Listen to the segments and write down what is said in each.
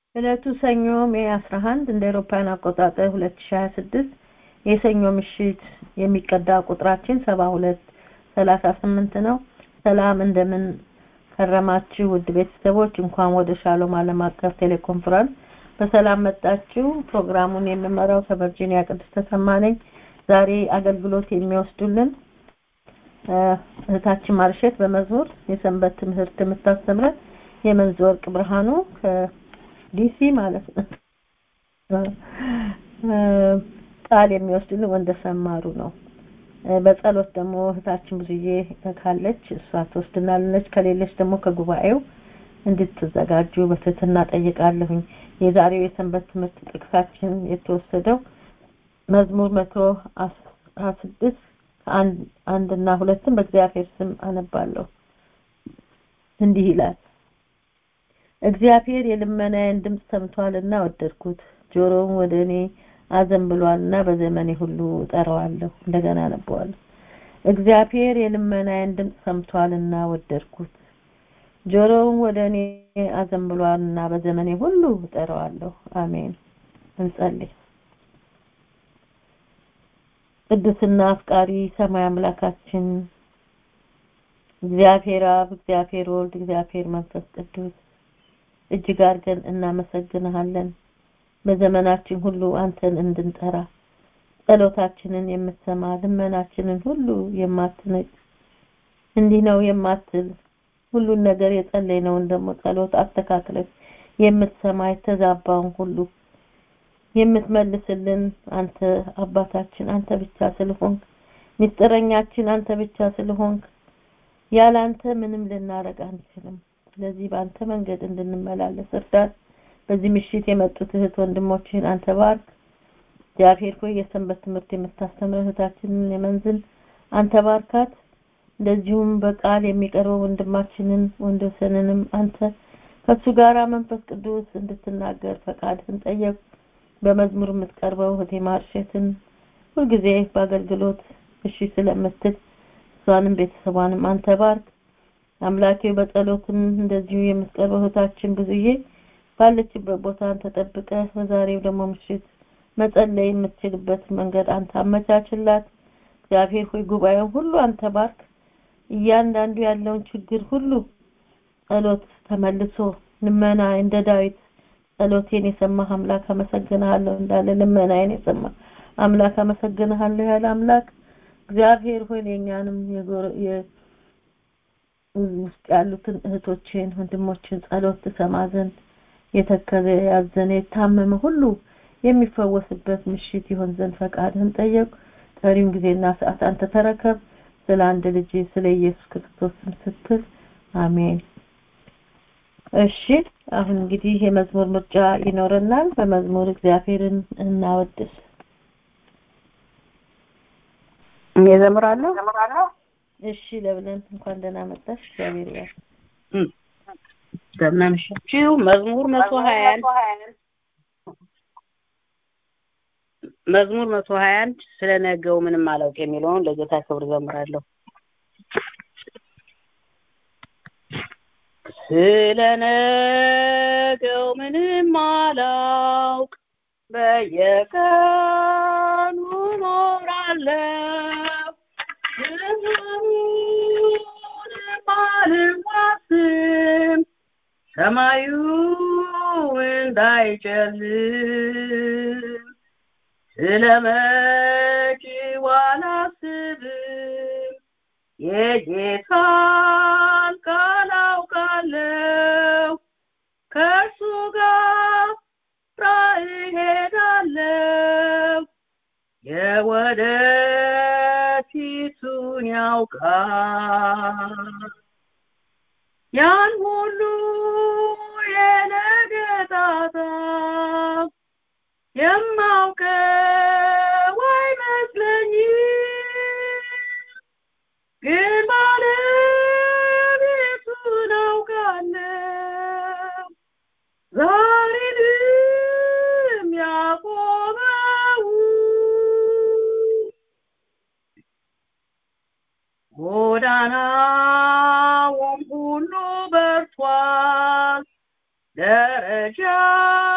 ዕለቱ ሰኞ ሜይ 11 እንደ አውሮፓውያን አቆጣጠር 2026 የሰኞ ምሽት የሚቀዳ ቁጥራችን 72 38 ነው። ሰላም እንደምን ከረማችሁ ውድ ቤተሰቦች፣ እንኳን ወደ ሻሎም ዓለም አቀፍ ቴሌኮንፈረንስ በሰላም መጣችሁ። ፕሮግራሙን የምመራው ከቨርጂኒያ ቅድስት ተሰማ ነኝ። ዛሬ አገልግሎት የሚወስዱልን እህታችን ማርሸት በመዝሙር የሰንበት ትምህርት የምታስተምረን የመንዝ ወርቅ ብርሃኑ ከዲሲ ማለት ነው። ቃል የሚወስድልን ወንደሰን ማሩ ነው። በጸሎት ደግሞ እህታችን ብዙዬ ካለች እሷ ትወስድናለች። ከሌለች ደግሞ ከጉባኤው እንድትዘጋጁ በትህትና ጠይቃለሁኝ። የዛሬው የሰንበት ትምህርት ጥቅሳችን የተወሰደው መዝሙር መቶ አስራ ስድስት አንድ እና ሁለትን በእግዚአብሔር ስም አነባለሁ። እንዲህ ይላል። እግዚአብሔር የልመናዬን ድምፅ ሰምቷልና ወደድኩት፣ ጆሮውን ወደ እኔ አዘንብሏልና በዘመኔ ሁሉ እጠራዋለሁ። እንደገና አነበዋለሁ። እግዚአብሔር የልመናዬን ድምፅ ሰምቷልና ወደድኩት፣ ጆሮውን ወደ እኔ አዘንብሏልና በዘመኔ ሁሉ እጠራዋለሁ። አሜን። እንጸልይ። ቅዱስና አፍቃሪ ሰማይ አምላካችን እግዚአብሔር አብ፣ እግዚአብሔር ወልድ፣ እግዚአብሔር መንፈስ ቅዱስ እጅግ አድርገን እናመሰግንሃለን። በዘመናችን ሁሉ አንተን እንድንጠራ ጸሎታችንን የምትሰማ ልመናችንን ሁሉ የማትንቅ እንዲህ ነው የማትል ሁሉን ነገር የጸለይነውን ደግሞ ጸሎት አስተካክለህ የምትሰማ የተዛባውን ሁሉ የምትመልስልን አንተ አባታችን አንተ ብቻ ስለሆንክ ሚስጥረኛችን አንተ ብቻ ስለሆንክ ያለ አንተ ምንም ልናረግ አንችልም። ስለዚህ በአንተ መንገድ እንድንመላለስ እርዳን። በዚህ ምሽት የመጡት እህት ወንድሞችን አንተ ባርክ። እግዚአብሔር ሆይ የሰንበት ትምህርት የምታስተምር እህታችንን የመንዝን አንተ ባርካት። እንደዚሁም በቃል የሚቀርበው ወንድማችንን ወንድሰንንም አንተ ከሱ ጋራ መንፈስ ቅዱስ እንድትናገር ፈቃድህን ጠየቅ። በመዝሙር የምትቀርበው እህቴ ማርሸትን ሁልጊዜ በአገልግሎት እሺ ስለምትል እሷንም ቤተሰቧንም አንተ ባርክ። አምላኬ በጸሎትም እንደዚሁ የምትቀርበው እህታችን ብዙዬ ባለችበት ቦታ አንተ ጠብቀህ በዛሬው ደግሞ ምሽት መጸለይ የምትችልበት መንገድ አንተ አመቻችላት። እግዚአብሔር ሆይ ጉባኤውን ሁሉ አንተ ባርክ። እያንዳንዱ ያለውን ችግር ሁሉ ጸሎት ተመልሶ ልመና እንደ ዳዊት ጸሎቴን የሰማህ አምላክ አመሰግንሃለሁ እንዳለ ልመናዬን የሰማ አምላክ አመሰግንሃለሁ ያለ አምላክ እግዚአብሔር ሆይ የኛንም ውስጥ ያሉትን እህቶችን ወንድሞችን ጸሎት ትሰማ ዘንድ የተከዘ ያዘነ የታመመ ሁሉ የሚፈወስበት ምሽት ይሆን ዘንድ ፈቃድህን ጠየቁ። ቀሪውን ጊዜና ሰዓት አንተ ተረከብ። ስለ አንድ ልጅ ስለ ኢየሱስ ክርስቶስ ስትል አሜን። እሺ አሁን እንግዲህ የመዝሙር ምርጫ ይኖረናል። በመዝሙር እግዚአብሔርን እናወድስ። የዘምራለሁ እሺ ለብለን እንኳን ደህና መጣሽ። እግዚአብሔር ይባርክ። እንደምን አመሻችሁ። መዝሙር መቶ ሀያ አንድ መዝሙር መቶ ሀያ አንድ ስለ ነገው ምንም አላውቅ የሚለውን ለጌታ ክብር ዘምራለሁ። ስለ ነገው ምንም አላውቅ በየቀኑ ኖራለሁ ብዙንም አልዋስም ሰማዩ እንዳይጨልም ስለ መጪው አላስብም የጌታን ቃል አውቃለሁ ከእርሱ ጋር እሄዳለሁ የወደፊቱን ያውቃል ያን ሁሉ የነገ ጣጣ የማውቀው አይመስለኝም ግን ባለቤቱን አውቃለሁ ዛሬንም ያቆመው ጎዳናውም ሁሉ በርቷል ደረጃ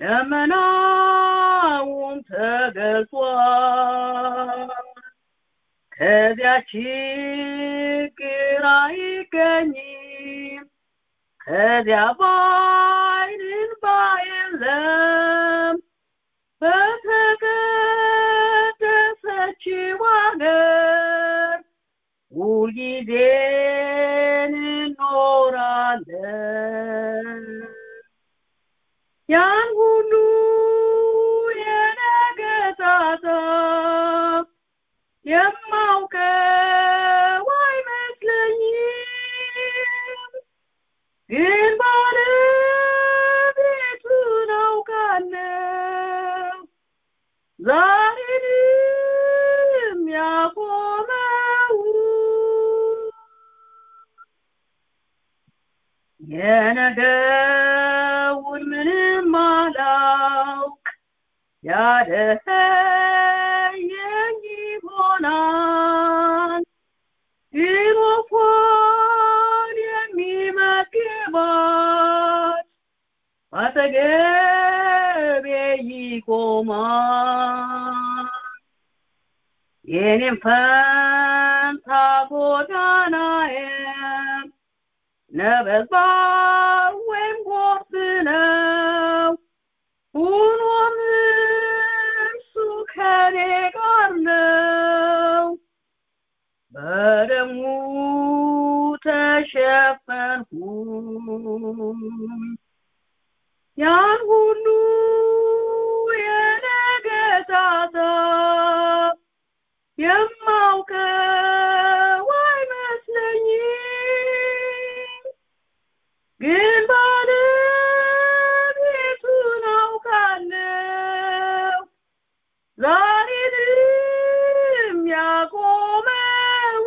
ደመናውም ተገልጿል ከዚያ ችግር አይገኝም ከዚያ ባይን እንባ የለም በተቀደሰችው አገር ሁልጊዜ እንኖራለን ያን ሁሉ የነገ ጣጣ የማውቀው አይመስለኝም ግን ባለቤቱን አውቃለሁ ዛሬንም ያቆመው የነገውን ምንም አላውቅ ያደኸየኝ ይሆናል ግን ወፏን የሚመግባት አጠገቤ ይቆማል የኔም ፈንታ ጎዳናዬም ነበልባል ወይም ጎርፍ ነው ሆኖም እርሱ ከኔ ጋር ነው በደሙ ተሸፈንኩኝ ያን ሁሉ የነገ ጣጣ የማውቀው አይመስለኝም ግን ባለቤቱን አውቃለሁ ዛሬንም ያቆመው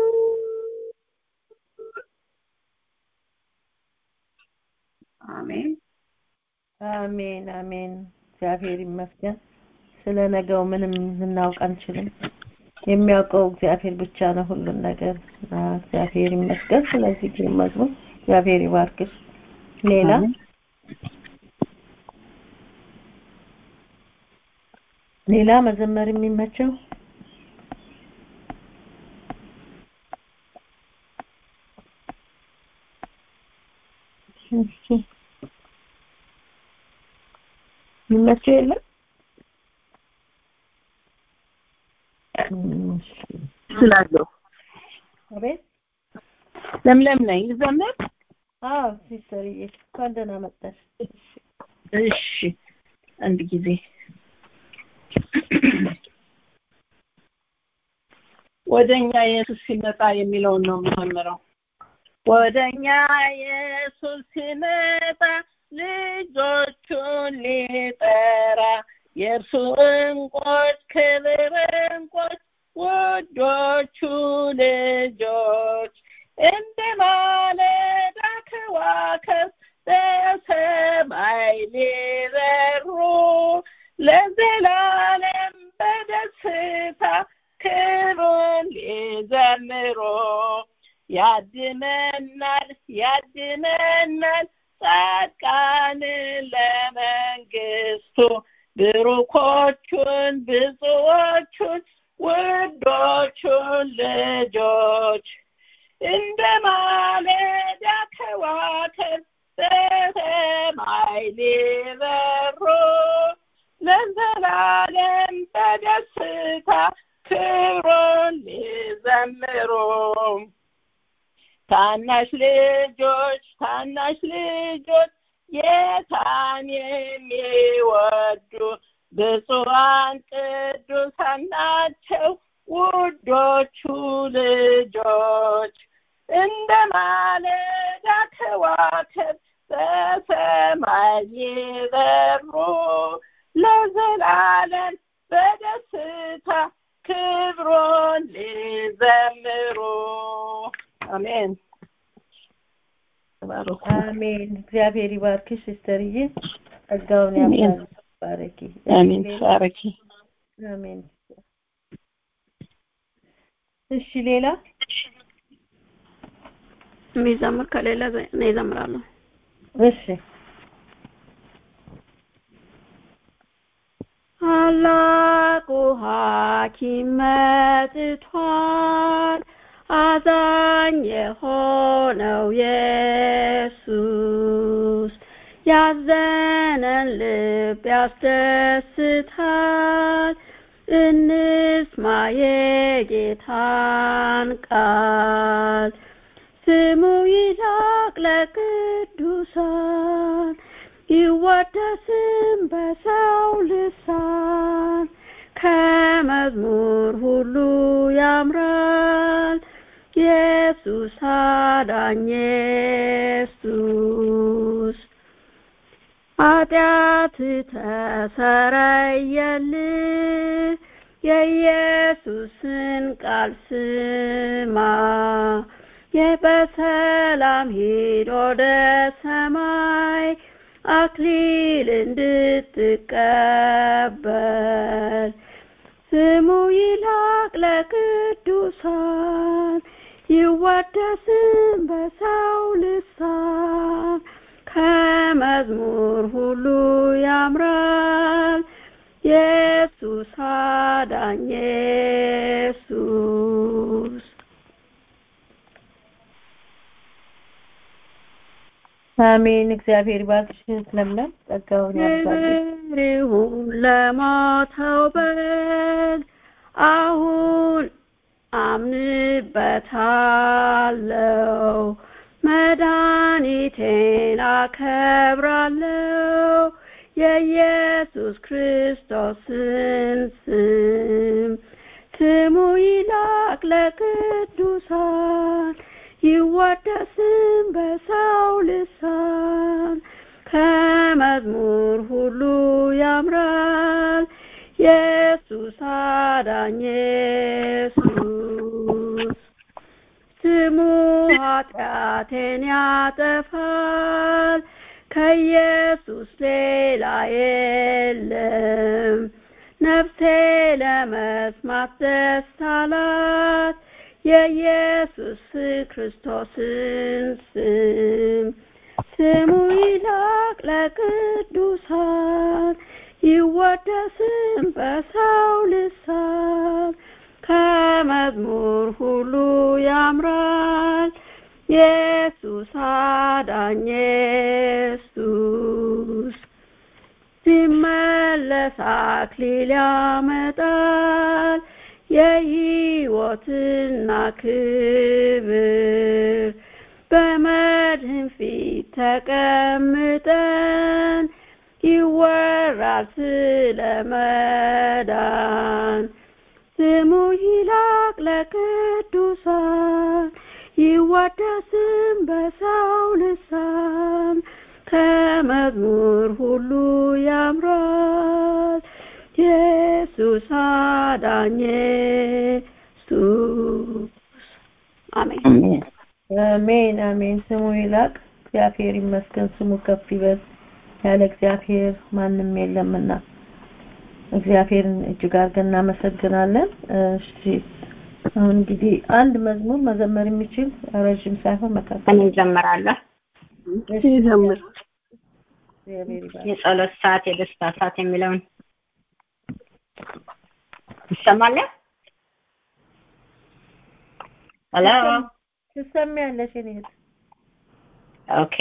አሜን አሜን አሜን እግዚአብሔር ይመስገን ስለ ነገው ምንም ልናውቅ አንችልም የሚያውቀው እግዚአብሔር ብቻ ነው ሁሉን ነገር እና እግዚአብሔር ይመስገን ስለዚህ ግን መዝሙር እግዚአብሔር ይባርክሽ ሌላ ሌላ መዘመር የሚመቸው እሺ የሚመቸው የለም እሺ ስላለሁ አቤት ለምለም ነኝ ልዘምር አዎ ሲስተርዬ እንኳን ደህና መጣሽ እሺ አንድ ጊዜ ወደኛ ኢየሱስ ሲመጣ የሚለውን ነው የምዘምረው ወደኛ ኢየሱስ ሲመጣ ልጆቹን ሊጠራ የእርሱ እንቆች ክብር እንቆች ውዶቹ ልጆች እንደ ማለዳ ከዋክብት በሰማይ ሊበሩ ለዘላለም በደስታ ክብሩን ሊዘምሩ ያድነናል ያድነናል ጻድቃንን ለመንግስቱ ብሩኮቹን ብዙዎቹን ውዶቹን ልጆች እንደ ማለዳ ከዋክብት በሰማይ ሊበሩ ለዘላለም በደስታ ክብሩን ሊዘምሩ ታናሽ ልጆች ታናሽ ልጆች ጌታን የሚወዱ ብፁዓን ቅዱሳን ናቸው ውዶቹ ልጆች እንደ ማለዳ ከዋክብት በሰማይ ይበሩ ለዘላለም በደስታ ክብሩን ሊዘምሩ አሜን ተባረኩ አሜን እግዚአብሔር ይባርክሽ ሲስተርዬ ጸጋውን አሜን። ያብዛል ባረኪ አሜን ባረኪ አሜን እሺ ሌላ የሚዘምር ከሌለ እኔ እዘምራለሁ እሺ ታላቁ ሐኪም መጥቷል አዛኝ የሆነው ኢየሱስ ያዘነን ልብ ያስደስታል እንስማ የጌታን ቃል ስሙ ይላቅ ለቅዱሳን ይወደስም በሰው ልሳን ከመዝሙር ሁሉ ያምራል ኢየሱስ አዳኝ ኢየሱስ ኃጢአት ተሰረየልህ የኢየሱስን ቃል ስማ የበሰላም ሂድ ወደ ሰማይ አክሊል እንድትቀበል ስሙ ይላቅ ለቅዱሳን ይወደስም በሰው ልሳን ከመዝሙር ሁሉ ያምራል ኢየሱስ አዳኝ ኢየሱስ አሜን። እግዚአብሔር ይባርክሽ ለምለም፣ ጸጋውን ያብዛልሽ። ክብር ይሁን ለሞተው በግ አሁን አምንበታለው መድኃኒቴን አከብራለው የኢየሱስ ክርስቶስን ስም ስሙ ይላቅ ለቅዱሳን ይወደስም በሰው ልሳን ከመዝሙር ሁሉ ያምራል ኢየሱስ አዳኝ ኢየሱስ ስሙ ኃጢአቴን ያጠፋል ከኢየሱስ ሌላ የለም ነፍሴ ለመስማት ደስ አላት የኢየሱስ ክርስቶስን ስም ስሙ ይላቅ ለቅዱሳን ይወደስም በሰው ልሳን ከመዝሙር ሁሉ ያምራል ኢየሱስ አዳኝ ኢየሱስ ሲመለስ አክሊል ያመጣል የሕይወትና ክብር በመድህን ፊት ተቀምጠን ይወራል ስለ መዳን ስሙ ይላቅ ለቅዱሳን ይወደስም በሰው ልሳን ከመዝሙር ሁሉ ያምራል ኢየሱስ አዳኝ ኢየሱስ አሜን አሜን አሜን። ስሙ ይላቅ። እግዚአብሔር ይመስገን፣ ስሙ ከፍ ይበል። ያለ እግዚአብሔር ማንም የለምና እግዚአብሔርን እጅግ አድርገን እናመሰግናለን። እሺ አሁን እንግዲህ አንድ መዝሙር መዘመር የሚችል ረዥም ሳይሆን መካከል እኔ እዘምራለሁ። ይዘምር እግዚአብሔር ይባርክ። የጸሎት ሰዓት፣ የደስታ ሰዓት የሚለውን ይሰማል? ሄሎ ትሰሚያለሽ የእኔ እህት? ኦኬ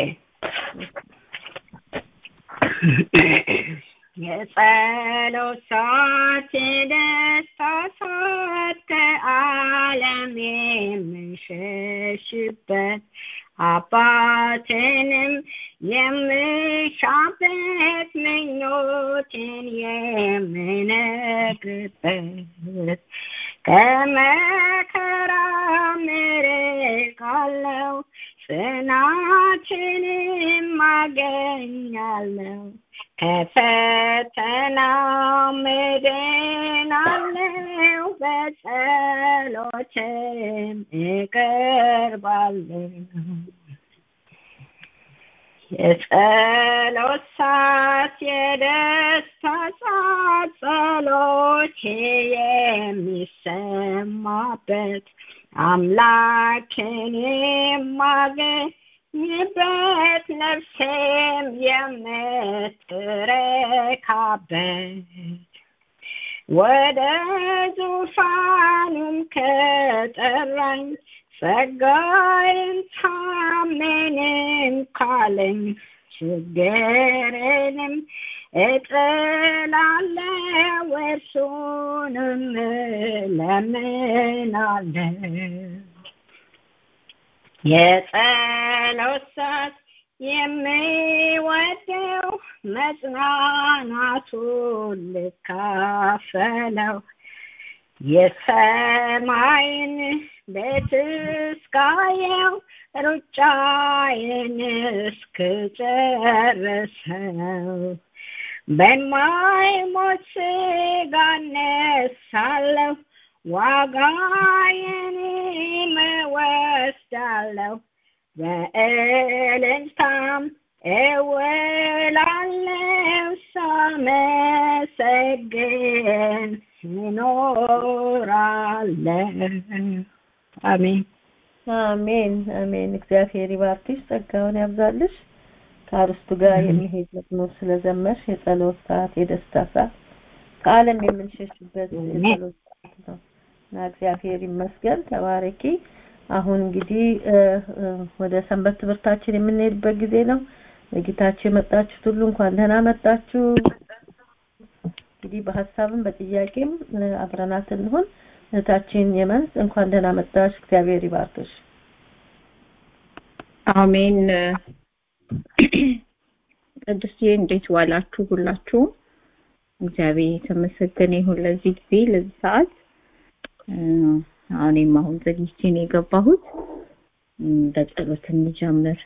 የጸሎት ሰዓት የደስታ ሰዓት ከዓለም የምሸሽበት አባትንም የምሻበት ምኞትን የምነግርበት ከመከራ ምርቃለው ጽናትንም አገኛለሁ ከፈተና ምድናለው በጸሎትም እቀርባለሁ የጸሎት ሰዓት የደስታ ሰዓት ጸሎቴ የሚሰማበት አምላክን የማገኝበት ነፍሴም የምትረካበት ወደ ዙፋኑም ከጠራኝ ጸጋዬን ታመንም ካለኝ ችግሬንም እጥላለሁ እርሱንም እለምናለሁ የጸሎት ሰዓት የሚወደው መጽናናቱን ልካፈለው የሰማይን ቤት እስካየው ሩጫዬን እስክጨርሰው በማይሞት ሥጋ እነሳለሁ ዋጋዬንም እወስዳለሁ በእልልታም እውላለሁ ሳመሰግን እኖራለሁ አሜን አሜን አሜን። እግዚአብሔር ይባርክሽ፣ ጸጋውን ያብዛልሽ። ከአርስቱ ጋር የሚሄድ መዝሙር ስለዘመርሽ የጸሎት ሰዓት፣ የደስታ ሰዓት ከዓለም የምንሸሽበት የጸሎት ሰዓት ነው እና እግዚአብሔር ይመስገን። ተባረኪ። አሁን እንግዲህ ወደ ሰንበት ትምህርታችን የምንሄድበት ጊዜ ነው። ለጌታችሁ የመጣችሁት ሁሉ እንኳን ደህና መጣችሁ። እንግዲህ በሀሳብም በጥያቄም አብረናት እንሆን። እህታችን የመንስ እንኳን ደህና መጣሽ። እግዚአብሔር ይባርክሽ። አሜን። ቅዱስዬ እንዴት ዋላችሁ ሁላችሁም? እግዚአብሔር የተመሰገነ ይሁን ለዚህ ጊዜ ለዚህ ሰዓት። እኔም አሁን ዘግይቼ ነው የገባሁት። በጸሎት እንጀምር።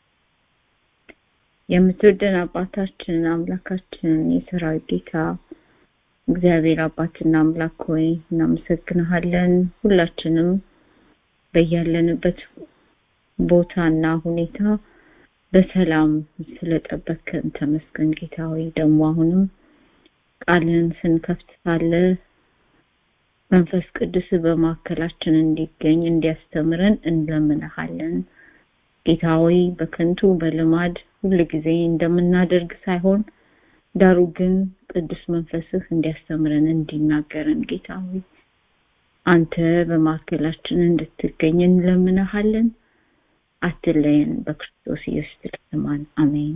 የምትወደን አባታችን አምላካችን የሰራዊት ጌታ እግዚአብሔር አባትና አምላክ ሆይ እናመሰግንሃለን። ሁላችንም በያለንበት ቦታና ሁኔታ በሰላም ስለጠበቅከን ተመስገን ጌታ ሆይ። ደግሞ አሁንም ቃልን ስንከፍት ሳለ መንፈስ ቅዱስ በማዕከላችን እንዲገኝ እንዲያስተምረን እንለምንሃለን። ጌታ ሆይ በከንቱ በልማድ ሁል ጊዜ እንደምናደርግ ሳይሆን ዳሩ ግን ቅዱስ መንፈስህ እንዲያስተምረን እንዲናገረን ጌታ ሆይ አንተ በማዕከላችን እንድትገኝ እንለምንሃለን። አትለየን። በክርስቶስ ኢየሱስ ስማን አሜን።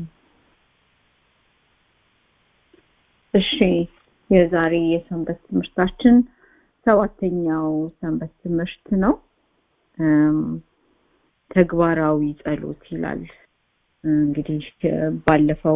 እሺ የዛሬ የሰንበት ትምህርታችን ሰባተኛው ሰንበት ትምህርት ነው። ተግባራዊ ጸሎት ይላል። እንግዲህ ባለፈው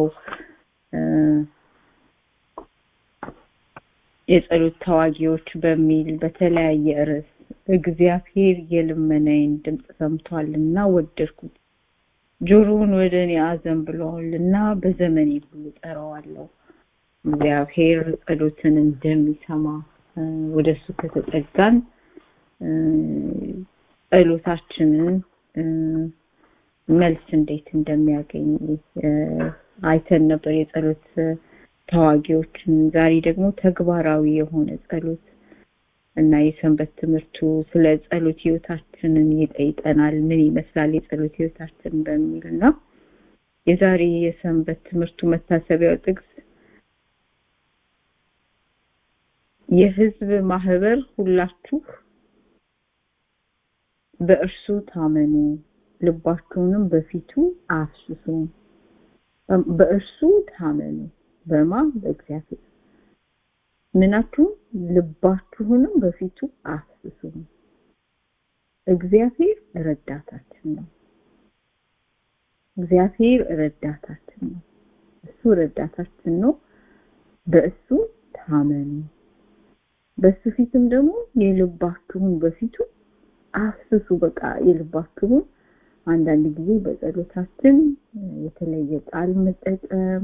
የጸሎት ተዋጊዎች በሚል በተለያየ ርዕስ እግዚአብሔር የልመናዬን ድምፅ ሰምቷልና ወደድኩት፣ ጆሮውን ወደ እኔ አዘንብሎአልና በዘመኔ ሁሉ ጠራዋለሁ። እግዚአብሔር ጸሎትን እንደሚሰማ ወደሱ ከተጠጋን ጸሎታችንን መልስ እንዴት እንደሚያገኝ አይተን ነበር የጸሎት ተዋጊዎችን። ዛሬ ደግሞ ተግባራዊ የሆነ ጸሎት እና የሰንበት ትምህርቱ ስለ ጸሎት ህይወታችንን ይጠይቀናል። ምን ይመስላል የጸሎት ህይወታችን በሚል ነው። የዛሬ የሰንበት ትምህርቱ መታሰቢያው ጥቅስ የህዝብ ማህበር ሁላችሁ በእርሱ ታመኑ፣ ልባችሁንም በፊቱ አፍስሱ። በእርሱ ታመኑ በማ በእግዚአብሔር ምናችሁ ልባችሁንም በፊቱ አፍስሱ። እግዚአብሔር ረዳታችን ነው። እግዚአብሔር ረዳታችን ነው። እሱ ረዳታችን ነው። በእሱ ታመኑ። በሱ ፊትም ደግሞ የልባችሁን በፊቱ አፍስሱ። በቃ የልባችሁን አንዳንድ ጊዜ በጸሎታችን የተለየ ቃል መጠቀም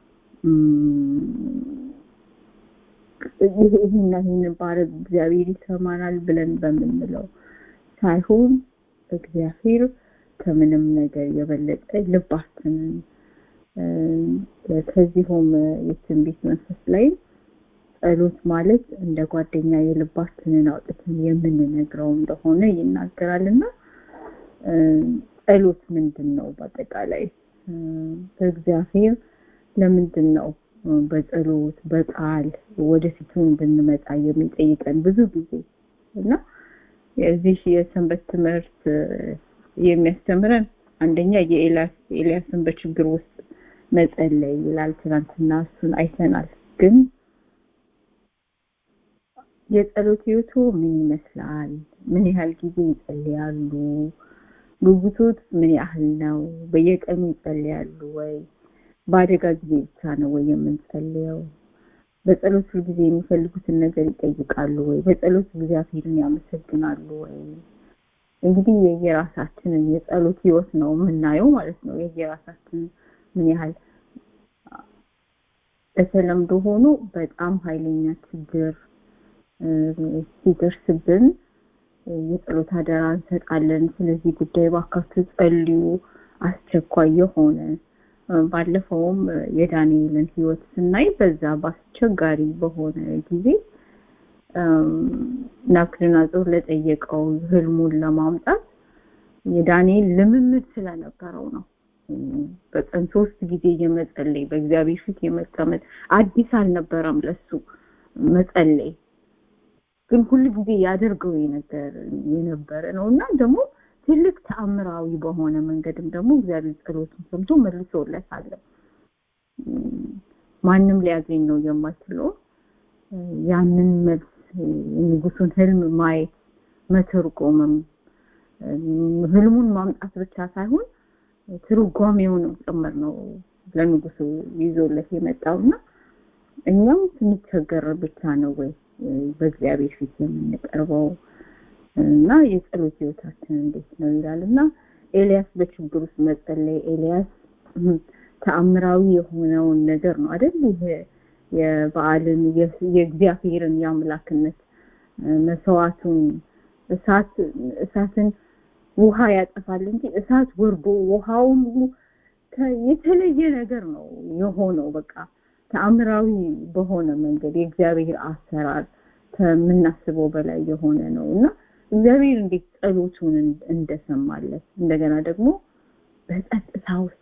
ይሄና ይሄን ባረግ እግዚአብሔር ይሰማናል ብለን በምንለው ሳይሆን እግዚአብሔር ከምንም ነገር የበለጠ ልባችንን ከዚሁም የትንቢት መንፈስ ላይ ጸሎት ማለት እንደ ጓደኛ የልባችንን አውጥተን የምንነግረው እንደሆነ ይናገራልና ጸሎት ምንድን ነው? በአጠቃላይ በእግዚአብሔር ለምንድን ነው በጸሎት በቃል ወደፊቱ እንድንመጣ የሚጠይቀን ብዙ ጊዜ እና የዚህ የሰንበት ትምህርት የሚያስተምረን አንደኛ የኤልያስን በችግር ውስጥ መጸለይ ይላል። ትናንትና እሱን አይተናል። ግን የጸሎት ህይወቱ ምን ይመስላል? ምን ያህል ጊዜ ይጸልያሉ? ጉጉቶት ምን ያህል ነው? በየቀኑ ይጸልያሉ ወይ? በአደጋ ጊዜ ብቻ ነው ወይ የምንጸልየው? በጸሎት ሁል ጊዜ የሚፈልጉትን ነገር ይጠይቃሉ ወይ? በጸሎት እግዚአብሔርን ያመሰግናሉ ወይ? እንግዲህ የየራሳችንን የጸሎት ህይወት ነው የምናየው ማለት ነው። የየራሳችን ምን ያህል በተለምዶ ሆኖ በጣም ኃይለኛ ችግር ሲደርስብን የጸሎት አደራ እንሰጣለን። ስለዚህ ጉዳይ ባካችሁ ጸልዩ፣ አስቸኳይ የሆነ ባለፈውም የዳንኤልን ህይወት ስናይ በዛ በአስቸጋሪ በሆነ ጊዜ ናቡከደነፆር ለጠየቀው ህልሙን ለማምጣት የዳንኤል ልምምድ ስለነበረው ነው። በቀን ሶስት ጊዜ የመጸለይ በእግዚአብሔር ፊት የመቀመጥ አዲስ አልነበረም ለሱ መጸለይ ግን ሁሉ ጊዜ ያደርገው የነገር የነበረ ነው እና ደግሞ ትልቅ ተአምራዊ በሆነ መንገድም ደግሞ እግዚአብሔር ጸሎቱን ሰምቶ መልሶለታል። ማንም ሊያገኝ ነው የማይችለው ያንን መልስ የንጉሱን ህልም ማየት መተርጎምም ህልሙን ማምጣት ብቻ ሳይሆን ትርጓሜውንም ጭምር ነው ለንጉሱ ይዞለት የመጣውና እኛም ስንቸገር ብቻ ነው ወይ በእግዚአብሔር ፊት የምንቀርበው እና የጸሎት ህይወታችን እንዴት ነው ይላል እና ኤልያስ በችግር ውስጥ መጸለይ ኤልያስ ተአምራዊ የሆነውን ነገር ነው አይደል ይሄ የበዓልን የእግዚአብሔርን የአምላክነት መስዋዕቱን እሳት እሳትን ውሃ ያጠፋል እንጂ እሳት ወርዶ ውሃውን ሁሉ የተለየ ነገር ነው የሆነው በቃ ተአምራዊ በሆነ መንገድ የእግዚአብሔር አሰራር ከምናስበው በላይ የሆነ ነው እና እግዚአብሔር እንዴት ጸሎቱን እንደሰማለት እንደገና ደግሞ በጸጥታ ውስጥ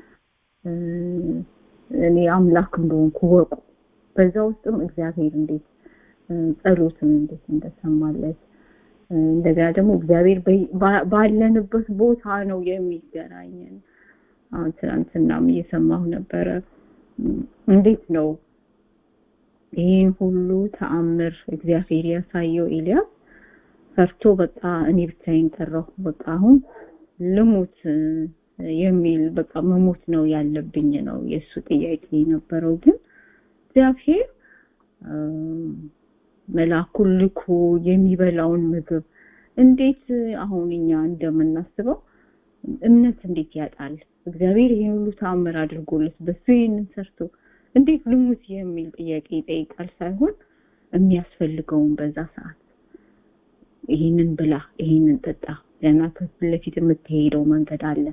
እኔ አምላክ እንደሆንኩ ወቁ በዛ ውስጥም እግዚአብሔር እንዴት ጸሎትን እንዴት እንደሰማለት እንደገና ደግሞ እግዚአብሔር ባለንበት ቦታ ነው የሚገናኘን አሁን ትናንትናም እየሰማሁ ነበረ እንዴት ነው ይህን ሁሉ ተአምር እግዚአብሔር ያሳየው ኤልያስ ፈርቶ በቃ እኔ ብቻዬን ቀረሁ በቃ አሁን ልሙት የሚል በቃ መሞት ነው ያለብኝ ነው የእሱ ጥያቄ የነበረው ግን እግዚአብሔር መልአኩን ልኮ የሚበላውን ምግብ እንዴት አሁን እኛ እንደምናስበው እምነት እንዴት ያጣል እግዚአብሔር ይህን ሁሉ ተአምር አድርጎለት በሱ ይህንን ሰርቶ እንዴት ልሙት የሚል ጥያቄ ይጠይቃል ሳይሆን የሚያስፈልገውን በዛ ሰዓት ይህንን ብላ ይህንን ጠጣ ገና ከፊት ለፊት የምትሄደው መንገድ አለ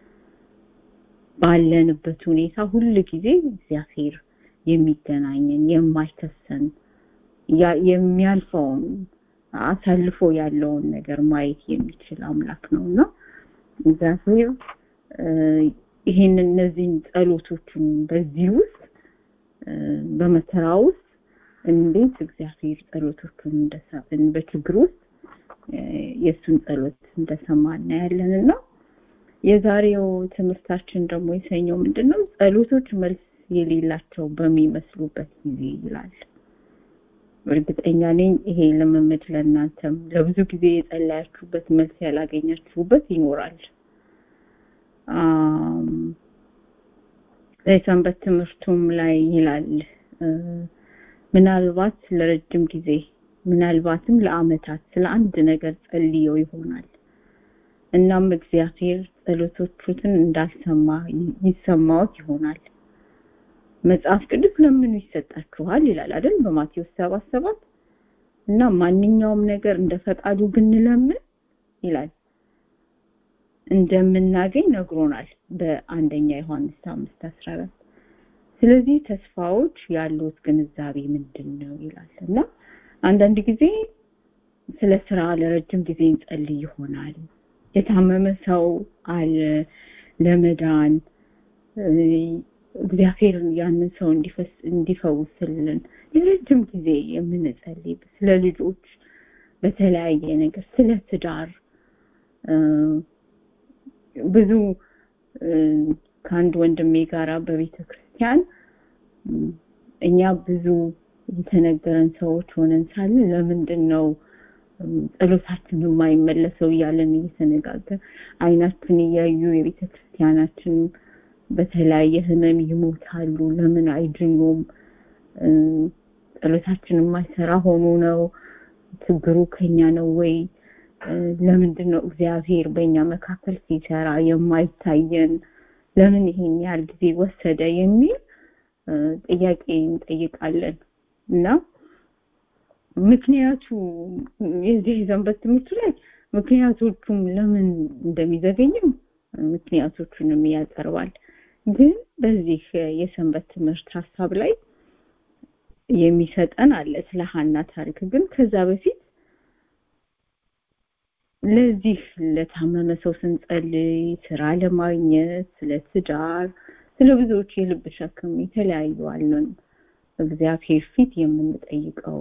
ባለንበት ሁኔታ ሁል ጊዜ እግዚአብሔር የሚገናኘን የማይከሰን የሚያልፈውን አሳልፎ ያለውን ነገር ማየት የሚችል አምላክ ነውና እግዚአብሔር ይሄን እነዚህን ጸሎቶችን በዚህ ውስጥ በመከራ ውስጥ እንዴት እግዚአብሔር ጸሎቶቹን እንደሰብን በችግር ውስጥ የእሱን ጸሎት እንደሰማ እናያለንና የዛሬው ትምህርታችን ደግሞ የሰኘው ምንድነው ጸሎቶች መልስ የሌላቸው በሚመስሉበት ጊዜ ይላል እርግጠኛ ነኝ ይሄ ልምምድ ለእናንተም ለብዙ ጊዜ የጸለያችሁበት መልስ ያላገኛችሁበት ይኖራል የሰንበት ትምህርቱም ላይ ይላል ምናልባት ለረጅም ጊዜ ምናልባትም ለአመታት ስለ አንድ ነገር ጸልየው ይሆናል እናም እግዚአብሔር ጸሎቶቹትን እንዳልሰማ ይሰማዎት ይሆናል መጽሐፍ ቅዱስ ለምኑ ይሰጣችኋል ይላል አይደል በማቴዎስ 7 7 እና ማንኛውም ነገር እንደ ፈቃዱ ብንለምን ይላል እንደምናገኝ ነግሮናል በአንደኛ ዮሐንስ 5 14 ስለዚህ ተስፋዎች ያሉት ግንዛቤ ምንድን ነው ይላል እና አንዳንድ ጊዜ ስለ ስራ ለረጅም ጊዜ እንጸልይ ይሆናል የታመመ ሰው አለ ለመዳን እግዚአብሔር ያንን ሰው እንዲፈስ እንዲፈውስልን ለረጅም ጊዜ የምንጸልይ ስለ ልጆች በተለያየ ነገር ስለ ትዳር እ፣ ብዙ እ፣ ከአንድ ወንድሜ ጋራ በቤተ ክርስቲያን እ፣ እኛ ብዙ የተነገረን ሰዎች ሆነን ሳለ ለምንድን ነው እ፣ ጸሎታችን የማይመለሰው እያለን እየተነጋገር አይናችን እያዩ የቤተ ክርስቲያናችን በተለያየ ህመም ይሞታሉ ለምን አይድኑም እ፣ ጸሎታችን የማይሰራ ሆኖ ነው ችግሩ ከኛ ነው ወይ እ፣ ለምንድን ነው እግዚአብሔር በእኛ መካከል ሲሰራ የማይታየን ለምን ይሄን ያህል ጊዜ ወሰደ የሚል እ፣ ጥያቄ እንጠይቃለን እና ምክንያቱ የዚህ የሰንበት ትምህርቱ ላይ ምክንያቶቹም ለምን እንደሚዘገኝም ምክንያቶቹንም ያቀርባል ግን በዚህ የሰንበት ትምህርት ሀሳብ ላይ የሚሰጠን አለ ስለ ሀና ታሪክ ግን ከዛ በፊት ለዚህ ለታመመ ሰው ስንጸልይ ስራ ለማግኘት ስለ ትዳር ስለ ብዙዎች የልብ ሸክም የተለያዩ አለን እግዚአብሔር ፊት የምንጠይቀው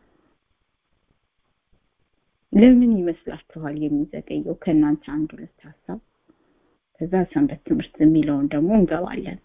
ለምን ይመስላችኋል የሚዘገየው ከእናንተ አንድ ሁለት ሀሳብ ከዛ ሰንበት ትምህርት የሚለውን ደግሞ እንገባለን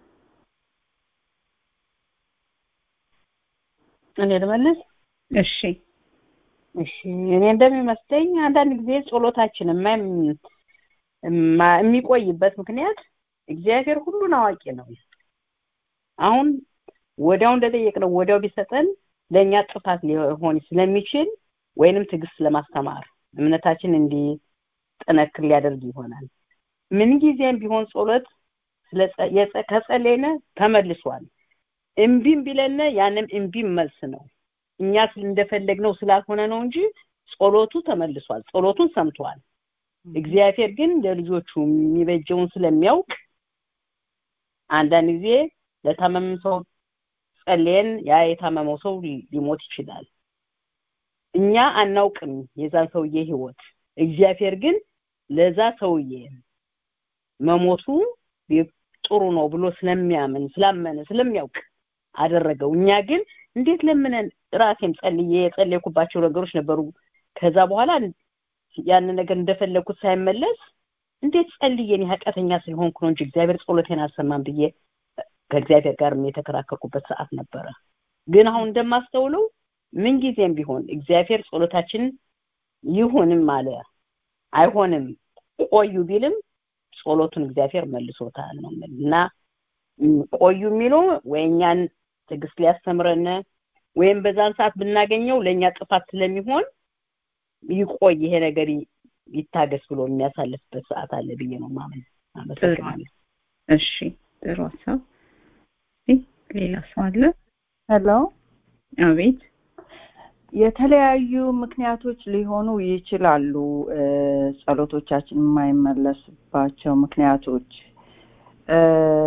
እኔ ልመልስ እሺ እሺ እኔ እንደሚመስለኝ አንዳንድ ጊዜ ጸሎታችን የማይም- የማ- የሚቆይበት ምክንያት እግዚአብሔር ሁሉን አዋቂ ነው አሁን ወዲያው እንደጠየቅነው ወዲያው ቢሰጠን ለእኛ ጥፋት ሊሆን ስለሚችል ወይንም ትዕግስት ለማስተማር እምነታችን እንዲጠነክር ሊያደርግ ይሆናል ምን ጊዜም ቢሆን ጸሎት ስለጸ- የጸ- ከጸለይነ ተመልሷል እምቢም ቢለነ ያንም እምቢም መልስ ነው እኛ ስል- እንደፈለግነው ስላልሆነ ነው እንጂ ጸሎቱ ተመልሷል ጸሎቱን ሰምቷል እግዚአብሔር ግን ለልጆቹ የሚበጀውን ስለሚያውቅ አንዳንድ ጊዜ ለታመመ ሰው ጸልየን ያ የታመመው ሰው ሊ- ሊሞት ይችላል እኛ አናውቅም የዛን ሰውዬ ህይወት እግዚአብሔር ግን ለዛ ሰውዬ መሞቱ ቢ- ጥሩ ነው ብሎ ስለሚያምን ስላመነ ስለሚያውቅ አደረገው እኛ ግን እንዴት ለምነን ራሴም ጸልዬ የጸለይኩባቸው ነገሮች ነበሩ ከዛ በኋላ ያንን ነገር እንደፈለግኩት ሳይመለስ እንዴት ጸልዬ እኔ ኃጢአተኛ ስለሆንኩ ነው እንጂ እግዚአብሔር ጸሎቴን አልሰማም ብዬ ከእግዚአብሔር ጋር የተከራከርኩበት ሰዓት ነበረ ግን አሁን እንደማስተውለው ምንጊዜም ቢሆን እግዚአብሔር ጸሎታችን ይሁንም አለ አይሆንም ቆዩ ቢልም ጸሎቱን እግዚአብሔር መልሶታል ነው የምልህ። እና ም፣ ቆዩ የሚለው ወይ እኛን ትዕግስት ሊያስተምረን ወይም በዛን ሰዓት ብናገኘው ለእኛ ጥፋት ስለሚሆን ይቆይ ይሄ ነገር ይ- ይታገስ ብሎ የሚያሳልፍበት ሰዓት አለ ብዬ ነው ማመን አመሰግናለሁ እሺ ጥሩ ሀሳብ እሺ፣ ሌላ ሰው አለ ሄሎ አቤት የተለያዩ ምክንያቶች ሊሆኑ ይችላሉ እ፣ ጸሎቶቻችን የማይመለስባቸው ምክንያቶች እ፣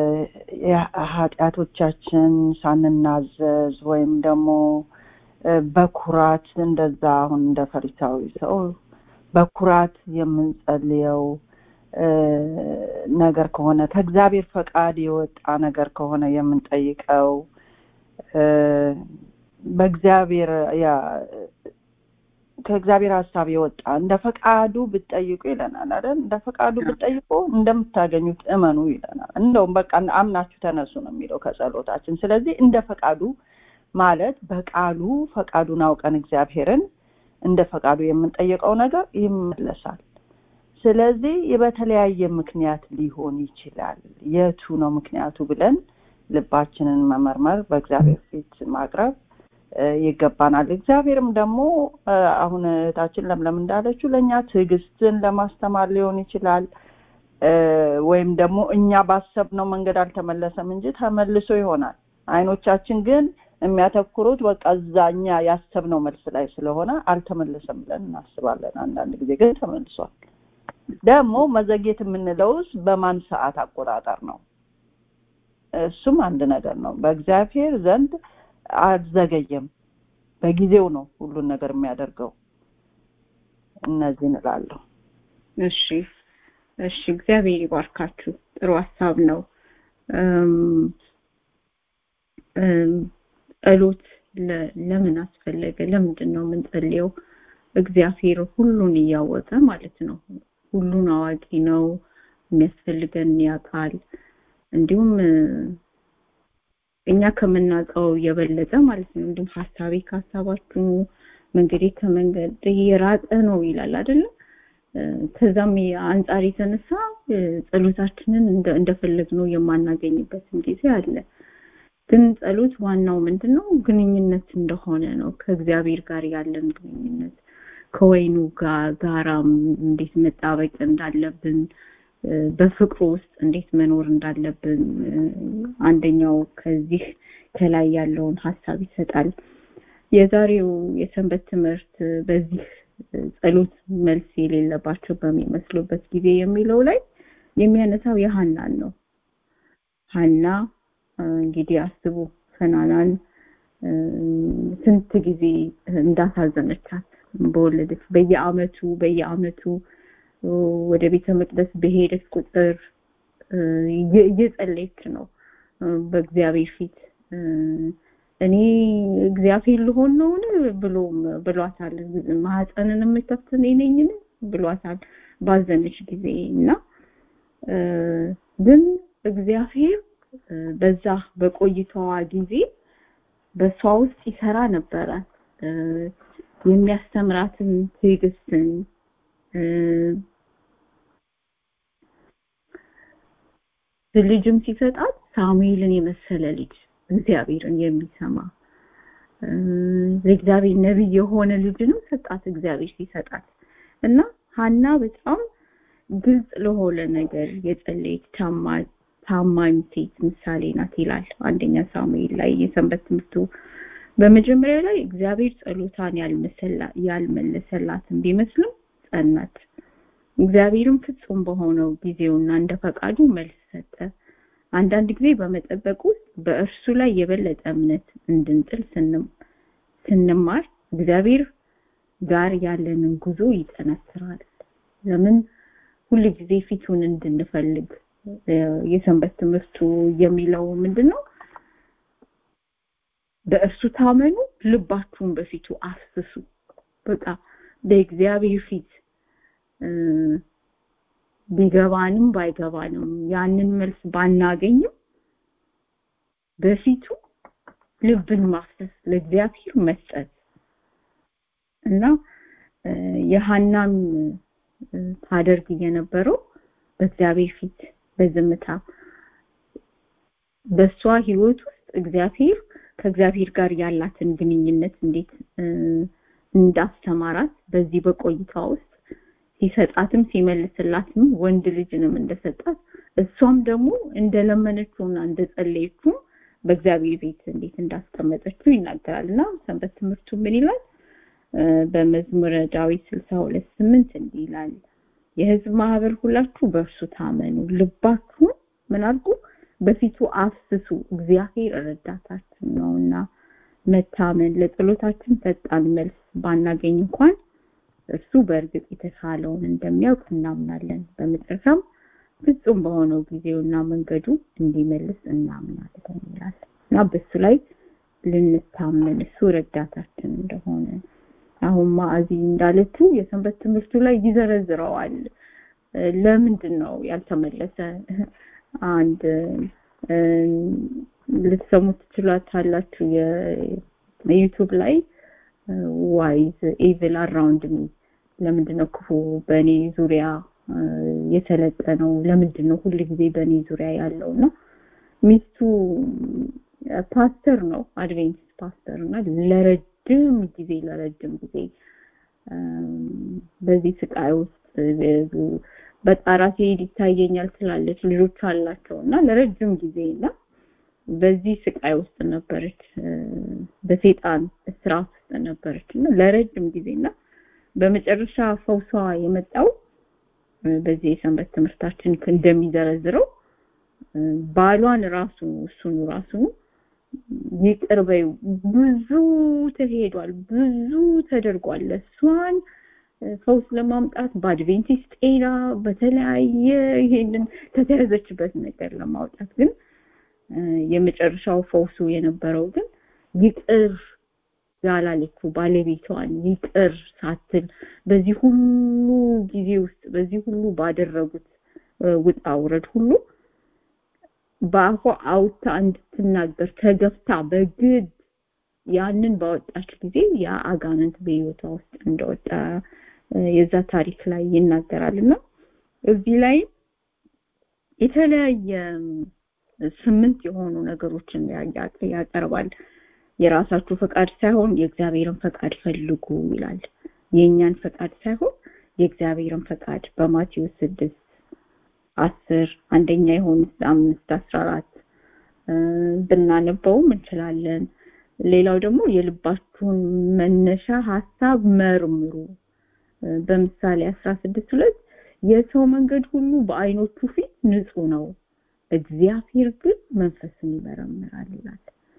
ኃጢአቶቻችን ሳንናዘዝ ወይም ደግሞ እ፣ በኩራት እንደዛ አሁን እንደ ፈሪሳዊ ሰው በኩራት የምንጸልየው እ፣ ነገር ከሆነ ከእግዚአብሔር ፈቃድ የወጣ ነገር ከሆነ የምንጠይቀው እ፣ በእግዚአብሔር ያ ከእግዚአብሔር ሀሳብ የወጣ እንደ ፈቃዱ ብትጠይቁ ይለናል አይደል እንደ ፈቃዱ ብትጠይቁ እንደምታገኙት እመኑ ይለናል እንደውም በቃ አምናችሁ ተነሱ ነው የሚለው ከጸሎታችን ስለዚህ እንደ ፈቃዱ ማለት በቃሉ ፈቃዱን አውቀን እግዚአብሔርን እንደ ፈቃዱ የምንጠይቀው ነገር ይመለሳል ስለዚህ በተለያየ ምክንያት ሊሆን ይችላል የቱ ነው ምክንያቱ ብለን ልባችንን መመርመር በእግዚአብሔር ፊት ማቅረብ እ፣ ይገባናል እግዚአብሔርም ደግሞ እ፣ አሁን እህታችን ለምለም እንዳለችው ለእኛ ትዕግስትን ለማስተማር ሊሆን ይችላል እ፣ ወይም ደግሞ እኛ ባሰብነው መንገድ አልተመለሰም እንጂ ተመልሶ ይሆናል አይኖቻችን ግን የሚያተኩሩት በቃ እዛ እኛ ያሰብነው መልስ ላይ ስለሆነ አልተመለሰም ብለን እናስባለን አንዳንድ ጊዜ ግን ተመልሷል ደግሞ መዘግየት የምንለውስ በማን ሰዓት አቆጣጠር ነው እሱም አንድ ነገር ነው በእግዚአብሔር ዘንድ አልዘገየም በጊዜው ነው ሁሉን ነገር የሚያደርገው እነዚህ እንላለሁ እሺ እሺ እግዚአብሔር ይባርካችሁ ጥሩ ሀሳብ ነው ጸሎት ለምን አስፈለገ? ለምንድን ነው የምንጸልየው? እግዚአብሔር ሁሉን እያወቀ ማለት ነው። ሁሉን አዋቂ ነው። የሚያስፈልገን ያውቃል። እንዲሁም እኛ ከምናውቀው የበለጠ ማለት ነው። እንዲሁም ሀሳቤ ከሀሳባችሁ መንገዴ ከመንገድ የራቀ ነው ይላል አይደለም? ከዛም አንጻር የተነሳ ጸሎታችንን እንደፈለግነው የማናገኝበትም ጊዜ አለ። ግን ጸሎት ዋናው ምንድነው? ግንኙነት እንደሆነ ነው። ከእግዚአብሔር ጋር ያለን ግንኙነት ከወይኑ ጋራም እንዴት መጣበቅ እንዳለብን በፍቅሩ ውስጥ እንዴት መኖር እንዳለብን አንደኛው ከዚህ ከላይ ያለውን ሀሳብ ይሰጣል። የዛሬው የሰንበት ትምህርት በዚህ ጸሎት መልስ የሌለባቸው በሚመስሉበት ጊዜ የሚለው ላይ የሚያነሳው የሀናን ነው። ሀና እንግዲህ አስቡ ፈናናን ስንት ጊዜ እንዳሳዘነቻት በወለደች በየአመቱ በየአመቱ ወደ ቤተ መቅደስ በሄደች ቁጥር እየጸለየች ነው በእግዚአብሔር ፊት እኔ እግዚአብሔር ልሆን ነውን ብሎም ብሏታል ማህፀንን የምከፍት እኔ ነኝን ብሏታል ባዘነች ጊዜ እና ግን እግዚአብሔር በዛ በቆይታዋ ጊዜ በሷ ውስጥ ይሰራ ነበረ የሚያስተምራትን ትዕግስትን ልጅም ሲሰጣት ሳሙኤልን የመሰለ ልጅ እግዚአብሔርን የሚሰማ ለእግዚአብሔር ነቢይ የሆነ ልጅንም ሰጣት እግዚአብሔር ሲሰጣት እና ሀና በጣም ግልጽ ለሆነ ነገር የጸለየች ታማኝ ሴት ምሳሌ ናት ይላል አንደኛ ሳሙኤል ላይ የሰንበት ትምህርቱ በመጀመሪያ ላይ እግዚአብሔር ጸሎታን ያልመለሰላትን ቢመስልም ጸናች እግዚአብሔርም ፍጹም በሆነው ጊዜውና እንደ ፈቃዱ መልስ ሰጠ አንዳንድ ጊዜ በመጠበቅ ውስጥ በእርሱ ላይ የበለጠ እምነት እንድንጥል ስንማር እግዚአብሔር ጋር ያለንን ጉዞ ይጠነክራል ለምን ሁል ጊዜ ፊቱን እንድንፈልግ የሰንበት ትምህርቱ የሚለው ምንድነው በእርሱ ታመኑ ልባችሁን በፊቱ አፍስሱ በቃ በእግዚአብሔር ፊት ቢገባንም ባይገባንም ያንን መልስ ባናገኝም በፊቱ ልብን ማፍሰስ ለእግዚአብሔር መስጠት እና የሃናም ታደርግ የነበረው በእግዚአብሔር ፊት በዝምታ በሷ ህይወት ውስጥ እግዚአብሔር ከእግዚአብሔር ጋር ያላትን ግንኙነት እንዴት እንዳስተማራት በዚህ በቆይታ ውስጥ ሲሰጣትም ሲመልስላትም ወንድ ልጅንም እንደሰጣት እሷም ደግሞ እንደለመነችውና እንደጸለየችው በእግዚአብሔር ቤት እንዴት እንዳስቀመጠችው ይናገራል እና ሰንበት ትምህርቱ ምን ይላል በመዝሙረ ዳዊት 62 8 እንዲህ ይላል የህዝብ ማህበር ሁላችሁ በእርሱ ታመኑ ልባችሁን ምን አድርጉ በፊቱ አፍስሱ እግዚአብሔር ረዳታችን ነውና መታመን ለጸሎታችን ፈጣን መልስ ባናገኝ እንኳን እርሱ በእርግጥ የተሻለውን እንደሚያውቅ እናምናለን በመጨረሻም ፍጹም በሆነው ጊዜውና መንገዱ እንዲመልስ እናምናለን ይላል እና በሱ ላይ ልንታመን እሱ ረዳታችን እንደሆነ አሁን ማዕዚ እንዳለችው የሰንበት ትምህርቱ ላይ ይዘረዝረዋል ለምንድን ነው ያልተመለሰ አንድ ልትሰሙት ትችላላችሁ የዩቱብ ላይ ዋይዝ ኤቪል አራውንድ ሚ ለምንድነው ክፉ በእኔ ዙሪያ የተለጠነው ለምንድን ነው ሁል ጊዜ በእኔ ዙሪያ ያለው እና ሚስቱ ፓስተር ነው አድቬንቲስት ፓስተር እና ለረጅም ጊዜ ለረጅም ጊዜ በዚህ ስቃይ ውስጥ በቃ ራሴ ይታየኛል ትላለች ልጆች አላቸው እና ለረጅም ጊዜ እና በዚህ ስቃይ ውስጥ ነበረች በሴጣን እስራት ውስጥ ነበረች እና ለረጅም ጊዜ እና በመጨረሻ ፈውሷ የመጣው በዚህ የሰንበት ትምህርታችን እንደሚዘረዝረው ባሏን ራሱ እሱን ራሱ ይቅር በይው ብዙ ተሄዷል ብዙ ተደርጓል እሷን ፈውስ ለማምጣት በአድቬንቲስት ጤና በተለያየ ይሄንን ከተያዘችበት ነገር ለማውጣት ግን የመጨረሻው ፈውሱ የነበረው ግን ይቅር ያላለችው ባለቤቷን ይቅር ሳትል በዚህ ሁሉ ጊዜ ውስጥ በዚህ ሁሉ ባደረጉት ውጣ ውረድ ሁሉ በአፏ አውታ እንድትናገር ተገፍታ በግድ ያንን ባወጣች ጊዜ ያ አጋንንት በህይወቷ ውስጥ እንደወጣ የዛ ታሪክ ላይ ይናገራል እና እዚህ ላይ የተለያየ ስምንት የሆኑ ነገሮችን ያቀርባል የራሳችሁ ፈቃድ ሳይሆን የእግዚአብሔርን ፈቃድ ፈልጉ ይላል የእኛን ፈቃድ ሳይሆን የእግዚአብሔርን ፈቃድ በማቴዎስ ስድስት አስር አንደኛ የሆኑት አምስት አስራ አራት ብናነበውም እንችላለን ሌላው ደግሞ የልባችሁን መነሻ ሀሳብ መርምሩ በምሳሌ አስራ ስድስት ሁለት የሰው መንገድ ሁሉ በአይኖቹ ፊት ንጹህ ነው እግዚአብሔር ግን መንፈስን ይመረምራል ይላል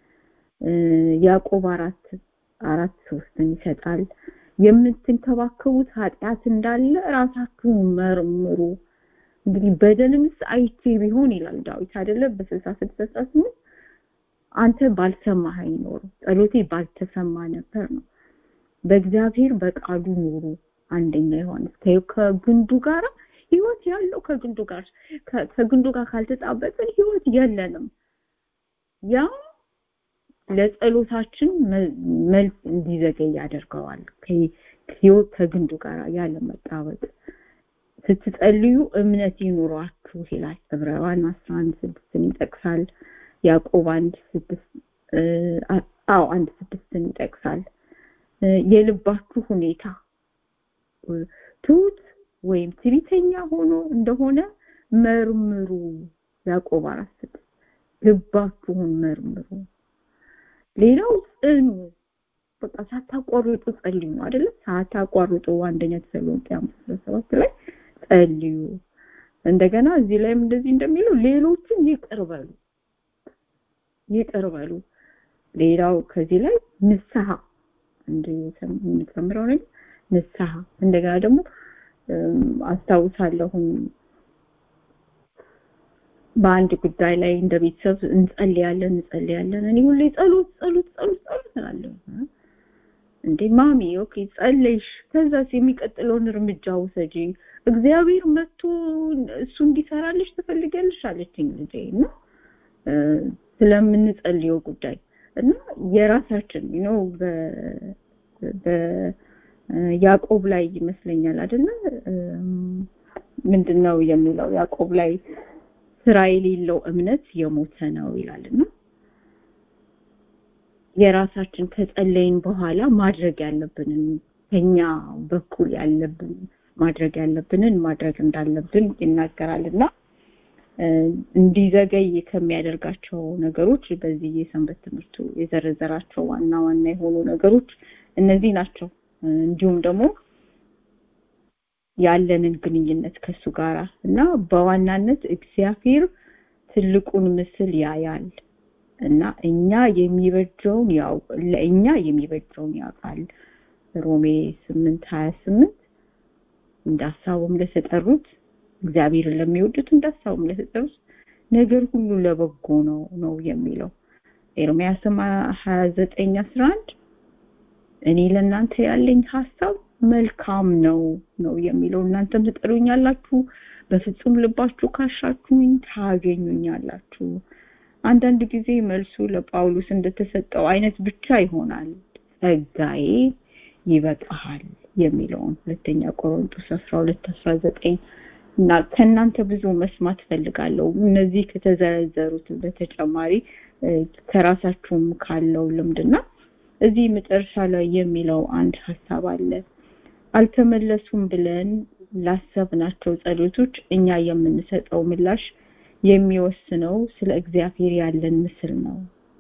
ያዕቆብ አራት አራት ሶስትን ይሰጣል የምትንከባከቡት ኃጢአት እንዳለ ራሳችሁን መርምሩ እንግዲህ በደልንስ አይቼ ቢሆን ይላል ዳዊት አይደለ በስልሳ ስድስት ስምንት አንተ ባልሰማኸኝ ኖሮ ጸሎቴ ባልተሰማ ነበር ነው በእግዚአብሔር በቃሉ ኑሩ አንደኛ ዮሐንስ ከግንዱ ጋር ህይወት ያለው ከግንዱ ጋር ከግንዱ ጋር ካልተጣበቅን ህይወት የለንም ያ ለጸሎታችን መልስ እንዲዘገይ ያደርገዋል ህይወት ከግንዱ ጋር ያለ መጣበቅ ስትጸልዩ እምነት ይኑሯችሁ ይላል ዕብራውያን 11 ስድስትን ይጠቅሳል ያዕቆብ አንድ ስድስት አዎ አንድ ስድስትን ይጠቅሳል የልባችሁ ሁኔታ ትሁት ወይም ትሪተኛ ሆኖ እንደሆነ መርምሩ ያዕቆብ አራት ስድስት ልባችሁን መርምሩ ሌላው ጽኑ በቃ ሳታቋርጡ ጸልዩ ነው አይደለ ሳታቋርጡ አንደኛ ተሰሎንቄ አምስት ሰባት ላይ ጸልዩ እንደገና እዚህ ላይም እንደዚህ እንደሚለው ሌሎችን ይቅር በሉ ይቅር በሉ ሌላው ከዚህ ላይ ንስሐ እንደ የምንጨምረው ነገር ንስሐ እንደገና ደግሞ አስታውሳለሁም በአንድ ጉዳይ ላይ እንደ ቤተሰብ እንጸልያለን እንጸልያለን እኔ ሁሌ ጸሎት ጸሎት ጸሎት ጸሎት እላለሁ እንዴ ማሚ ኦኬ ጸለይሽ ከዛስ የሚቀጥለውን እርምጃ ውሰጂ እግዚአብሔር መጥቶ እሱ እንዲሰራልሽ ትፈልጊያለሽ አለችኝ ልጄ እና ስለምንጸልየው ጉዳይ እና የራሳችን ነው በያዕቆብ ላይ ይመስለኛል አይደለ ምንድነው የሚለው ያዕቆብ ላይ ስራ የሌለው እምነት የሞተ ነው ይላልና የራሳችን ከጸለይን በኋላ ማድረግ ያለብንን ከኛ በኩል ያለብን ማድረግ ያለብንን ማድረግ እንዳለብን ይናገራልና እንዲዘገይ ከሚያደርጋቸው ነገሮች በዚህ የሰንበት ትምህርቱ የዘረዘራቸው ዋና ዋና የሆኑ ነገሮች እነዚህ ናቸው እንዲሁም ደግሞ ያለንን ግንኙነት ከሱ ጋር እና በዋናነት እግዚአብሔር ትልቁን ምስል ያያል እና እኛ የሚበጀውን ያው ለእኛ የሚበጀውን ያውቃል ሮሜ 8 28 እንዳሳቡም ለተጠሩት እግዚአብሔርን ለሚወዱት እንዳሳቡም ለተጠሩት ነገር ሁሉ ለበጎ ነው ነው የሚለው ኤርሚያስ 29 11 እኔ ለእናንተ ያለኝ ሐሳብ መልካም ነው ነው የሚለው እናንተም ትጠሩኛላችሁ በፍጹም ልባችሁ ካሻችሁኝ ታገኙኛላችሁ አንዳንድ ጊዜ መልሱ ለጳውሎስ እንደተሰጠው አይነት ብቻ ይሆናል ጸጋዬ ይበቃሃል የሚለውን ሁለተኛ ቆሮንቶስ 12 19 እና ከእናንተ ብዙ መስማት ፈልጋለሁ እነዚህ ከተዘረዘሩት በተጨማሪ ከራሳችሁም ካለው ልምድና እዚህ መጨረሻ ላይ የሚለው አንድ ሀሳብ አለ አልተመለሱም ብለን ላሰብናቸው ጸሎቶች እኛ የምንሰጠው ምላሽ የሚወስነው ስለ እግዚአብሔር ያለን ምስል ነው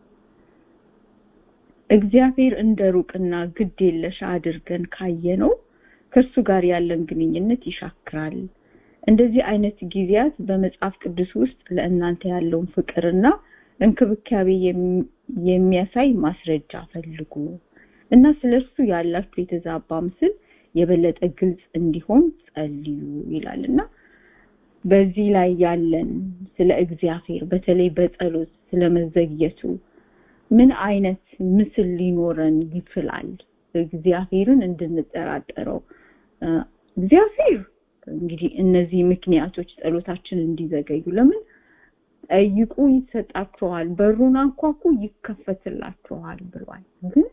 እግዚአብሔር እንደ ሩቅና ግድ የለሽ አድርገን ካየነው ከእርሱ ጋር ያለን ግንኙነት ይሻክራል እንደዚህ አይነት ጊዜያት በመጽሐፍ ቅዱስ ውስጥ ለእናንተ ያለውን ፍቅርና እንክብካቤ የሚያሳይ ማስረጃ ፈልጉ እና ስለሱ ያላችሁ የተዛባ ምስል የበለጠ ግልጽ እንዲሆን ጸልዩ ይላልና በዚህ ላይ ያለን ስለ እግዚአብሔር በተለይ በጸሎት ስለመዘግየቱ ምን አይነት ምስል ሊኖረን ይችላል እግዚአብሔርን እንድንጠራጠረው እግዚአብሔር እንግዲህ እነዚህ ምክንያቶች ጸሎታችን እንዲዘገዩ ለምን ጠይቁ ይሰጣችኋል በሩን አንኳኩ ይከፈትላችኋል ብሏል ግን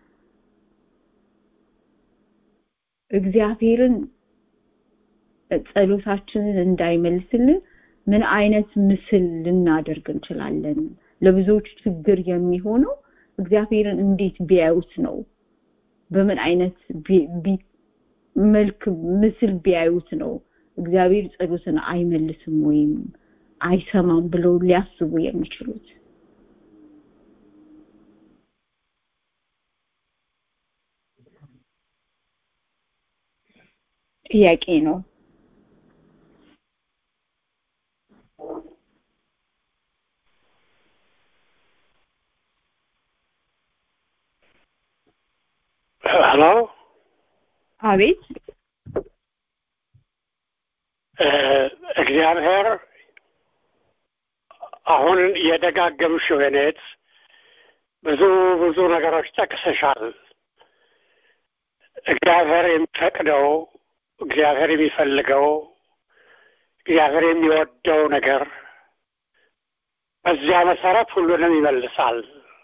እግዚአብሔርን ጸሎታችንን እንዳይመልስልን ምን አይነት ምስል ልናደርግ እንችላለን ለብዙዎች ችግር የሚሆነው እግዚአብሔርን እንዴት ቢያዩት ነው በምን አይነት መልክ ምስል ቢያዩት ነው እግዚአብሔር ጸሎትን አይመልስም ወይም አይሰማም ብለው ሊያስቡ የሚችሉት ጥያቄ ነው ሄሎ አቤት እግዚአብሔር አሁን የደጋገምሽው የኔት ብዙ ብዙ ነገሮች ጠቅሰሻል እግዚአብሔር የሚፈቅደው እግዚአብሔር የሚፈልገው እግዚአብሔር የሚወደው ነገር በዚያ መሰረት ሁሉንም ይመልሳል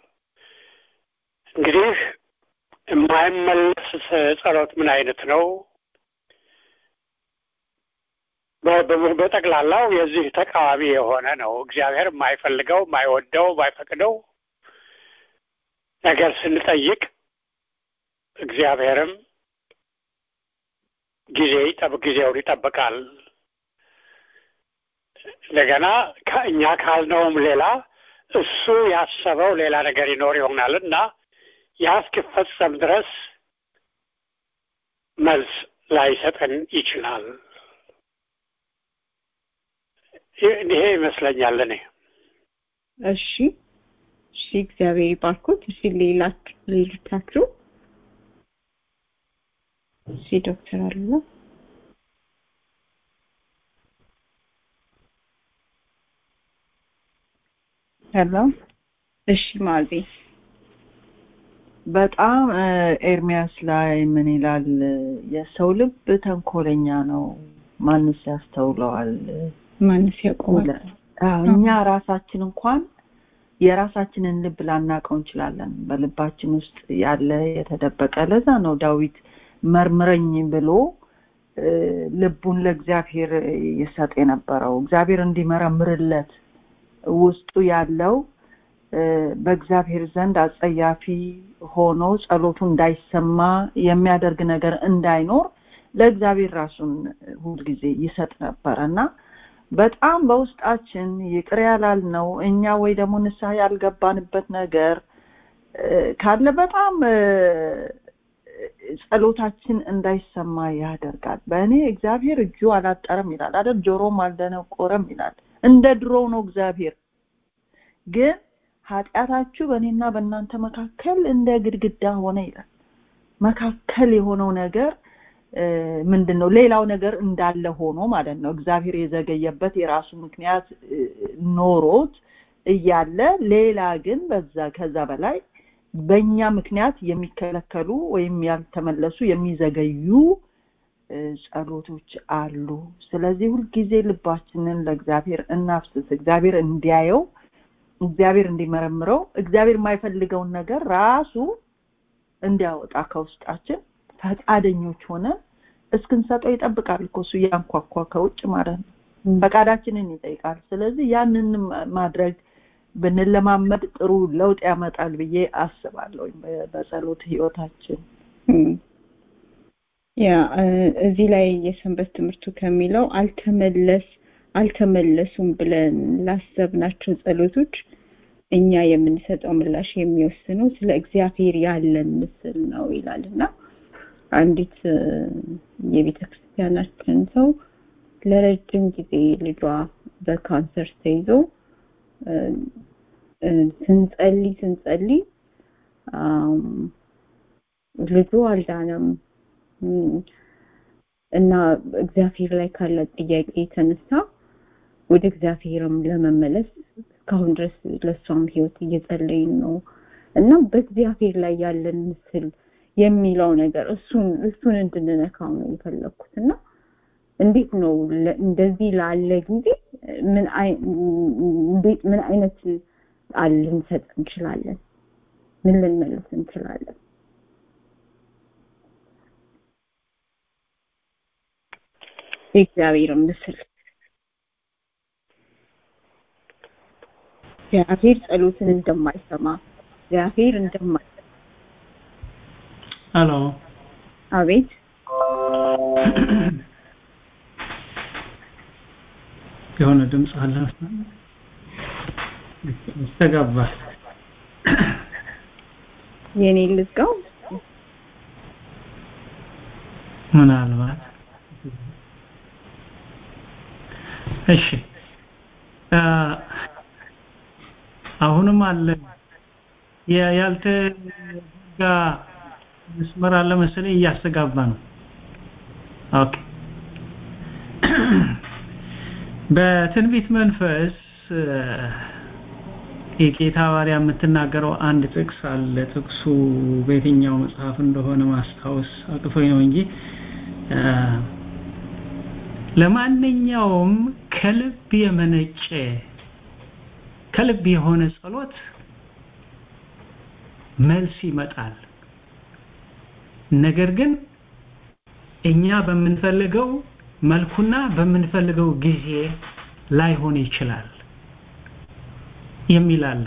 እንግዲህ የማይመለስ ጸሎት ምን አይነት ነው በጠቅላላው የዚህ ተቃዋሚ የሆነ ነው እግዚአብሔር የማይፈልገው የማይወደው የማይፈቅደው ነገር ስንጠይቅ እግዚአብሔርም ጊዜ ይጠብ ጊዜውን ይጠብቃል እንደገና ከእኛ ካልነውም ሌላ እሱ ያሰበው ሌላ ነገር ይኖር ይሆናል እና ያ እስኪፈጸም ድረስ መልስ ላይሰጠን ይችላል ይሄ ይመስለኛል እኔ እሺ እሺ እግዚአብሔር ይባርኩት እሺ ሌላ ሌሎቻችሁ እሺ ዶክተር አሉላ ሄሎ እሺ ማዚ በጣም ኤርሚያስ ላይ ምን ይላል የሰው ልብ ተንኮለኛ ነው ማንስ ያስተውለዋል ማንስ ያውቀዋል እኛ ራሳችን እንኳን የራሳችንን ልብ ላናቀው እንችላለን በልባችን ውስጥ ያለ የተደበቀ ለዛ ነው ዳዊት መርምረኝ ብሎ ልቡን ለእግዚአብሔር ይሰጥ የነበረው እግዚአብሔር እንዲመረምርለት ውስጡ ያለው በእግዚአብሔር ዘንድ አጸያፊ ሆኖ ጸሎቱ እንዳይሰማ የሚያደርግ ነገር እንዳይኖር ለእግዚአብሔር ራሱን ሁልጊዜ ይሰጥ ነበረ እና በጣም በውስጣችን ይቅር ያላልነው እኛ ወይ ደግሞ ንስሐ ያልገባንበት ነገር ካለ በጣም ጸሎታችን እንዳይሰማ ያደርጋል በእኔ እግዚአብሔር እጁ አላጠረም ይላል አይደል ጆሮም አልደነቆረም ይላል እንደ ድሮ ነው እግዚአብሔር ግን ኃጢአታችሁ በእኔና በእናንተ መካከል እንደ ግድግዳ ሆነ ይላል መካከል የሆነው ነገር ምንድን ነው ሌላው ነገር እንዳለ ሆኖ ማለት ነው እግዚአብሔር የዘገየበት የራሱ ምክንያት ኖሮት እያለ ሌላ ግን በዛ ከዛ በላይ በእኛ ምክንያት የሚከለከሉ ወይም ያልተመለሱ የሚዘገዩ ጸሎቶች አሉ ስለዚህ ሁልጊዜ ልባችንን ለእግዚአብሔር እናፍስስ እግዚአብሔር እንዲያየው እግዚአብሔር እንዲመረምረው እግዚአብሔር የማይፈልገውን ነገር ራሱ እንዲያወጣ ከውስጣችን ፈቃደኞች ሆነን እስክንሰጠው ይጠብቃል እኮ እሱ ያንኳኳ ከውጭ ማለት ነው ፈቃዳችንን ይጠይቃል ስለዚህ ያንን ማድረግ ብንለማመድ ጥሩ ለውጥ ያመጣል ብዬ አስባለሁ በጸሎት ህይወታችን ያ እዚህ ላይ የሰንበት ትምህርቱ ከሚለው አልተመለስ አልተመለሱም ብለን ላሰብናቸው ጸሎቶች እኛ የምንሰጠው ምላሽ የሚወስነው ስለ እግዚአብሔር ያለን ምስል ነው ይላል እና አንዲት የቤተ ክርስቲያናችን ሰው ለረጅም ጊዜ ልጇ በካንሰር ተይዞ ስንጸልይ ስንጸልይ ልጁ አልዳነም እና እግዚአብሔር ላይ ካላት ጥያቄ የተነሳ ወደ እግዚአብሔርም ለመመለስ እስካሁን ድረስ ለእሷም ህይወት እየጸለይን ነው እና በእግዚአብሔር ላይ ያለን ምስል የሚለው ነገር እሱን እሱን እንድንነካው ነው የፈለግኩት እና እንዴት ነው ለ- እንደዚህ ላለ ጊዜ ምን አይ- እንዴት ምን አይነት ቃል ልንሰጥ እንችላለን? ምን ልንመልስ እንችላለን? የእግዚአብሔር ምስል እግዚአብሔር ጸሎትን እንደማይሰማ እግዚአብሔር እንደማይ ሄሎ አቤት የሆነ ድምፅ አለ ይስተጋባል የኔ ልዝጋው ምናልባት እሺ አ፣ አሁንም አለ ያ- ያልተዘጋ መስመር አለ መሰለኝ እያስተጋባ ነው ኦኬ በትንቢት መንፈስ እ፣ የጌታ ባሪያ የምትናገረው አንድ ጥቅስ አለ ጥቅሱ በየትኛው መጽሐፍ እንደሆነ ማስታወስ አቅቶኝ ነው እንጂ እ፣ ለማንኛውም ከልብ የመነጨ ከልብ የሆነ ጸሎት መልስ ይመጣል ነገር ግን እኛ በምንፈልገው መልኩና በምንፈልገው ጊዜ ላይሆን ይችላል የሚል አለ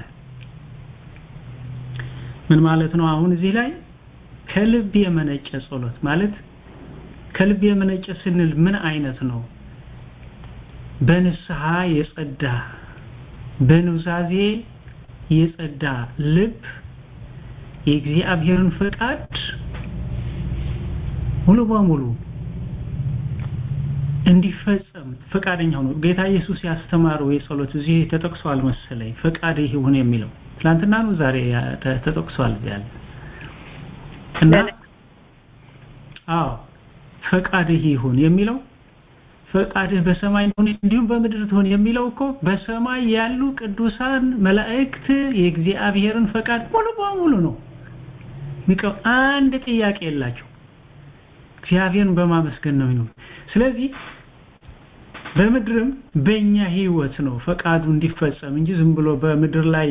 ምን ማለት ነው አሁን እዚህ ላይ ከልብ የመነጨ ጸሎት ማለት ከልብ የመነጨ ስንል ምን አይነት ነው በንስሐ የጸዳ በኑዛዜ የጸዳ ልብ የእግዚአብሔርን ፈቃድ ሙሉ በሙሉ እንዲፈጸም ፈቃደኛ ሆኖ ጌታ ኢየሱስ ያስተማረው የጸሎት እዚህ ተጠቅሷል መሰለኝ ፈቃድ ይሁን የሚለው ትላንትና ነው ዛሬ ያ- ተ- ተጠቅሷል እዚያ ላይ እና አዎ ፈቃድህ ይሁን የሚለው ፈቃድህ በሰማይ እንደሆነ እንዲሁም በምድር ትሆን የሚለው እኮ በሰማይ ያሉ ቅዱሳን መላእክት የእግዚአብሔርን ፈቃድ ሙሉ በሙሉ ነው ሚቀው አንድ ጥያቄ የላቸው እግዚአብሔርን በማመስገን ነው የሚኖር ስለዚህ በምድርም በእኛ ህይወት ነው ፈቃዱ እንዲፈጸም እንጂ ዝም ብሎ በምድር ላይ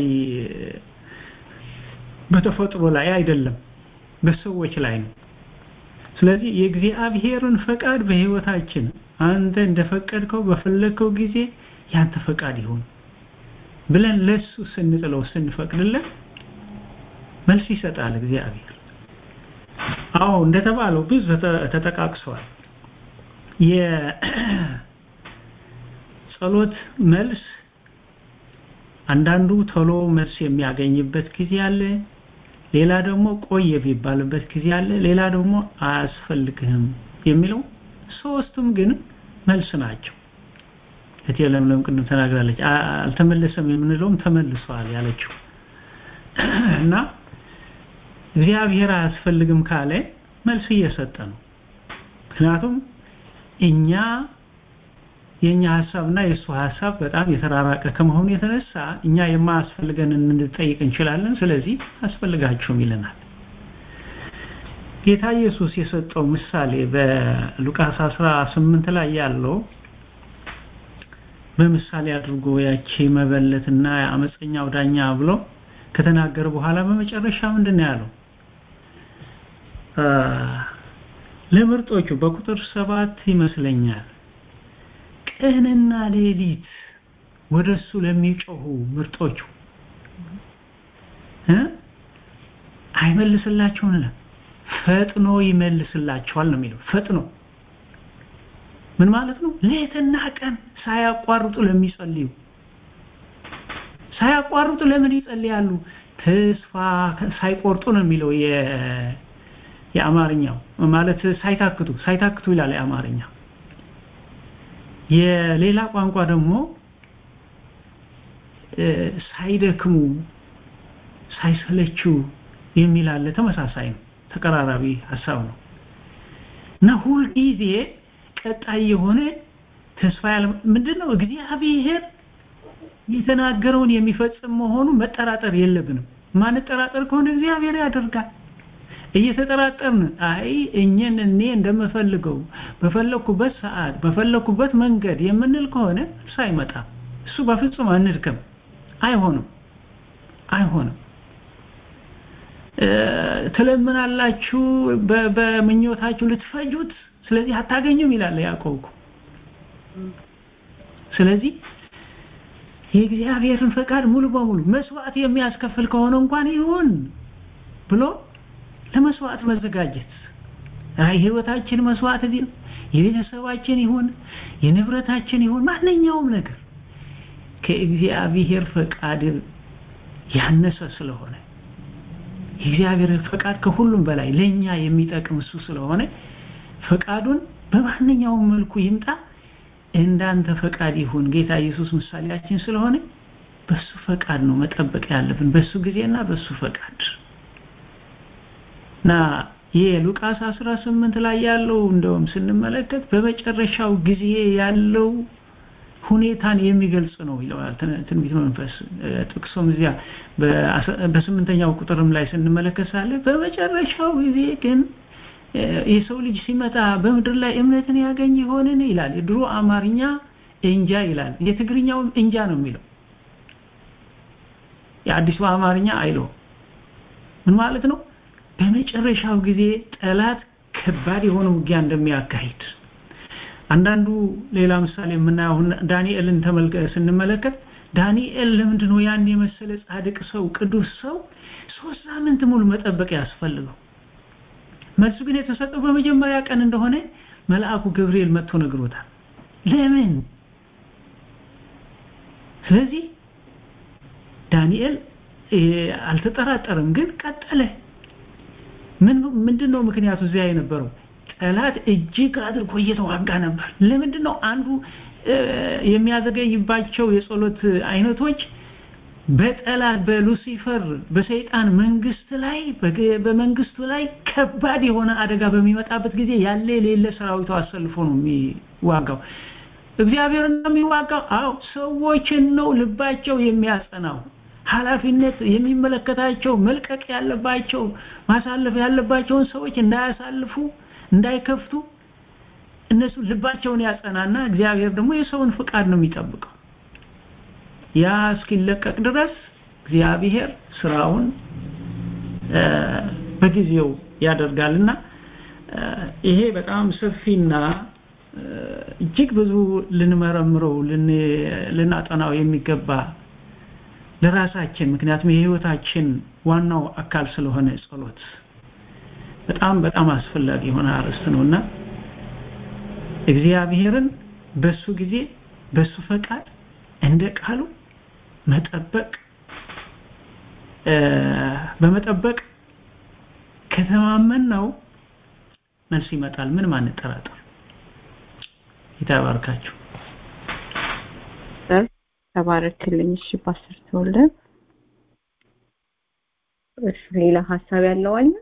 በተፈጥሮ ላይ አይደለም በሰዎች ላይ ነው ስለዚህ የእግዚአብሔርን ፈቃድ በህይወታችን አንተ እንደፈቀድከው በፈለግከው ጊዜ ያንተ ፈቃድ ይሁን ብለን ለሱ ስንጥለው ስንፈቅድለት መልስ ይሰጣል እግዚአብሔር አዎ እንደተባለው ብዙ ተጠ- ተጠቃቅሰዋል የጸሎት መልስ አንዳንዱ ቶሎ መልስ የሚያገኝበት ጊዜ አለ ሌላ ደግሞ ቆየ የሚባልበት ጊዜ አለ ሌላ ደግሞ አያስፈልግህም የሚለው ሶስቱም ግን መልስ ናቸው እቴ ለምለም ቅድም ተናግራለች አ- አልተመለሰም የምንለውም ተመልሷል ያለችው እና እግዚአብሔር አያስፈልግም ካለ መልስ እየሰጠ ነው ምክንያቱም እኛ የኛ ሐሳብና የእሱ ሐሳብ በጣም የተራራቀ ከመሆኑ የተነሳ እኛ የማያስፈልገን እንድጠይቅ እንችላለን ስለዚህ አስፈልጋችሁም ይለናል ጌታ ኢየሱስ የሰጠው ምሳሌ በሉቃስ 18 ላይ ያለው በምሳሌ አድርጎ ያቺ መበለትና አመፀኛው ዳኛ ብሎ ከተናገረ በኋላ በመጨረሻ ምንድን ነው ያለው አ፣ ለምርጦቹ በቁጥር ሰባት ይመስለኛል ቀንና ሌሊት ወደሱ ለሚጮሁ ምርጦቹ እ አይመልስላቸውም ይላል። ፈጥኖ ይመልስላቸዋል ነው የሚለው ፈጥኖ ምን ማለት ነው ሌትና ቀን ሳያቋርጡ ለሚጸልዩ ሳያቋርጡ ለምን ይጸልያሉ ተስፋ ሳይቆርጡ ነው የሚለው የ የአማርኛው ማለት ሳይታክቱ ሳይታክቱ ይላል የአማርኛ የሌላ ቋንቋ ደግሞ እ፣ ሳይደክሙ ሳይሰለችው የሚል አለ ተመሳሳይ ነው ተቀራራቢ ሀሳብ ነው እና ሁልጊዜ ቀጣይ የሆነ ተስፋ ያለ ምንድን ነው እግዚአብሔር የተናገረውን የሚፈጽም መሆኑ መጠራጠር የለብንም ማንጠራጠር ከሆነ እግዚአብሔር ያደርጋል እየተጠራጠርን አይ እኛን እኔ እንደምፈልገው በፈለኩበት ሰዓት በፈለኩበት መንገድ የምንል ከሆነ እሱ አይመጣም እሱ በፍጹም አንድከም አይሆንም አይሆንም ትለምናላችሁ በምኞታችሁ ልትፈጁት ስለዚህ አታገኙም ይላል ያዕቆብ ስለዚህ የእግዚአብሔርን ፈቃድ ሙሉ በሙሉ መስዋዕት የሚያስከፍል ከሆነ እንኳን ይሁን ብሎ ለመስዋዕት መዘጋጀት አይ ህይወታችን መስዋዕት ቢል የቤተሰባችን ይሁን የንብረታችን ይሁን ማንኛውም ነገር ከእግዚአብሔር ፈቃድ ያነሰ ስለሆነ የእግዚአብሔር ፈቃድ ከሁሉም በላይ ለኛ የሚጠቅም እሱ ስለሆነ ፈቃዱን በማንኛውም መልኩ ይምጣ እንዳንተ ፈቃድ ይሁን ጌታ ኢየሱስ ምሳሌያችን ስለሆነ በሱ ፈቃድ ነው መጠበቅ ያለብን በሱ ጊዜና በሱ ፈቃድ ና የሉቃስ 18 ላይ ያለው እንደውም ስንመለከት በመጨረሻው ጊዜ ያለው ሁኔታን የሚገልጽ ነው ይለዋል ትንቢት መንፈስ ጥቅሶም እዚያ በስምንተኛው ቁጥርም ላይ ስንመለከት ሳለ በመጨረሻው ጊዜ ግን የሰው ልጅ ሲመጣ በምድር ላይ እምነትን ያገኝ ይሆንን ይላል የድሮ አማርኛ እንጃ ይላል የትግርኛውም እንጃ ነው የሚለው የአዲሱ አማርኛ አይለው ምን ማለት ነው በመጨረሻው ጊዜ ጠላት ከባድ የሆነ ውጊያ እንደሚያካሂድ አንዳንዱ ሌላ ምሳሌ የምናየው ዳንኤልን ተመልከ ስንመለከት ዳንኤል ለምንድነው ያን የመሰለ ጻድቅ ሰው ቅዱስ ሰው ሶስት ሳምንት ሙሉ መጠበቅ ያስፈልገው መልሱ ግን የተሰጠው በመጀመሪያ ቀን እንደሆነ መልአኩ ገብርኤል መጥቶ ነግሮታል ለምን ስለዚህ ዳንኤል አልተጠራጠረም ግን ቀጠለ ምን ምንድነው ምክንያቱ እዚያ የነበረው ጠላት እጅግ አድርጎ እየተዋጋ ነበር ለምንድነው አንዱ የሚያዘገይባቸው የጸሎት አይነቶች በጠላት በሉሲፈር በሰይጣን መንግስት ላይ በመንግስቱ ላይ ከባድ የሆነ አደጋ በሚመጣበት ጊዜ ያለ የሌለ ሰራዊቱ አሰልፎ ነው የሚዋጋው እግዚአብሔር እንደሚዋጋው አዎ ሰዎችን ነው ልባቸው የሚያጸናው ኃላፊነት የሚመለከታቸው መልቀቅ ያለባቸው ማሳለፍ ያለባቸውን ሰዎች እንዳያሳልፉ እንዳይከፍቱ እነሱ ልባቸውን ያጸናና እግዚአብሔር ደግሞ የሰውን ፍቃድ ነው የሚጠብቀው ያ እስኪለቀቅ ድረስ እግዚአብሔር ስራውን በጊዜው ያደርጋልና ይሄ በጣም ሰፊና እጅግ ብዙ ልንመረምረው ልናጠናው የሚገባ ለራሳችን ምክንያቱም የህይወታችን ዋናው አካል ስለሆነ ጸሎት በጣም በጣም አስፈላጊ የሆነ አርዕስት ነውና እግዚአብሔርን በሱ ጊዜ በሱ ፈቃድ እንደ ቃሉ መጠበቅ በመጠበቅ ከተማመን ነው መልስ ይመጣል ምን ማንጠራጠር ይታባርካችሁ ተባረክልኝ እሺ ፓስተር ተወልደ እሺ ሌላ ሀሳብ ያለው አለ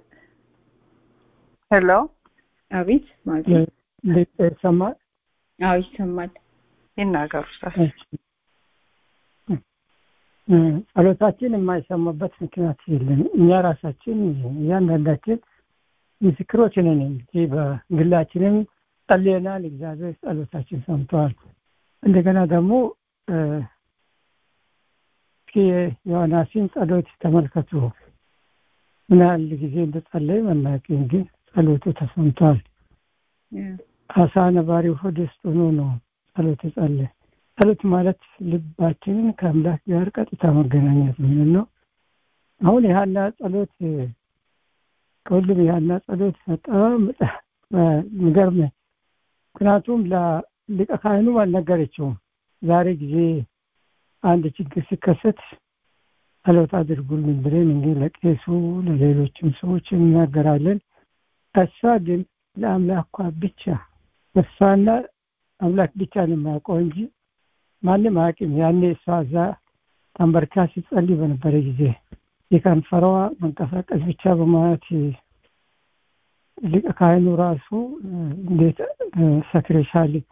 ሄሎ አቤት ማለት ይሰማል አዎ ይሰማል ይናገሩ ጸሎታችን የማይሰማበት ምክንያት የለም እኛ ራሳችን እያንዳንዳችን ምስክሮች ነን እንጂ በግላችንም ጸልየናል እግዚአብሔር ጸሎታችን ሰምተዋል እንደገና ደግሞ እስኪ ዮናስን ጸሎት ተመልከቱ ምን ያህል ጊዜ እንደጸለይ መናቅም ግን ጸሎቱ ተሰምቷል አሳ ነባሪው ሆድ ውስጥ ሆኖ ነው ጸሎት ጸለየ ጸሎት ማለት ልባችንን ከአምላክ ጋር ቀጥታ መገናኘት ምን ነው አሁን የሀና ጸሎት ከሁሉም የሀና ጸሎት በጣም የሚገርም ምክንያቱም ሊቀ ካህኑም አልነገረችውም ዛሬ ጊዜ አንድ ችግር ሲከሰት ጸሎት አድርጉልን ብለን እንግዲህ ለቄሱ ለሌሎችም ሰዎች እናገራለን እሷ ግን ለአምላኳ ብቻ እሷና አምላክ ብቻ ነው የሚያውቀው እንጂ ማንም አያውቅም ያኔ እሷ እዛ ተንበርካ ሲጸልይ በነበረ ጊዜ የከንፈሯ መንቀሳቀስ ብቻ በማለት ሊቀ ካህኑ ራሱ እንዴት ሰክሬሻል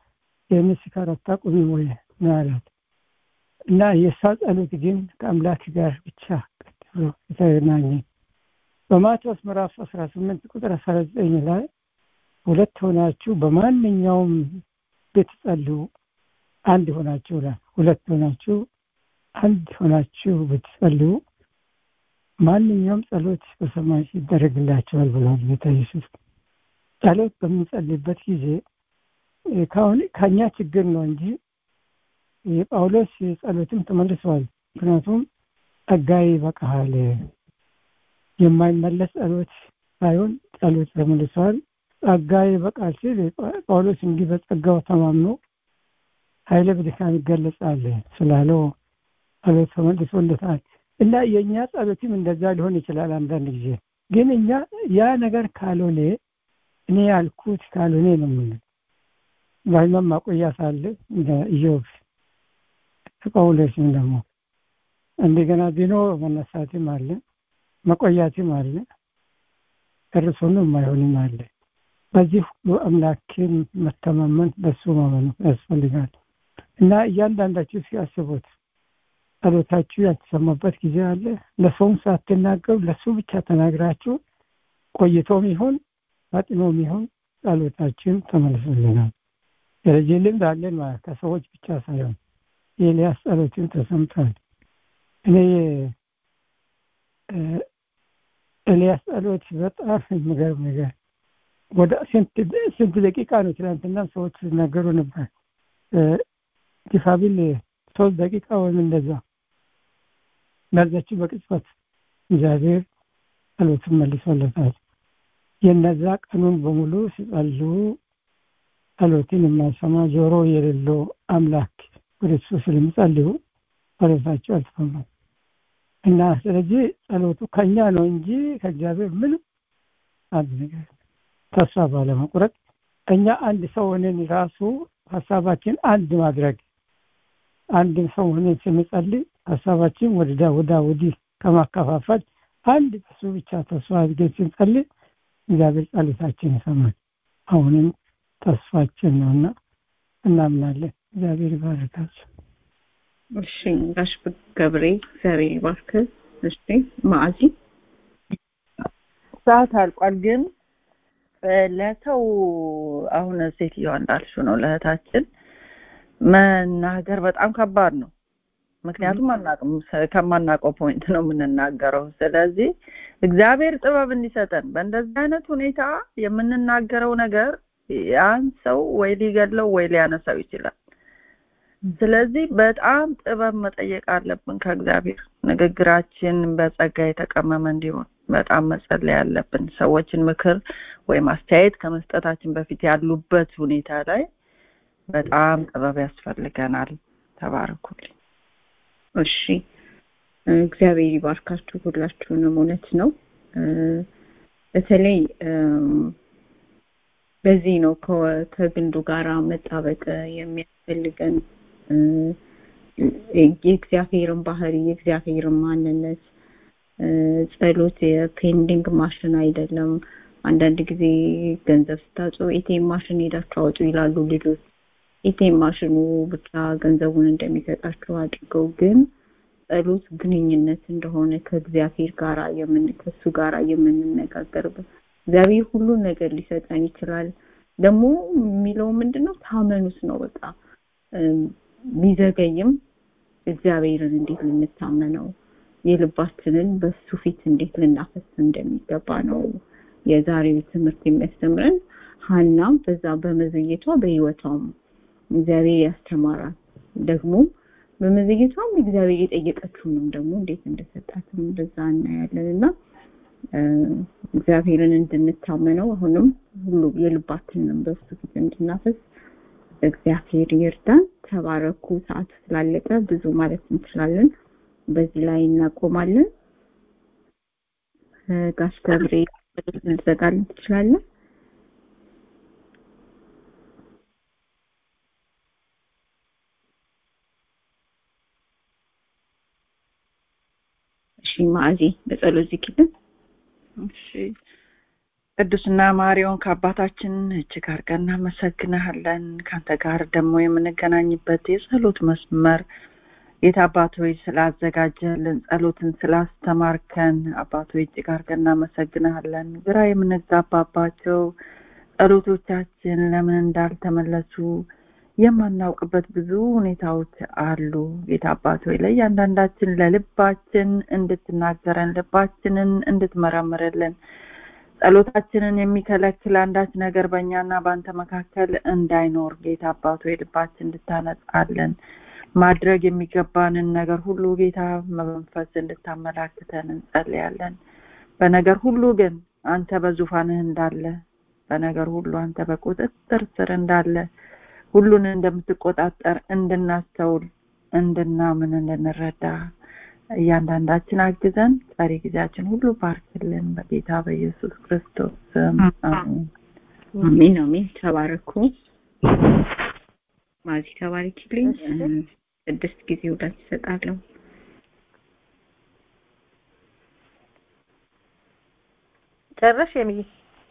ይህን ስካር አታቁሚም ወይ ነው ያላት እና የእሷ ጸሎት ግን ከአምላክ ጋር ብቻ ቀጥ ብሎ የተገናኘ በማቴዎስ ምዕራፍ አስራ ስምንት ቁጥር አስራ ዘጠኝ ላይ ሁለት ሆናችሁ በማንኛውም ብትጸልዩ አንድ ሆናችሁ ይላል ሁለት ሆናችሁ አንድ ሆናችሁ ብትጸልዩ ማንኛውም ጸሎት በሰማይ ይደረግላቸዋል ብሏል ጌታ ኢየሱስ ጸሎት በምንጸልይበት ጊዜ ከአሁን ከእኛ ችግር ነው እንጂ የጳውሎስ ጸሎትም ተመልሰዋል ምክንያቱም ጸጋዬ ይበቃሃል የማይመለስ ጸሎት ሳይሆን ጸሎት ተመልሰዋል ጸጋዬ ይበቃል ሲል ጳውሎስ እንዲህ በጸጋው ተማምኖ ኃይለ በድካም ይገለጻል ስላለው ጸሎት ተመልሶለታል እና የእኛ ጸሎትም እንደዛ ሊሆን ይችላል አንዳንድ ጊዜ ግን እኛ ያ ነገር ካልሆነ እኔ ያልኩት ካልሆነ ነው ምን በህመም ማቆያ ሳለ እንደ ኢዮብ ጳውሎስም ደግሞ እንደገና ቢኖ መነሳትም አለ መቆያትም አለ ጨርሶኑ የማይሆንም አለ በዚህ ሁሉ አምላክን መተማመን በሱ ማመኑ ያስፈልጋል እና እያንዳንዳችሁ ሲያስቡት ጸሎታችሁ ያልተሰማበት ጊዜ አለ ለሰውም ሳትናገሩ ለሱ ብቻ ተናግራችሁ ቆይቶም ይሆን ፈጥኖም ይሆን ጸሎታችን ተመልሶልናል ስለዚህ ልምድ አለን ማለት ከሰዎች ብቻ ሳይሆን የኤልያስ ጸሎትን ተሰምቷል እኔ ኤልያስ ጸሎት በጣም የሚገርም ነገር ወደ ስንት ደቂቃ ነው ትናንትና ሰዎች ሲናገሩ ነበር ዲፋቢል ሶስት ደቂቃ ወይም እንደዛ በዛች በቅጽበት እግዚአብሔር ጸሎትን መልሶለታል የነዛ ቀኑን በሙሉ ሲጸሉ ጸሎትን የማይሰማ ጆሮ የሌለው አምላክ ወደ እሱ ስለሚጸልዩ ጸሎታቸው አልተሰማም እና ስለዚህ ጸሎቱ ከኛ ነው እንጂ ከእግዚአብሔር ምንም አንድ ነገር ተስፋ ባለመቁረጥ እኛ አንድ ሰው ሆነን ራሱ ሀሳባችን አንድ ማድረግ አንድ ሰው ሆነን ስንጸልይ ሀሳባችን ወደዳ ወዳ ወዲህ ከማከፋፈል አንድ በሱ ብቻ ተስፋ አድርገን ስንጸልይ እግዚአብሔር ጸሎታችን ይሰማል አሁንም ተስፋችን ነውና እናምናለን እግዚአብሔር ይባርካቸው እሺ ጋሽ ገብሬ እግዚአብሔር ይባርክ እሺ ማዕዚ ሰዓት አልቋል ግን ለሰው አሁን ሴትዮዋ እንዳልሽው ነው ለእህታችን መናገር በጣም ከባድ ነው ምክንያቱም አናቅም ከማናውቀው ፖይንት ነው የምንናገረው ስለዚህ እግዚአብሔር ጥበብ እንዲሰጠን በእንደዚህ አይነት ሁኔታ የምንናገረው ነገር ያን ሰው ወይ ሊገለው ወይ ሊያነሳው ይችላል ስለዚህ በጣም ጥበብ መጠየቅ አለብን ከእግዚአብሔር ንግግራችን በጸጋ የተቀመመ እንዲሆን በጣም መጸለይ ያለብን ሰዎችን ምክር ወይም አስተያየት ከመስጠታችን በፊት ያሉበት ሁኔታ ላይ በጣም ጥበብ ያስፈልገናል ተባረኩልኝ እሺ እግዚአብሔር ይባርካችሁ ሁላችሁንም እውነት ነው በተለይ በዚህ ነው ከግንዱ ጋራ መጣበቅ የሚያስፈልገን የእግዚአብሔርን ባህሪ የእግዚአብሔርን ማንነት ጸሎት የፔንዲንግ ማሽን አይደለም አንዳንድ ጊዜ ገንዘብ ስታጡ ኤቲኤም ማሽን ሄዳችሁ አውጡ ይላሉ ልጆች ኤቲኤም ማሽኑ ብቻ ገንዘቡን እንደሚሰጣችሁ አድርገው ግን ጸሎት ግንኙነት እንደሆነ ከእግዚአብሔር ጋር የምን ከሱ ጋር የምንነጋገርበት እግዚአብሔር ሁሉ ነገር ሊሰጠን ይችላል ደግሞ የሚለው ምንድነው ታመኑት ነው በቃ ቢዘገይም እግዚአብሔርን እንዴት ልንታመነው የልባችንን በሱ ፊት እንዴት ልናፈስ እንደሚገባ ነው የዛሬው ትምህርት የሚያስተምረን ሀናም በዛ በመዘየቷ በህይወቷም እግዚአብሔር ያስተማራል ደግሞ በመዘግየቷም እግዚአብሔር የጠየቀችውንም ደግሞ እንዴት እንደሰጣትም እንደዛ እናያለን እና እግዚአብሔርን እንድንታመነው አሁንም ሁሉ የልባችንን በሱ ፊት እንድናፈስ እግዚአብሔር ይርዳን ተባረኩ ሰዓቱ ስላለቀ ብዙ ማለት እንችላለን በዚህ ላይ እናቆማለን ጋሽ ገብሬ ልዘጋልን ትችላለን እሺ ማዕዚ በጸሎት ዝግልን እሺ ቅዱስና ማሪውን ከአባታችን እጅግ አድርገን እናመሰግንሃለን። ከአንተ ጋር ደግሞ የምንገናኝበት የጸሎት መስመር ጌታ አባት ሆይ ስላዘጋጀልን ጸሎትን ስላስተማርከን አባት ሆይ እጅግ አድርገን እናመሰግንሃለን። ግራ የምንጋባባቸው ጸሎቶቻችን ለምን እንዳልተመለሱ የማናውቅበት ብዙ ሁኔታዎች አሉ። ጌታ አባት ሆይ ለእያንዳንዳችን ለልባችን እንድትናገረን ልባችንን እንድትመረምርልን ጸሎታችንን የሚከለክል አንዳች ነገር በእኛና በአንተ መካከል እንዳይኖር ጌታ አባት ሆይ ልባችን እንድታነጻለን ማድረግ የሚገባንን ነገር ሁሉ ጌታ በመንፈስ እንድታመላክተን እንጸልያለን። በነገር ሁሉ ግን አንተ በዙፋንህ እንዳለ በነገር ሁሉ አንተ በቁጥጥር ስር እንዳለ ሁሉን እንደምትቆጣጠር እንድናስተውል እንድናምን እንድንረዳ እያንዳንዳችን አግዘን ቀሪ ጊዜያችን ሁሉ ባርክልን በጌታ በኢየሱስ ክርስቶስ ስም አሜን። አሜን አሜን። ተባረኩ። ማዚ ተባረኪልኝ። ስድስት ጊዜ ውዳት ይሰጣለሁ። ጨረሽ የሚይ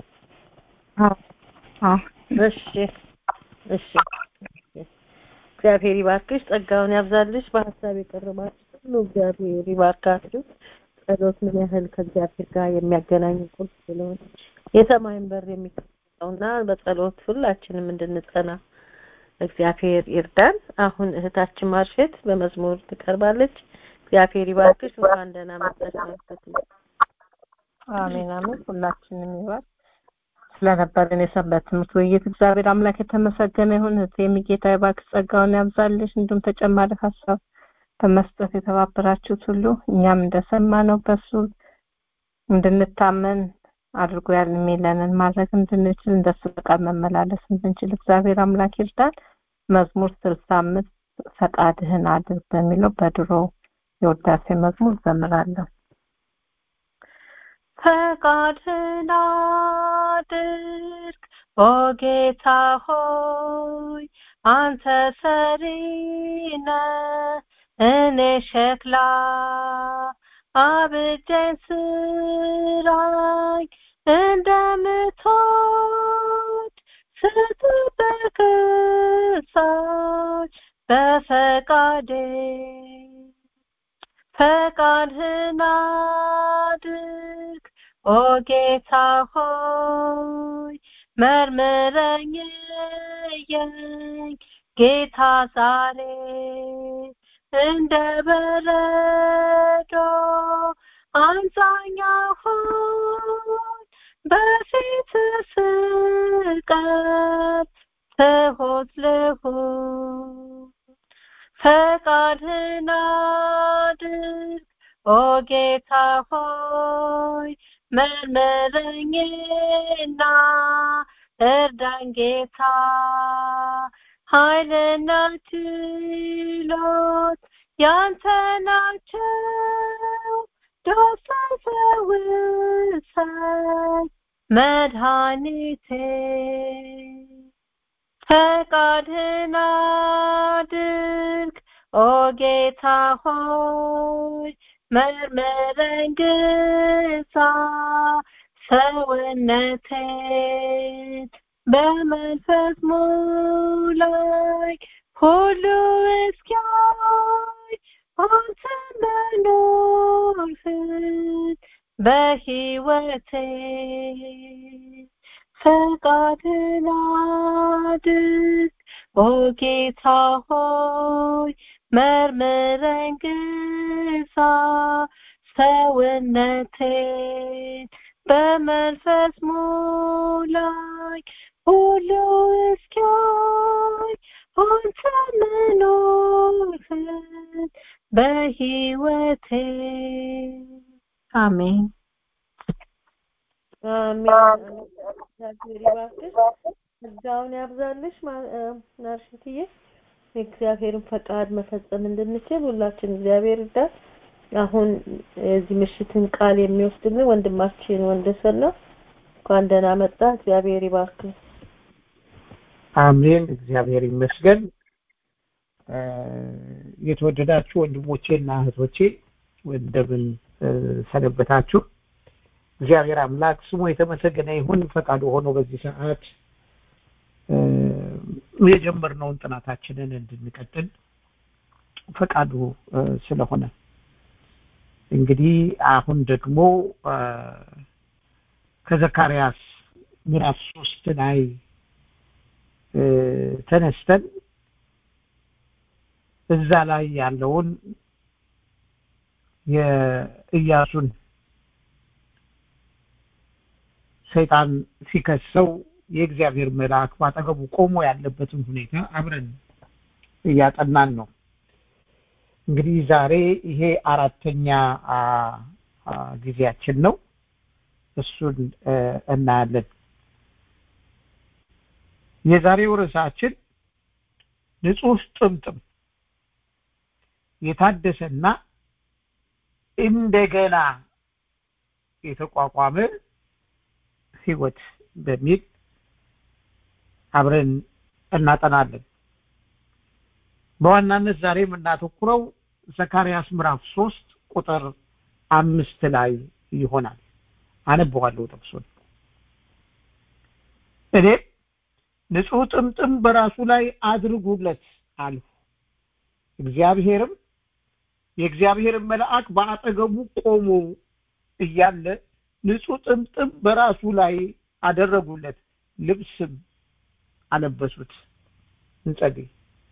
አዎ እሺ እሺ እግዚአብሔር ይባርክሽ፣ ጸጋውን ያብዛልሽ። በሀሳብ የቀረባችሁ ሁሉ እግዚአብሔር ይባርካችሁ። ጸሎት ምን ያህል ከእግዚአብሔር ጋር የሚያገናኝ ቁልፍ ስለሆነ የሰማይን በር የሚከፍተውና በጸሎት ሁላችንም እንድንጸና እግዚአብሔር ይርዳን። አሁን እህታችን ማርሸት በመዝሙር ትቀርባለች። እግዚአብሔር ይባርክሽ። እንኳን ደህና መጣሽ ማርሸት። አሜን አሜን። ሁላችንም ይባርክ። ስለነበረን የሰንበት ትምህርት ውይይት እግዚአብሔር አምላክ የተመሰገነ ይሁን። እህቴ የሚጌታ ይባርክ፣ ጸጋውን ያብዛልሽ። እንዲሁም ተጨማሪ ሀሳብ በመስጠት የተባበራችሁት ሁሉ እኛም እንደሰማነው በሱ እንድንታመን አድርጎ ያል የሚለንን ማድረግ እንድንችል እንደሱ ፈቃድ መመላለስ እንድንችል እግዚአብሔር አምላክ ይርዳን። መዝሙር ስልሳ አምስት ፈቃድህን አድርግ በሚለው በድሮ የውዳሴ መዝሙር ዘምራለሁ። ፈቃድህን አድርግ ኦ ጌታ ሆይ አንተ ሰሪ ነህ እኔ ሸክላ አብጀኝ ስራኝ እንደምትወድ ስትጠብቅ እሳት በፈቃዴ ፈቃድህን አድርግ ኦ ጌታ ሆይ መርምረኝ እየኝ ጌታ ዛሬ እንደ በረዶ አንጻኝ አሁን በፊት ስቀርብ ትሁት ልሁን ፈቃድህን አድርግ ኦ ጌታ ሆይ መርምረኝና እርዳኝ ጌታ ኃይልና ችሎት ያንተ ናቸው ዶስን ፈውሰኝ መድኃኒቴ ፈቃድህን አድርግ ኦ ጌታ ሆይ መርምረኝ ግዛ ሰውነቴን በመንፈስ ሙላይ ሁሉ እስኪያይ አንተ መኖርህን በሕይወቴ ፈቃድህን አድርግ ኦ ጌታ ሆይ መርምረኝ ግዛ ሰውነቴን በመንፈስ ሙላይ ሁሉ እስኪያይ አንተ መኖርህን በሕይወቴ አሜን አሜን። እግዚአብሔር ይባርክሽ፣ ጸጋውን ያብዛልሽ። ናርሽትዬ የእግዚአብሔርን ፈቃድ መፈጸም እንድንችል ሁላችን እግዚአብሔር ይርዳን። አሁን የዚህ ምሽትን ቃል የሚወስድልን ወንድማችን ወንደሰን ነው። እንኳን ደህና መጣ። እግዚአብሔር ይባርክ። አሜን። እግዚአብሔር ይመስገን። የተወደዳችሁ ወንድሞቼ እና እህቶቼ እንደምን ሰነበታችሁ? እግዚአብሔር አምላክ ስሙ የተመሰገነ ይሁን። ፈቃዱ ሆኖ በዚህ ሰዓት የጀመርነውን ጥናታችንን እንድንቀጥል ፈቃዱ ስለሆነ እንግዲህ አሁን ደግሞ ከዘካርያስ ምዕራፍ ሶስት ላይ ተነስተን እዛ ላይ ያለውን የኢያሱን ሰይጣን ሲከሰው የእግዚአብሔር መልአክ ባጠገቡ ቆሞ ያለበትን ሁኔታ አብረን እያጠናን ነው። እንግዲህ ዛሬ ይሄ አራተኛ ጊዜያችን ነው። እሱን እናያለን። የዛሬው ርዕሳችን ንጹህ ጥምጥም የታደሰና እንደገና የተቋቋመ ህይወት በሚል አብረን እናጠናለን። በዋናነት ዛሬ የምናተኩረው ዘካርያስ ምዕራፍ ሶስት ቁጥር አምስት ላይ ይሆናል። አነበዋለሁ ጥቅሱን። እኔም ንጹህ ጥምጥም በራሱ ላይ አድርጉለት አልሁ። እግዚአብሔርም የእግዚአብሔርን መልአክ በአጠገቡ ቆሞ እያለ ንጹህ ጥምጥም በራሱ ላይ አደረጉለት፣ ልብስም አለበሱት። እንጸልይ።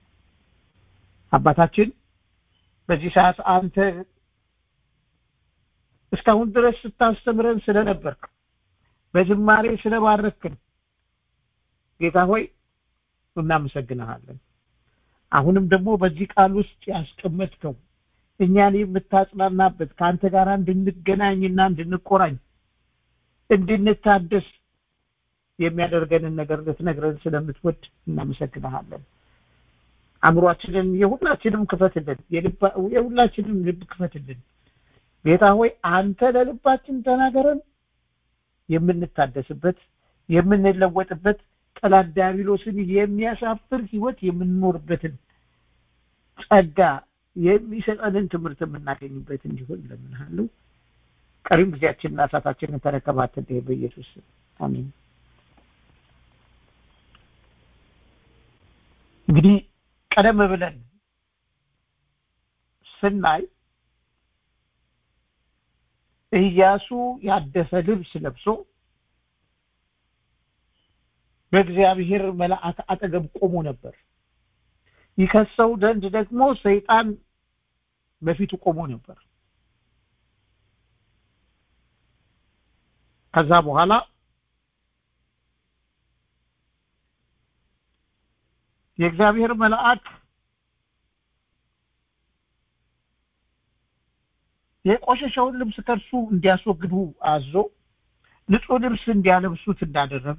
አባታችን በዚህ ሰዓት አንተ እስካሁን ድረስ ስታስተምረን ስለነበርክ በዝማሬ ስለባረክን ጌታ ሆይ እናመሰግንሃለን። አሁንም ደግሞ በዚህ ቃል ውስጥ ያስቀመጥከው እኛን የምታጽናናበት ከአንተ ጋር እንድንገናኝና እንድንቆራኝ እንድንታደስ የሚያደርገንን ነገር ልትነግረን ስለምትወድ እናመሰግንሃለን። አእምሯችንን የሁላችንም ክፈትልን፣ የሁላችንም ልብ ክፈትልን። ጌታ ሆይ አንተ ለልባችን ተናገረን፣ የምንታደስበት የምንለወጥበት ጠላት ዲያብሎስን የሚያሳፍር ህይወት የምንኖርበትን ጸጋ የሚሰጠንን ትምህርት የምናገኝበት እንዲሆን እለምንሃለሁ። ቀሪም ጊዜያችንና ሰዓታችንን ተረከባትን በኢየሱስ አሜን። እንግዲህ ቀደም ብለን ስናይ ኢያሱ ያደሰ ልብስ ለብሶ በእግዚአብሔር መልአክ አጠገብ ቆሞ ነበር። ይከሰው ዘንድ ደግሞ ሰይጣን በፊቱ ቆሞ ነበር። ከዛ በኋላ የእግዚአብሔር መልአክ የቆሸሸውን ልብስ ከእርሱ እንዲያስወግዱ አዞ ንጹህ ልብስ እንዲያለብሱት እንዳደረገ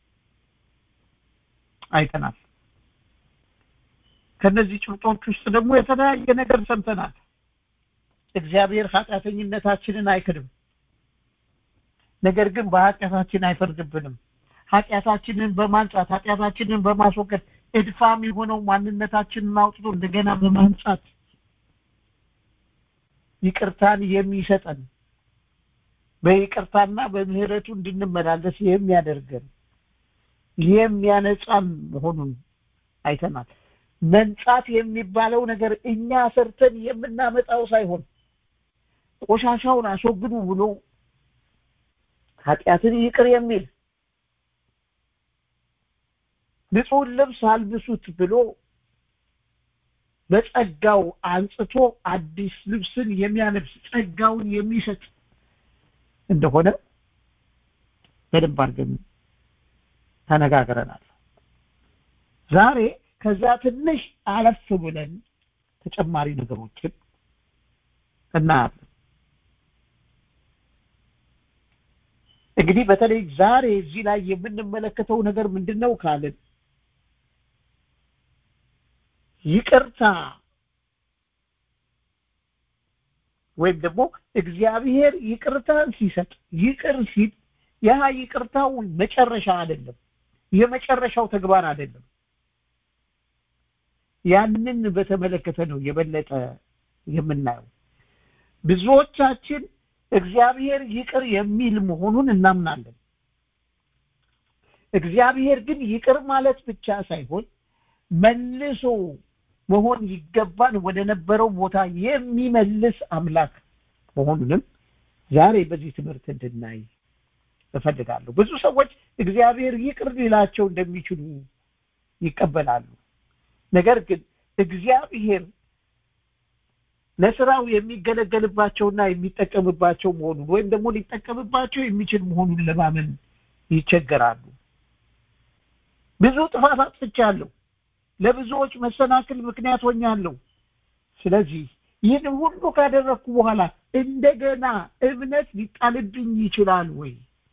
አይተናል። ከነዚህ ጭብጦች ውስጥ ደግሞ የተለያየ ነገር ሰምተናል። እግዚአብሔር ኃጢአተኝነታችንን አይክድም፣ ነገር ግን በኃጢአታችን አይፈርድብንም። ኃጢአታችንን በማንጻት ኃጢአታችንን በማስወገድ እድፋም የሆነው ማንነታችንን አውጥቶ እንደገና በማንጻት ይቅርታን የሚሰጠን በይቅርታና በምህረቱ እንድንመላለስ የሚያደርገን የሚያነጻን መሆኑን አይተናል። መንጻት የሚባለው ነገር እኛ ሰርተን የምናመጣው ሳይሆን ቆሻሻውን አስወግዱ ብሎ ኃጢአትን ይቅር የሚል ንጹህ ልብስ አልብሱት ብሎ በጸጋው አንጽቶ አዲስ ልብስን የሚያለብስ ጸጋውን የሚሰጥ እንደሆነ በደንብ አድርገን ተነጋግረናል። ዛሬ ከዛ ትንሽ አለፍ ብለን ተጨማሪ ነገሮችን እናያለን። እንግዲህ በተለይ ዛሬ እዚህ ላይ የምንመለከተው ነገር ምንድን ነው ካልን ይቅርታ ወይም ደግሞ እግዚአብሔር ይቅርታን ሲሰጥ ይቅር ሲል ያ ይቅርታው መጨረሻ አይደለም፣ የመጨረሻው ተግባር አይደለም። ያንን በተመለከተ ነው የበለጠ የምናየው። ብዙዎቻችን እግዚአብሔር ይቅር የሚል መሆኑን እናምናለን። እግዚአብሔር ግን ይቅር ማለት ብቻ ሳይሆን መልሶ መሆን ይገባን ወደ ነበረው ቦታ የሚመልስ አምላክ መሆኑንም ዛሬ በዚህ ትምህርት እንድናይ እፈልጋለሁ። ብዙ ሰዎች እግዚአብሔር ይቅር ሊላቸው እንደሚችሉ ይቀበላሉ። ነገር ግን እግዚአብሔር ለስራው የሚገለገልባቸውና የሚጠቀምባቸው መሆኑን ወይም ደግሞ ሊጠቀምባቸው የሚችል መሆኑን ለማመን ይቸገራሉ። ብዙ ጥፋት አጥፍቻለሁ፣ ለብዙዎች መሰናክል ምክንያት ሆኛለሁ። ስለዚህ ይህን ሁሉ ካደረግኩ በኋላ እንደገና እምነት ሊጣልብኝ ይችላል ወይ?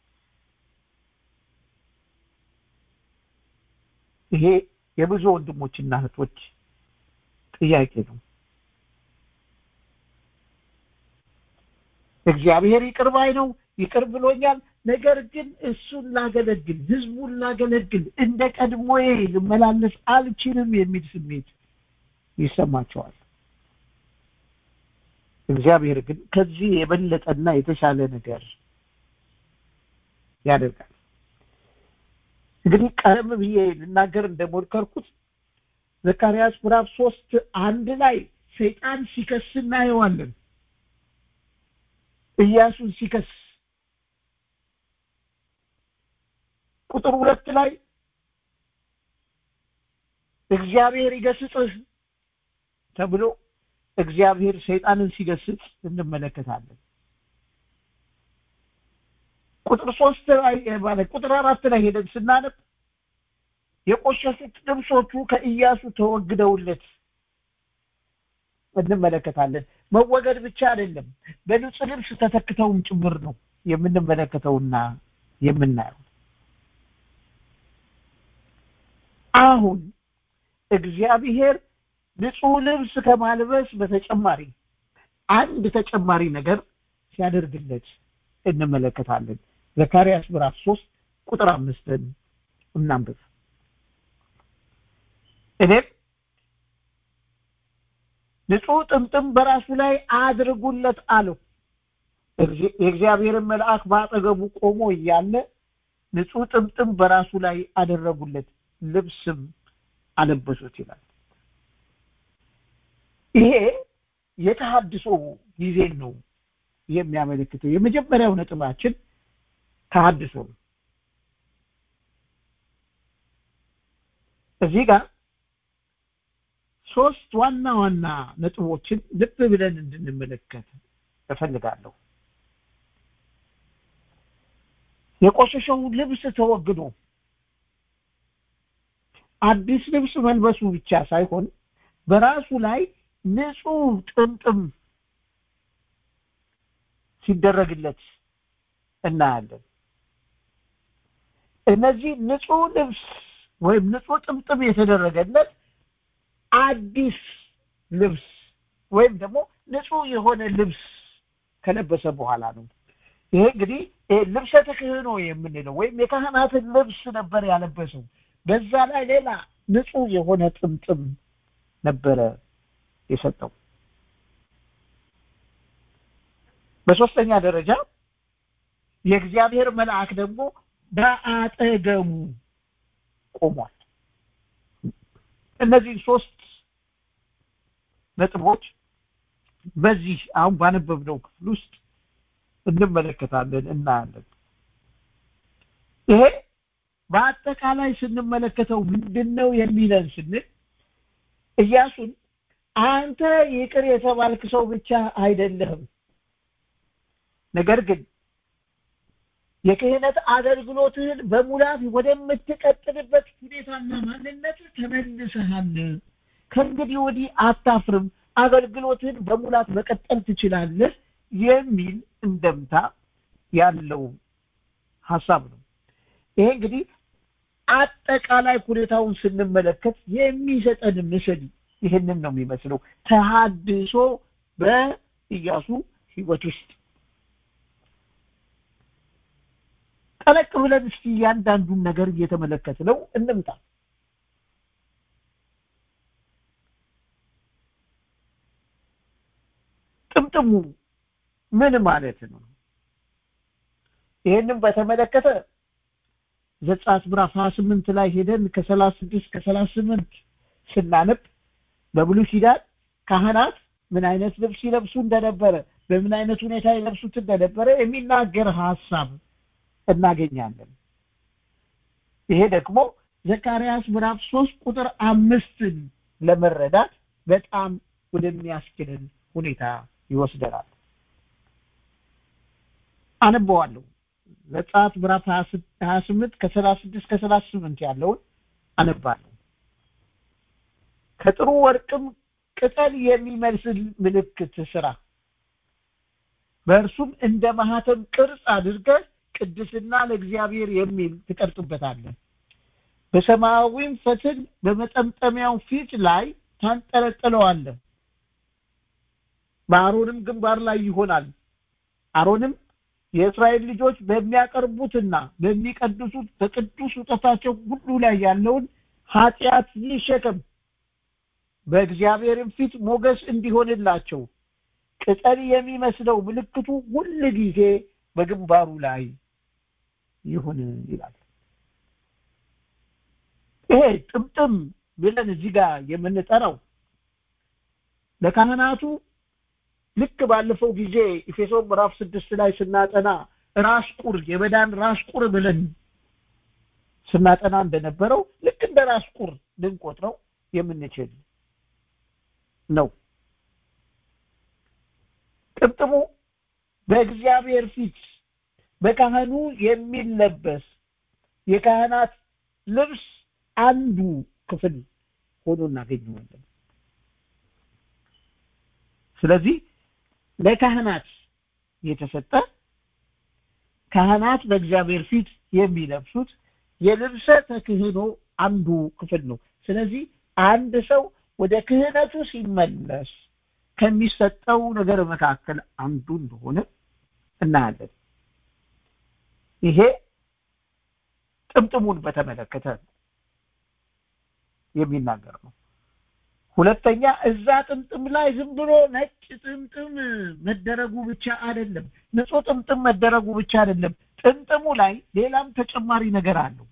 ይሄ የብዙ ወንድሞችና እህቶች ጥያቄ ነው። እግዚአብሔር ይቅር ባይ ነው፣ ይቅር ብሎኛል። ነገር ግን እሱን ላገለግል፣ ህዝቡን ላገለግል፣ እንደ ቀድሞዬ ልመላለስ አልችልም የሚል ስሜት ይሰማቸዋል። እግዚአብሔር ግን ከዚህ የበለጠና የተሻለ ነገር ያደርጋል። እንግዲህ ቀደም ብዬ ልናገር እንደሞከርኩት ዘካርያስ ምዕራፍ ሶስት አንድ ላይ ሰይጣን ሲከስ እናየዋለን። ኢያሱን ሲከስ ቁጥር ሁለት ላይ እግዚአብሔር ይገስጽህ ተብሎ እግዚአብሔር ሰይጣንን ሲገስጽ እንመለከታለን። ቁጥር ሶስት ላይ ማለት ቁጥር አራት ላይ ሄደን ስናነብ የቆሸሹት ልብሶቹ ከኢያሱ ተወግደውለት እንመለከታለን። መወገድ ብቻ አይደለም፣ በንጹህ ልብስ ተተክተውም ጭምር ነው የምንመለከተውና የምናየው። አሁን እግዚአብሔር ንጹህ ልብስ ከማልበስ በተጨማሪ አንድ ተጨማሪ ነገር ሲያደርግለት እንመለከታለን። ዘካርያስ ምዕራፍ ሶስት ቁጥር አምስትን እናንብብ። እኔም ንጹህ ጥምጥም በራሱ ላይ አድርጉለት አለው። የእግዚአብሔርን መልአክ በአጠገቡ ቆሞ እያለ ንጹህ ጥምጥም በራሱ ላይ አደረጉለት፣ ልብስም አለበሱት ይላል። ይሄ የተሃድሶ ጊዜን ነው የሚያመለክተው። የመጀመሪያው ነጥባችን ተሃድሶ ነው። እዚህ ጋር ሶስት ዋና ዋና ነጥቦችን ልብ ብለን እንድንመለከት እፈልጋለሁ። የቆሸሸው ልብስ ተወግዶ አዲስ ልብስ መልበሱ ብቻ ሳይሆን በራሱ ላይ ንጹህ ጥምጥም ሲደረግለት እናያለን። እነዚህ ንጹህ ልብስ ወይም ንጹህ ጥምጥም የተደረገለት አዲስ ልብስ ወይም ደግሞ ንጹህ የሆነ ልብስ ከለበሰ በኋላ ነው። ይሄ እንግዲህ ልብሰ ተክህኖ የምንለው ወይም የካህናትን ልብስ ነበር ያለበሰው። በዛ ላይ ሌላ ንጹህ የሆነ ጥምጥም ነበረ የሰጠው። በሶስተኛ ደረጃ የእግዚአብሔር መልአክ ደግሞ በአጠገቡ ቆሟል። እነዚህ ሶስት ነጥቦች በዚህ አሁን ባነበብነው ክፍል ውስጥ እንመለከታለን እናያለን። ይሄ በአጠቃላይ ስንመለከተው ምንድን ነው የሚለን ስንል ኢያሱን አንተ ይቅር የተባልክ ሰው ብቻ አይደለህም፣ ነገር ግን የክህነት አገልግሎትህን በሙላት ወደምትቀጥልበት ሁኔታና ማንነት ተመልሰሃል። ከእንግዲህ ወዲህ አታፍርም፣ አገልግሎትህን በሙላት መቀጠል ትችላለህ የሚል እንደምታ ያለው ሀሳብ ነው። ይሄ እንግዲህ አጠቃላይ ሁኔታውን ስንመለከት የሚሰጠን ምስል ይህንን ነው የሚመስለው። ተሃድሶ በኢያሱ ህይወት ውስጥ ጠለቅ ብለን እስኪ እያንዳንዱን ነገር እየተመለከት ነው እንምጣ። ጥምጥሙ ምን ማለት ነው? ይህንን በተመለከተ ዘጸአት ምዕራፍ 28 ላይ ሄደን ከ36 ከ38 ስናነብ በብሉይ ኪዳን ካህናት ምን አይነት ልብስ ይለብሱ እንደነበረ በምን አይነት ሁኔታ ይለብሱት እንደነበረ የሚናገር ሐሳብ እናገኛለን። ይሄ ደግሞ ዘካርያስ ምዕራፍ ሶስት ቁጥር አምስትን ለመረዳት በጣም ወደሚያስችልን ሁኔታ ይወስደናል። አነበዋለሁ። ዘጸአት ምዕራፍ 28 ከ36 ከ38 ያለውን አነባለሁ። ከጥሩ ወርቅም ቅጠል የሚመስል ምልክት ስራ፣ በእርሱም እንደ ማህተም ቅርጽ አድርገህ ቅድስና ለእግዚአብሔር የሚል ትቀርጽበታለህ። በሰማያዊም ፈትል በመጠምጠሚያው ፊት ላይ ታንጠለጥለዋለህ። በአሮንም ግንባር ላይ ይሆናል። አሮንም የእስራኤል ልጆች በሚያቀርቡትና በሚቀድሱት በቅዱስ ውጠታቸው ሁሉ ላይ ያለውን ኃጢአት ይሸከም፣ በእግዚአብሔርም ፊት ሞገስ እንዲሆንላቸው ቅጠል የሚመስለው ምልክቱ ሁል ጊዜ በግንባሩ ላይ ይሁን ይላል። ይሄ ጥምጥም ብለን እዚህ ጋር የምንጠራው ለካህናቱ ልክ ባለፈው ጊዜ ኤፌሶን ምዕራፍ ስድስት ላይ ስናጠና ራስ ቁር የበዳን ራስ ቁር ብለን ስናጠና እንደነበረው ልክ እንደ ራስ ቁር ልንቆጥረው የምንችል ነው። ጥምጥሙ በእግዚአብሔር ፊት በካህኑ የሚለበስ የካህናት ልብስ አንዱ ክፍል ሆኖ እናገኘዋለን። ስለዚህ ለካህናት የተሰጠ ካህናት በእግዚአብሔር ፊት የሚለብሱት የልብሰ ተክህኖ አንዱ ክፍል ነው። ስለዚህ አንድ ሰው ወደ ክህነቱ ሲመለስ ከሚሰጠው ነገር መካከል አንዱ እንደሆነ እናያለን። ይሄ ጥምጥሙን በተመለከተ የሚናገር ነው። ሁለተኛ እዛ ጥምጥም ላይ ዝም ብሎ ነጭ ጥምጥም መደረጉ ብቻ አይደለም፣ ንጹህ ጥምጥም መደረጉ ብቻ አይደለም። ጥምጥሙ ላይ ሌላም ተጨማሪ ነገር አለው።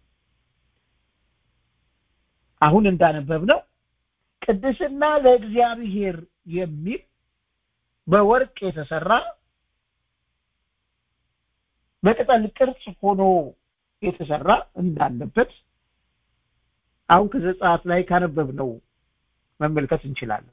አሁን እንዳነበብነው ቅድስና ለእግዚአብሔር የሚል በወርቅ የተሰራ በቅጠል ቅርጽ ሆኖ የተሰራ እንዳለበት አሁን ከዘጸአት ላይ ካነበብነው መመልከት እንችላለን።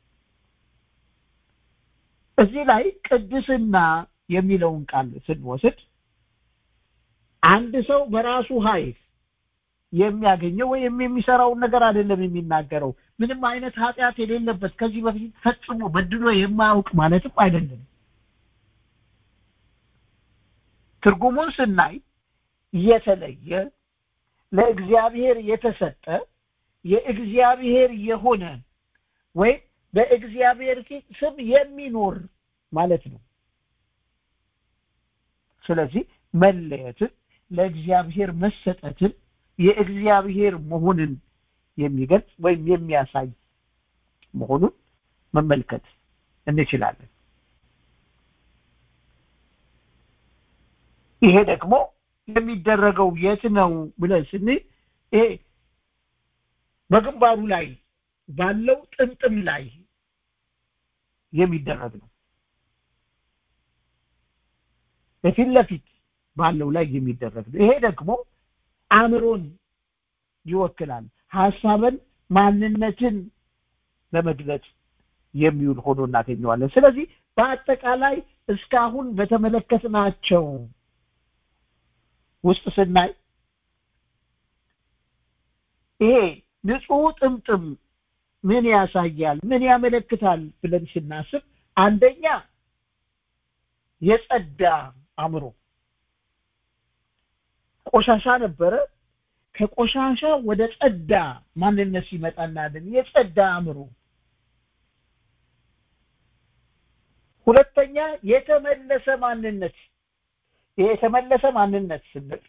እዚህ ላይ ቅድስና የሚለውን ቃል ስንወስድ አንድ ሰው በራሱ ኃይል የሚያገኘው ወይም የሚሰራውን ነገር አይደለም የሚናገረው። ምንም አይነት ኃጢአት የሌለበት ከዚህ በፊት ፈጽሞ በድሎ የማያውቅ ማለትም አይደለም። ትርጉሙን ስናይ የተለየ ለእግዚአብሔር የተሰጠ የእግዚአብሔር የሆነ ወይም በእግዚአብሔር ፊት ስም የሚኖር ማለት ነው። ስለዚህ መለየትን፣ ለእግዚአብሔር መሰጠትን፣ የእግዚአብሔር መሆንን የሚገልጽ ወይም የሚያሳይ መሆኑን መመልከት እንችላለን። ይሄ ደግሞ የሚደረገው የት ነው ብለን ስንል ይሄ በግንባሩ ላይ ባለው ጥምጥም ላይ የሚደረግ ነው። በፊት ለፊት ባለው ላይ የሚደረግ ነው። ይሄ ደግሞ አእምሮን ይወክላል። ሀሳብን፣ ማንነትን ለመግለጽ የሚውል ሆኖ እናገኘዋለን። ስለዚህ በአጠቃላይ እስካሁን በተመለከትናቸው ውስጥ ስናይ ይሄ ንጹህ ጥምጥም ምን ያሳያል? ምን ያመለክታል ብለን ስናስብ አንደኛ የጸዳ አእምሮ ቆሻሻ ነበረ። ከቆሻሻ ወደ ጸዳ ማንነት ሲመጣ እናያለን። የጸዳ አእምሮ። ሁለተኛ የተመለሰ ማንነት። ይሄ የተመለሰ ማንነት ስንል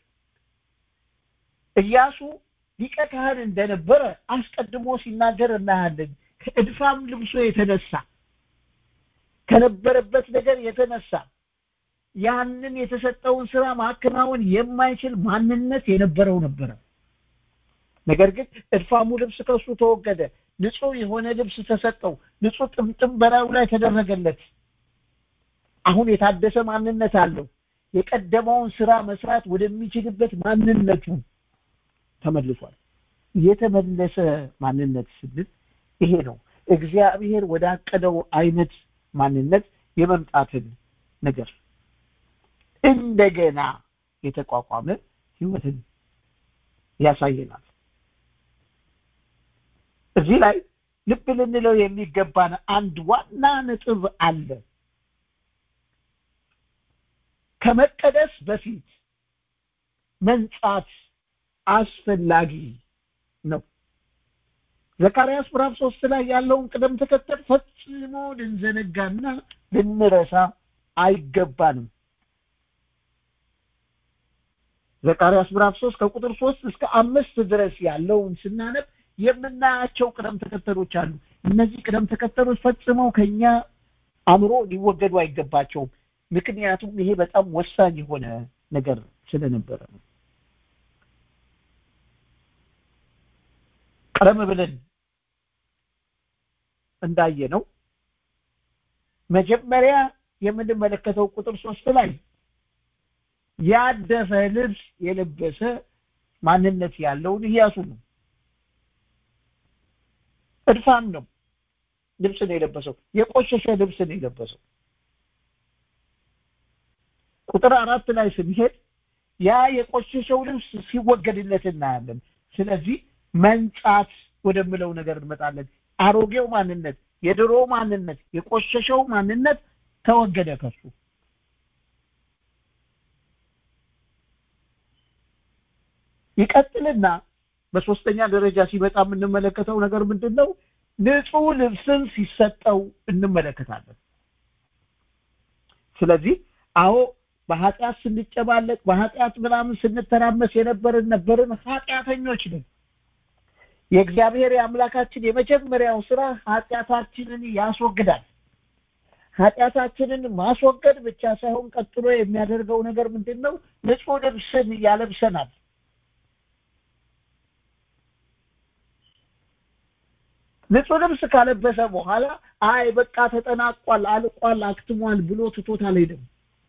ኢያሱ ሊቀ ካህን እንደነበረ አስቀድሞ ሲናገር እናያለን። ከእድፋም ልብሶ የተነሳ ከነበረበት ነገር የተነሳ ያንን የተሰጠውን ስራ ማከናወን የማይችል ማንነት የነበረው ነበረ ነገር ግን እድፋሙ ልብስ ከሱ ተወገደ ንጹህ የሆነ ልብስ ተሰጠው ንጹህ ጥምጥም በላዩ ላይ ተደረገለት አሁን የታደሰ ማንነት አለው የቀደመውን ስራ መስራት ወደሚችልበት ማንነቱ ተመልሷል የተመለሰ ማንነት ስንል ይሄ ነው እግዚአብሔር ወዳቀደው አይነት ማንነት የመምጣትን ነገር እንደገና የተቋቋመ ህይወትን ያሳየናል እዚህ ላይ ልብ ልንለው የሚገባን አንድ ዋና ነጥብ አለ ከመቀደስ በፊት መንጻት አስፈላጊ ነው ዘካርያስ ምዕራፍ ሶስት ላይ ያለውን ቅደም ተከተል ፈጽሞ ልንዘነጋና ልንረሳ አይገባንም ዘካርያስ ምዕራፍ ሶስት ከቁጥር ሶስት እስከ አምስት ድረስ ያለውን ስናነብ የምናያቸው ቅደም ተከተሎች አሉ እነዚህ ቅደም ተከተሎች ፈጽመው ከኛ አእምሮ ሊወገዱ አይገባቸውም ምክንያቱም ይሄ በጣም ወሳኝ የሆነ ነገር ስለነበረ ነው ቀደም ብለን እንዳየ ነው መጀመሪያ የምንመለከተው ቁጥር ሶስት ላይ ያደፈ ልብስ የለበሰ ማንነት ያለውን እያሱ ነው እድፋም ነው ልብስ ነው የለበሰው የቆሸሸ ልብስ ነው የለበሰው ቁጥር አራት ላይ ስንሄድ ያ የቆሸሸው ልብስ ሲወገድለት እናያለን ስለዚህ መንጻት ወደምለው ነገር እንመጣለን አሮጌው ማንነት የድሮ ማንነት የቆሸሸው ማንነት ተወገደ ከሱ ይቀጥልና በሶስተኛ ደረጃ ሲመጣ የምንመለከተው ነገር ምንድን ነው ንጹህ ልብስን ሲሰጠው እንመለከታለን ስለዚህ አዎ በኃጢአት ስንጨባለቅ በኃጢአት ምናምን ስንተራመስ የነበርን ነበርን ኃጢአተኞች ነን የእግዚአብሔር የአምላካችን የመጀመሪያው ስራ ኃጢአታችንን ያስወግዳል ኃጢአታችንን ማስወገድ ብቻ ሳይሆን ቀጥሎ የሚያደርገው ነገር ምንድን ነው ንጹህ ልብስን ያለብሰናል ንጹህ ልብስ ካለበሰ በኋላ አይ በቃ ተጠናቋል አልቋል አክትሟል ብሎ ትቶት አልሄድም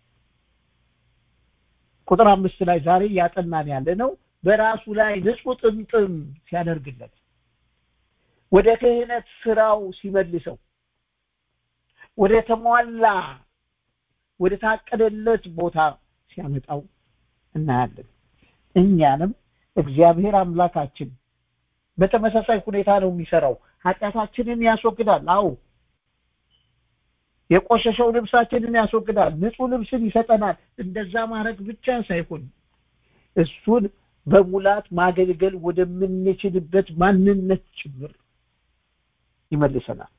ቁጥር አምስት ላይ ዛሬ እያጠናን ያለ ነው በራሱ ላይ ንጹህ ጥምጥም ሲያደርግለት ወደ ክህነት ስራው ሲመልሰው ወደ ተሟላ ወደ ታቀደለት ቦታ ሲያመጣው እናያለን እኛንም እግዚአብሔር አምላካችን በተመሳሳይ ሁኔታ ነው የሚሰራው ኃጢአታችንን ያስወግዳል አው የቆሸሸው ልብሳችንን ያስወግዳል ንጹህ ልብስን ይሰጠናል እንደዛ ማድረግ ብቻ ሳይሆን እሱን በሙላት ማገልገል ወደምንችልበት ማንነት ጭምር ይመልሰናል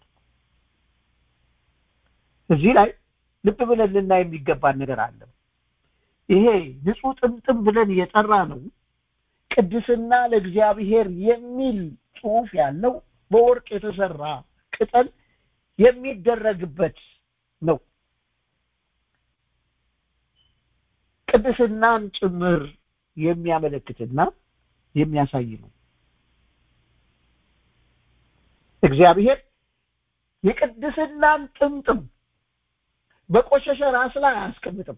እዚህ ላይ ልብ ብለን ልናይ የሚገባን ነገር አለ ይሄ ንጹህ ጥምጥም ብለን የጠራ ነው ቅድስና ለእግዚአብሔር የሚል ጽሁፍ ያለው በወርቅ የተሰራ ቅጠል የሚደረግበት ነው ቅድስናን ጭምር የሚያመለክትና የሚያሳይ ነው እግዚአብሔር የቅድስናን ጥምጥም በቆሸሸ ራስ ላይ አያስቀምጥም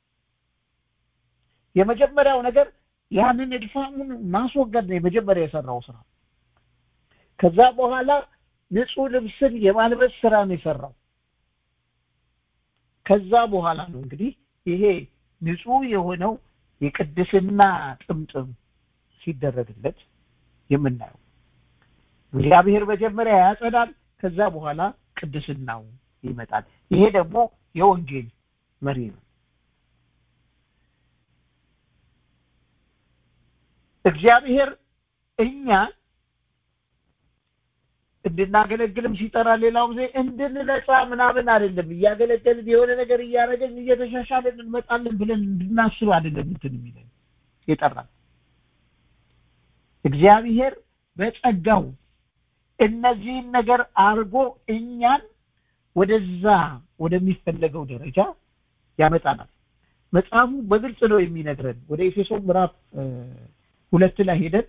የመጀመሪያው ነገር ያንን እድፋሙን ማስወገድ ነው የመጀመሪያ የሰራው ስራ ከዛ በኋላ ንጹህ ልብስን የማልበስ ስራ ነው የሰራው ከዛ በኋላ ነው እንግዲህ ይሄ ንጹህ የሆነው የቅድስና ጥምጥም ሲደረግለት የምናየው እግዚአብሔር መጀመሪያ ያጸዳል ከዛ በኋላ ቅድስናው ይመጣል ይሄ ደግሞ የወንጌል መሪ ነው እግዚአብሔር እኛ እንድናገለግልም ሲጠራ ሌላው ጊዜ እንድንነጻ ምናምን አይደለም እያገለገልን የሆነ ነገር እያደረገን እየተሻሻለን እንመጣለን ብለን እንድናስብ አይደለም እንትን የሚለን የጠራል እግዚአብሔር በጸጋው እነዚህን ነገር አድርጎ እኛን ወደዛ ወደሚፈለገው ደረጃ ያመጣናል መጽሐፉ በግልጽ ነው የሚነግረን ወደ ኤፌሶን ምዕራፍ ሁለት ላይ ሄደን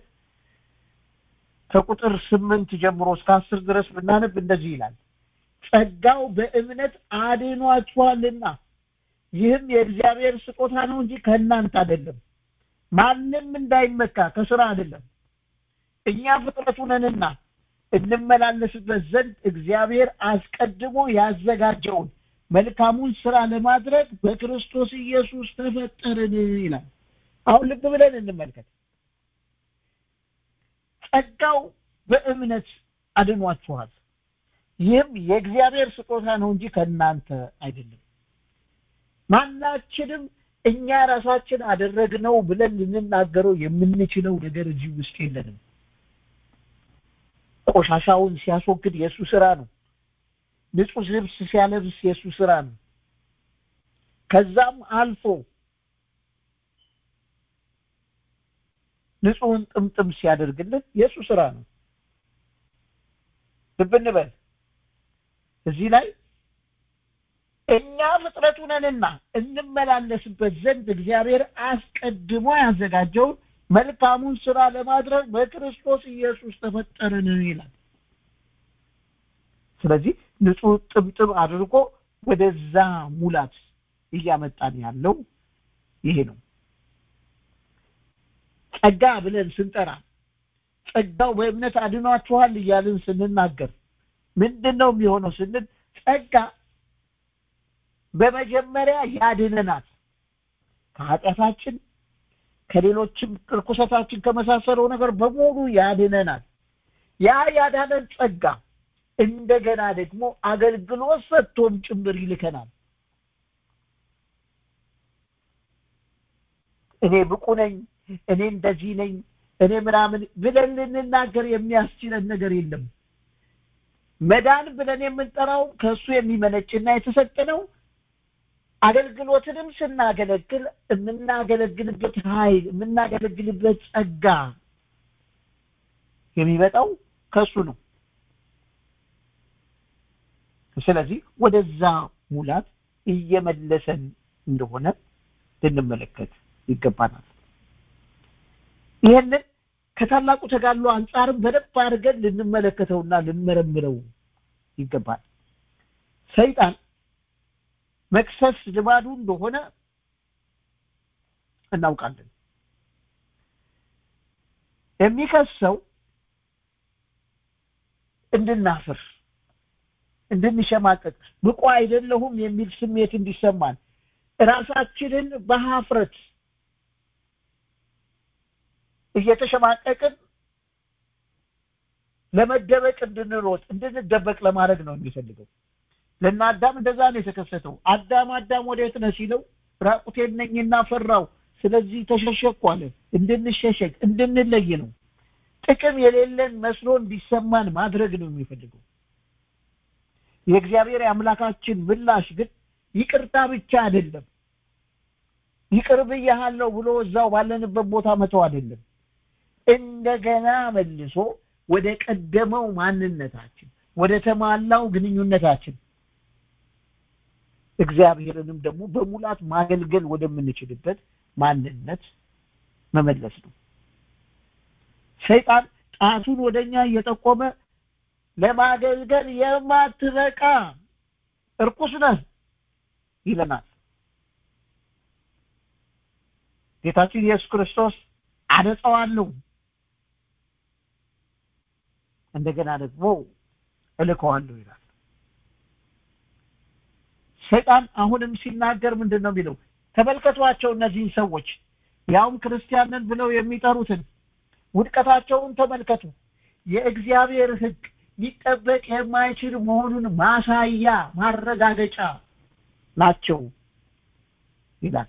ከቁጥር ስምንት ጀምሮ እስከ አስር ድረስ ብናነብ እንደዚህ ይላል ጸጋው በእምነት አድኗችኋልና ይህም የእግዚአብሔር ስጦታ ነው እንጂ ከእናንተ አይደለም ማንም እንዳይመካ ከስራ አይደለም እኛ ፍጥረቱ ነንና እንመላለስበት ዘንድ እግዚአብሔር አስቀድሞ ያዘጋጀውን መልካሙን ስራ ለማድረግ በክርስቶስ ኢየሱስ ተፈጠርን ይላል አሁን ልብ ብለን እንመልከት ጸጋው በእምነት አድኗችኋል ይህም የእግዚአብሔር ስጦታ ነው እንጂ ከእናንተ አይደለም ማናችንም እኛ ራሳችን አደረግነው ብለን ልንናገረው የምንችለው ነገር እዚህ ውስጥ የለንም ቆሻሻውን ሲያስወግድ የእሱ ስራ ነው ንጹህ ልብስ ሲያለብስ የእሱ ስራ ነው ከዛም አልፎ ንጹህን ጥምጥም ሲያደርግልን የእሱ ስራ ነው ልብ እንበል እዚህ ላይ እኛ ፍጥረቱ ነንና እንመላለስበት ዘንድ እግዚአብሔር አስቀድሞ ያዘጋጀውን መልካሙን ስራ ለማድረግ በክርስቶስ ኢየሱስ ተፈጠርን ይላል ስለዚህ ንጹህ ጥብጥብ አድርጎ ወደዛ ሙላት እያመጣን ያለው ይሄ ነው ጸጋ ብለን ስንጠራ ጸጋው በእምነት አድኗችኋል እያልን ስንናገር ምንድን ነው የሚሆነው ስንል ጸጋ በመጀመሪያ ያድነናል ከኃጢአታችን ከሌሎችም ርኩሰታችን ከመሳሰለው ነገር በሙሉ ያድነናል ያ ያዳነን ጸጋ እንደገና ደግሞ አገልግሎት ሰጥቶም ጭምር ይልከናል እኔ ብቁ ነኝ እኔ እንደዚህ ነኝ እኔ ምናምን ብለን ልንናገር የሚያስችለን ነገር የለም መዳን ብለን የምንጠራው ከእሱ የሚመነጭና የተሰጠ ነው አገልግሎትንም ስናገለግል የምናገለግልበት ኃይል የምናገለግልበት ጸጋ የሚመጣው ከእሱ ነው ስለዚህ ወደዛ ሙላት እየመለሰን እንደሆነ ልንመለከት ይገባናል ይህንን ከታላቁ ተጋድሎ አንጻርም በደንብ አድርገን ልንመለከተውና ልንመረምረው ይገባል ሰይጣን መክሰስ ልማዱ እንደሆነ እናውቃለን የሚከሰው እንድናፍር እንድንሸማቀቅ ብቁ አይደለሁም የሚል ስሜት እንዲሰማን ራሳችንን በሀፍረት እየተሸማቀቅን ለመደበቅ እንድንሮጥ እንድንደበቅ ለማድረግ ነው የሚፈልገው ለና አዳም እንደዛ ነው የተከሰተው አዳም አዳም ወዴት ነህ ሲለው ራቁቴን ነኝና ፈራው ስለዚህ ተሸሸኩ አለ እንድንሸሸግ እንድንለይ ነው ጥቅም የሌለን መስሎ እንዲሰማን ማድረግ ነው የሚፈልገው የእግዚአብሔር የአምላካችን ምላሽ ግን ይቅርታ ብቻ አይደለም ይቅር ብያሃለሁ ብሎ እዛው ባለንበት ቦታ መተው አይደለም እንደገና መልሶ ወደ ቀደመው ማንነታችን ወደ ተሟላው ግንኙነታችን እግዚአብሔርንም ደግሞ በሙላት ማገልገል ወደምንችልበት ማንነት መመለስ ነው ሰይጣን ጣቱን ወደኛ እየጠቆመ ለማገልገል የማትበቃ እርኩስ ነህ ይለናል ጌታችን ኢየሱስ ክርስቶስ አነጻዋለሁ እንደገና ደግሞ እልከዋለሁ ይላል ሰይጣን አሁንም ሲናገር ምንድን ነው የሚለው ተመልከቷቸው እነዚህን ሰዎች ያውም ክርስቲያንን ብለው የሚጠሩትን ውድቀታቸውን ተመልከቱ የእግዚአብሔር ህግ ሊጠበቅ የማይችል መሆኑን ማሳያ ማረጋገጫ ናቸው ይላል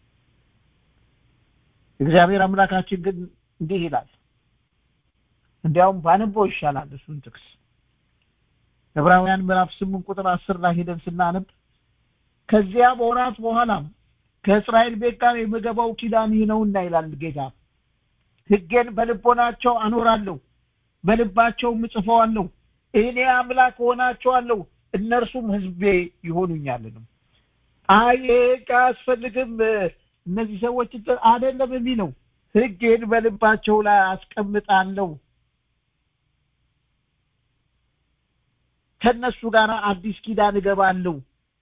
እግዚአብሔር አምላካችን ግን እንዲህ ይላል እንዲያውም ባነበው ይሻላል እሱን ጥቅስ ዕብራውያን ምዕራፍ ስምንት ቁጥር አስር ላይ ሄደን ስናነብ ከዚያ በወራት በኋላም ከእስራኤል ቤት ጋር የምገባው ኪዳን ይህ ነውና ይላል ጌታ ህጌን በልቦናቸው አኖራለሁ በልባቸውም እጽፈዋለሁ እኔ አምላክ ሆናቸዋለሁ እነርሱም ህዝቤ ይሆኑኛልንም አይ አያስፈልግም እነዚህ ሰዎች አይደለም የሚለው ህጌን በልባቸው ላይ አስቀምጣለሁ ከነሱ ጋር አዲስ ኪዳን እገባለሁ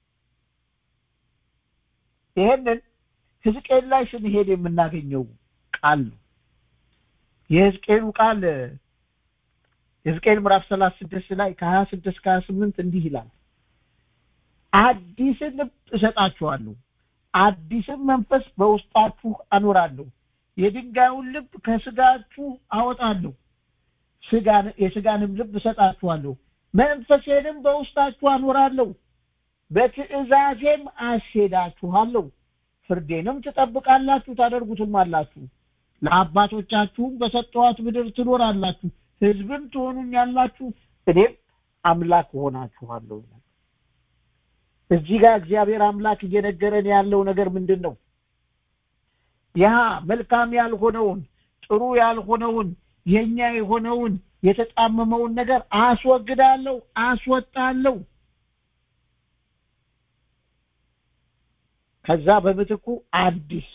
ይሄንን ህዝቅኤል ላይ ስንሄድ የምናገኘው ቃል ነው የህዝቅኤሉ ቃል የሕዝቅኤል ምዕራፍ ሰላሳ ስድስት ላይ ከሀያ ስድስት ከሀያ ስምንት እንዲህ ይላል አዲስን ልብ እሰጣችኋለሁ አዲስን መንፈስ በውስጣችሁ አኖራለሁ የድንጋዩን ልብ ከስጋችሁ አወጣለሁ ስጋን የስጋንም ልብ እሰጣችኋለሁ መንፈሴንም በውስጣችሁ አኖራለሁ በትእዛዜም አስሄዳችኋለሁ ፍርዴንም ትጠብቃላችሁ ታደርጉትም አላችሁ ለአባቶቻችሁም በሰጠኋት ምድር ትኖራላችሁ ህዝብም ትሆኑኛላችሁ እኔም አምላክ ሆናችኋለሁ ይላል እዚህ ጋር እግዚአብሔር አምላክ እየነገረን ያለው ነገር ምንድን ነው ያ መልካም ያልሆነውን ጥሩ ያልሆነውን የኛ የሆነውን የተጣመመውን ነገር አስወግዳለሁ አስወጣለሁ ከዛ በምትኩ አዲስ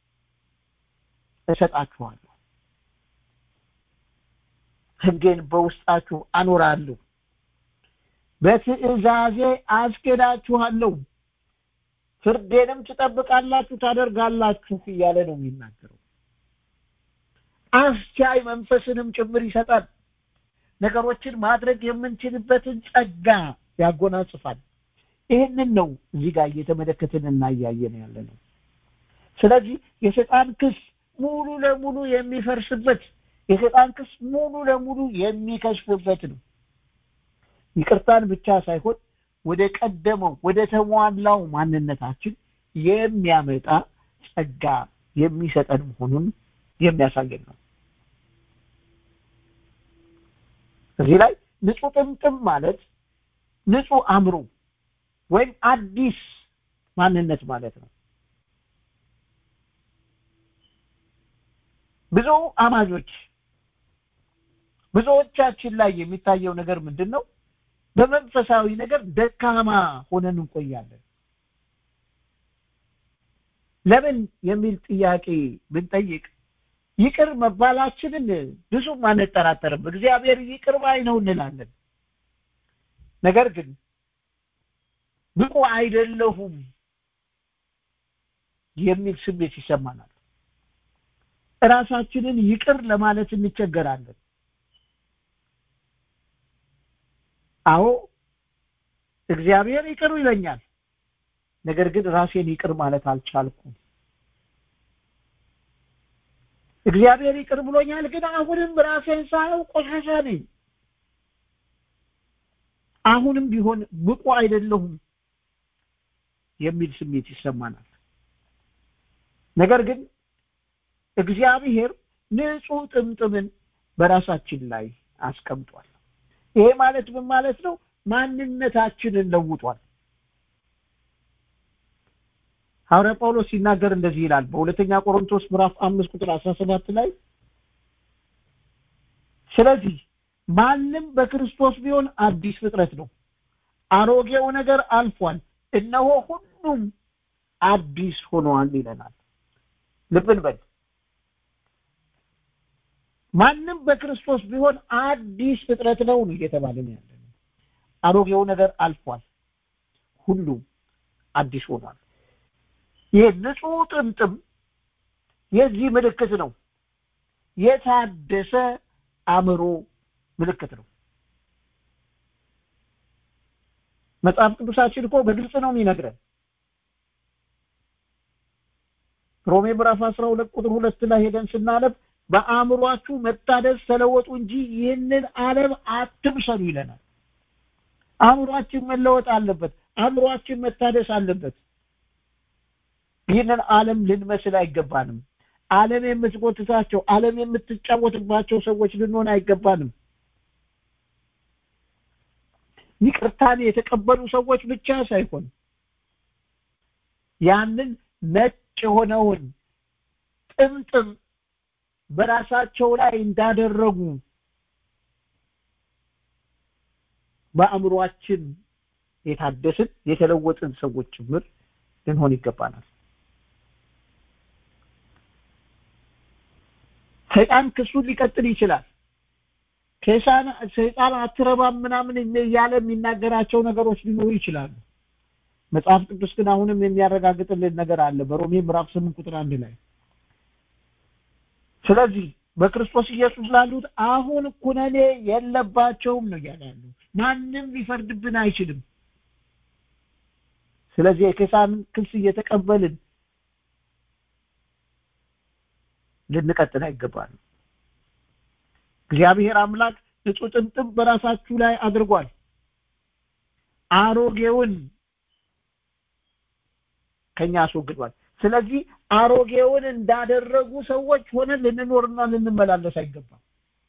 እሰጣችኋለሁ ህጌን በውስጣችሁ አኖራለሁ በትእዛዜ አስኬዳችኋለሁ ፍርዴንም ትጠብቃላችሁ ታደርጋላችሁ እያለ ነው የሚናገረው አስቻይ መንፈስንም ጭምር ይሰጣል ነገሮችን ማድረግ የምንችልበትን ጸጋ ያጎናጽፋል ይህንን ነው እዚህ ጋር እየተመለከትን እና እያየን ያለ ነው ስለዚህ የሰይጣን ክስ ሙሉ ለሙሉ የሚፈርስበት የሰይጣን ክስ ሙሉ ለሙሉ የሚከሽፍበት ነው ይቅርታን ብቻ ሳይሆን ወደ ቀደመው ወደ ተሟላው ማንነታችን የሚያመጣ ጸጋ የሚሰጠን መሆኑን የሚያሳየን ነው እዚህ ላይ ንጹህ ጥምጥም ማለት ንጹህ አእምሮ ወይም አዲስ ማንነት ማለት ነው ብዙ አማኞች ብዙዎቻችን ላይ የሚታየው ነገር ምንድን ነው በመንፈሳዊ ነገር ደካማ ሆነን እንቆያለን ለምን የሚል ጥያቄ ብንጠይቅ ይቅር መባላችንን ብዙም አንጠራጠርም እግዚአብሔር ይቅር ባይ ነው እንላለን ነገር ግን ብቁ አይደለሁም የሚል ስሜት ይሰማናል ራሳችንን ይቅር ለማለት እንቸገራለን አዎ እግዚአብሔር ይቅር ይለኛል ነገር ግን ራሴን ይቅር ማለት አልቻልኩም እግዚአብሔር ይቅር ብሎኛል ግን አሁንም ራሴን ሳየው ቆሻሻ ነኝ አሁንም ቢሆን ብቁ አይደለሁም የሚል ስሜት ይሰማናል ነገር ግን እግዚአብሔር ንጹህ ጥምጥምን በራሳችን ላይ አስቀምጧል ይሄ ማለት ምን ማለት ነው ማንነታችንን ለውጧል ሐዋርያ ጳውሎስ ሲናገር እንደዚህ ይላል በሁለተኛ ቆሮንቶስ ምዕራፍ አምስት ቁጥር አስራ ሰባት ላይ ስለዚህ ማንም በክርስቶስ ቢሆን አዲስ ፍጥረት ነው አሮጌው ነገር አልፏል እነሆ ሁሉም አዲስ ሆነዋል ይለናል ልብን በል ማንም በክርስቶስ ቢሆን አዲስ ፍጥረት ነው ነው እየተባለ ነው ያለ አሮጌው ነገር አልፏል ሁሉም አዲስ ሆኗል ይህ ንጹህ ጥምጥም የዚህ ምልክት ነው የታደሰ አእምሮ ምልክት ነው መጽሐፍ ቅዱሳችን እኮ በግልጽ ነው የሚነግረን ሮሜ ምዕራፍ 12 ቁጥር ሁለት ላይ ሄደን ስናነብ በአእምሯችሁ መታደስ ተለወጡ እንጂ ይህንን ዓለም አትምሰሉ ይለናል አእምሯችን መለወጥ አለበት አእምሯችን መታደስ አለበት ይህንን ዓለም ልንመስል አይገባንም ዓለም የምትጎትታቸው ዓለም የምትጫወትባቸው ሰዎች ልንሆን አይገባንም ይቅርታን የተቀበሉ ሰዎች ብቻ ሳይሆን ያንን ነጭ የሆነውን ጥምጥም በራሳቸው ላይ እንዳደረጉ በአእምሯችን የታደስን የተለወጥን ሰዎች ጭምር ልንሆን ይገባናል ሰይጣን ክሱን ሊቀጥል ይችላል ከሳን ሰይጣን አትረባም ምናምን እያለ የሚናገራቸው ነገሮች ሊኖሩ ይችላሉ መጽሐፍ ቅዱስ ግን አሁንም የሚያረጋግጥልን ነገር አለ በሮሜ ምዕራፍ 8 ቁጥር አንድ ላይ ስለዚህ በክርስቶስ ኢየሱስ ላሉት አሁን ኩነኔ የለባቸውም ነው እያለ ያለው ማንም ሊፈርድብን አይችልም ስለዚህ የኬሳን ክስ እየተቀበልን ልንቀጥል አይገባል እግዚአብሔር አምላክ ንጹህ ጥምጥም በራሳችሁ ላይ አድርጓል አሮጌውን ከኛ አስወግዷል ስለዚህ አሮጌውን እንዳደረጉ ሰዎች ሆነን ልንኖርና ልንመላለስ አይገባም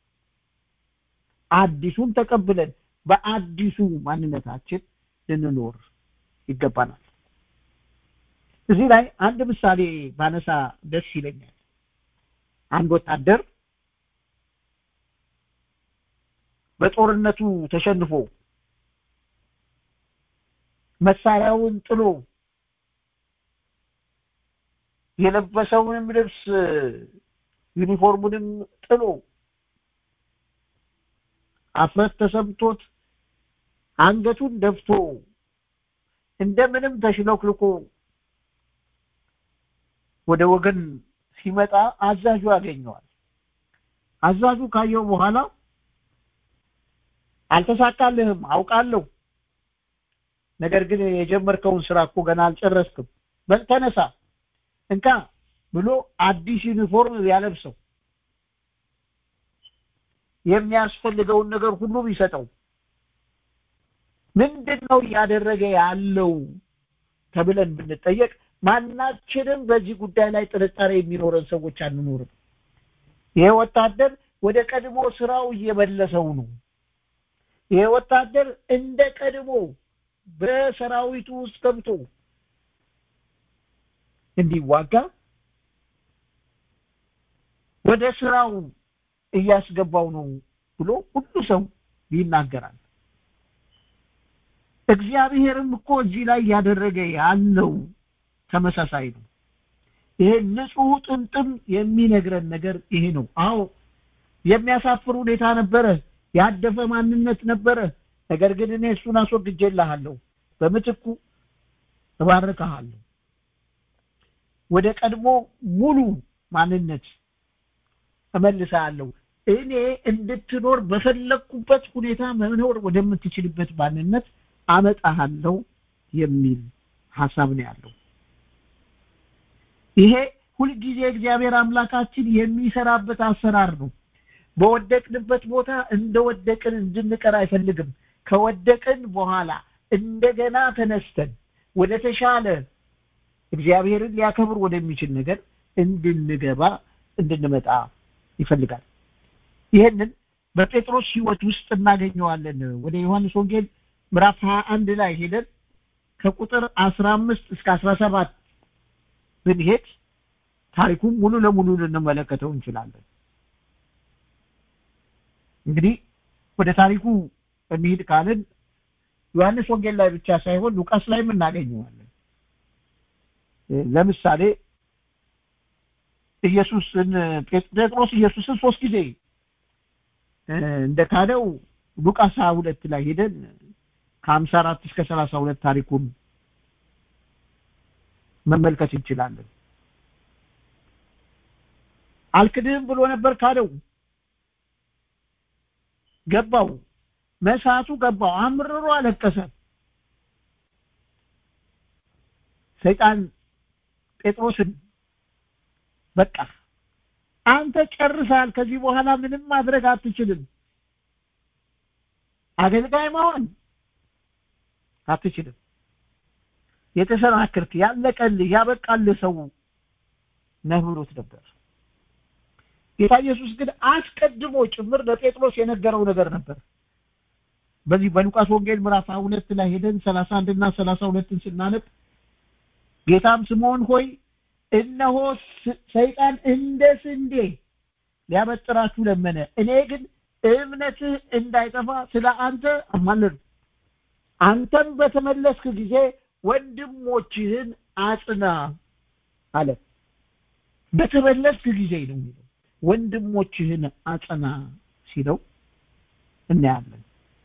አዲሱን ተቀብለን በአዲሱ ማንነታችን ልንኖር ይገባናል እዚህ ላይ አንድ ምሳሌ ባነሳ ደስ ይለኛል አንድ ወታደር በጦርነቱ ተሸንፎ መሳሪያውን ጥሎ የለበሰውንም ልብስ ዩኒፎርሙንም ጥሎ አፍረት ተሰምቶት አንገቱን ደፍቶ እንደምንም ተሽለክልኮ ወደ ወገን ሲመጣ አዛዡ ያገኘዋል አዛዡ ካየው በኋላ አልተሳካልህም አውቃለሁ ነገር ግን የጀመርከውን ስራ እኮ ገና አልጨረስክም በል ተነሳ እንካ ብሎ አዲስ ዩኒፎርም ያለብሰው የሚያስፈልገውን ነገር ሁሉ ቢሰጠው ምንድን ነው እያደረገ ያለው ተብለን ብንጠየቅ ማናችንም በዚህ ጉዳይ ላይ ጥርጣሬ የሚኖረን ሰዎች አንኖርም ይሄ ወታደር ወደ ቀድሞ ስራው እየመለሰው ነው ይሄ ወታደር እንደ ቀድሞ በሰራዊቱ ውስጥ ገብቶ እንዲዋጋ ወደ ስራው እያስገባው ነው ብሎ ሁሉ ሰው ይናገራል እግዚአብሔርም እኮ እዚህ ላይ እያደረገ ያለው ተመሳሳይ ነው ይሄ ንጹህ ጥምጥም የሚነግረን ነገር ይሄ ነው አዎ የሚያሳፍር ሁኔታ ነበረ ያደፈ ማንነት ነበረ ነገር ግን እኔ እሱን አስወግጄልሃለሁ በምትኩ እባርክሃለሁ ወደ ቀድሞ ሙሉ ማንነት እመልስሃለሁ እኔ እንድትኖር በፈለግኩበት ሁኔታ መኖር ወደምትችልበት ማንነት አመጣሃለሁ የሚል ሀሳብ ነው ያለው ይሄ ሁልጊዜ እግዚአብሔር አምላካችን የሚሰራበት አሰራር ነው በወደቅንበት ቦታ እንደወደቅን እንድንቀር አይፈልግም ከወደቅን በኋላ እንደገና ተነስተን ወደ ተሻለ እግዚአብሔርን ሊያከብር ወደሚችል ነገር እንድንገባ እንድንመጣ ይፈልጋል ይህንን በጴጥሮስ ህይወት ውስጥ እናገኘዋለን ወደ ዮሐንስ ወንጌል ምዕራፍ 21 ላይ ሄደን ከቁጥር 15 እስከ 17 ብንሄድ ታሪኩን ሙሉ ለሙሉ ልንመለከተው እንችላለን እንግዲህ ወደ ታሪኩ እንሂድ ካልን ዮሐንስ ወንጌል ላይ ብቻ ሳይሆን ሉቃስ ላይም እናገኘዋለን ለምሳሌ ኢየሱስን ጴጥሮስ ኢየሱስን ሶስት ጊዜ እንደካደው ሉቃስ 22 ላይ ሄደን ከ54 እስከ 32 ታሪኩን መመልከት እንችላለን አልክድህም ብሎ ነበር ካደው ገባው መሳቱ ገባው አምርሮ አለቀሰ ሰይጣን ጴጥሮስን በቃ አንተ ጨርሳል ከዚህ በኋላ ምንም ማድረግ አትችልም አገልጋይ መሆን አትችልም የተሰናክልክ ያለቀልህ ያበቃልህ ሰው ነህ ብሎት ነበር ጌታ ኢየሱስ ግን አስቀድሞ ጭምር ለጴጥሮስ የነገረው ነገር ነበር በዚህ በሉቃስ ወንጌል ምዕራፍ 2 ላይ ሄደን 31 እና 32ን ስናነብ ጌታም ስምዖን ሆይ እነሆ ሰይጣን እንደ ስንዴ ሊያበጥራችሁ ለመነ እኔ ግን እምነትህ እንዳይጠፋ ስለ አንተ አማለዱ አንተም በተመለስክ ጊዜ ወንድሞችህን አጽና አለ በተመለስክ ጊዜ ነው የሚለው ወንድሞችህን አጽና ሲለው እናያለን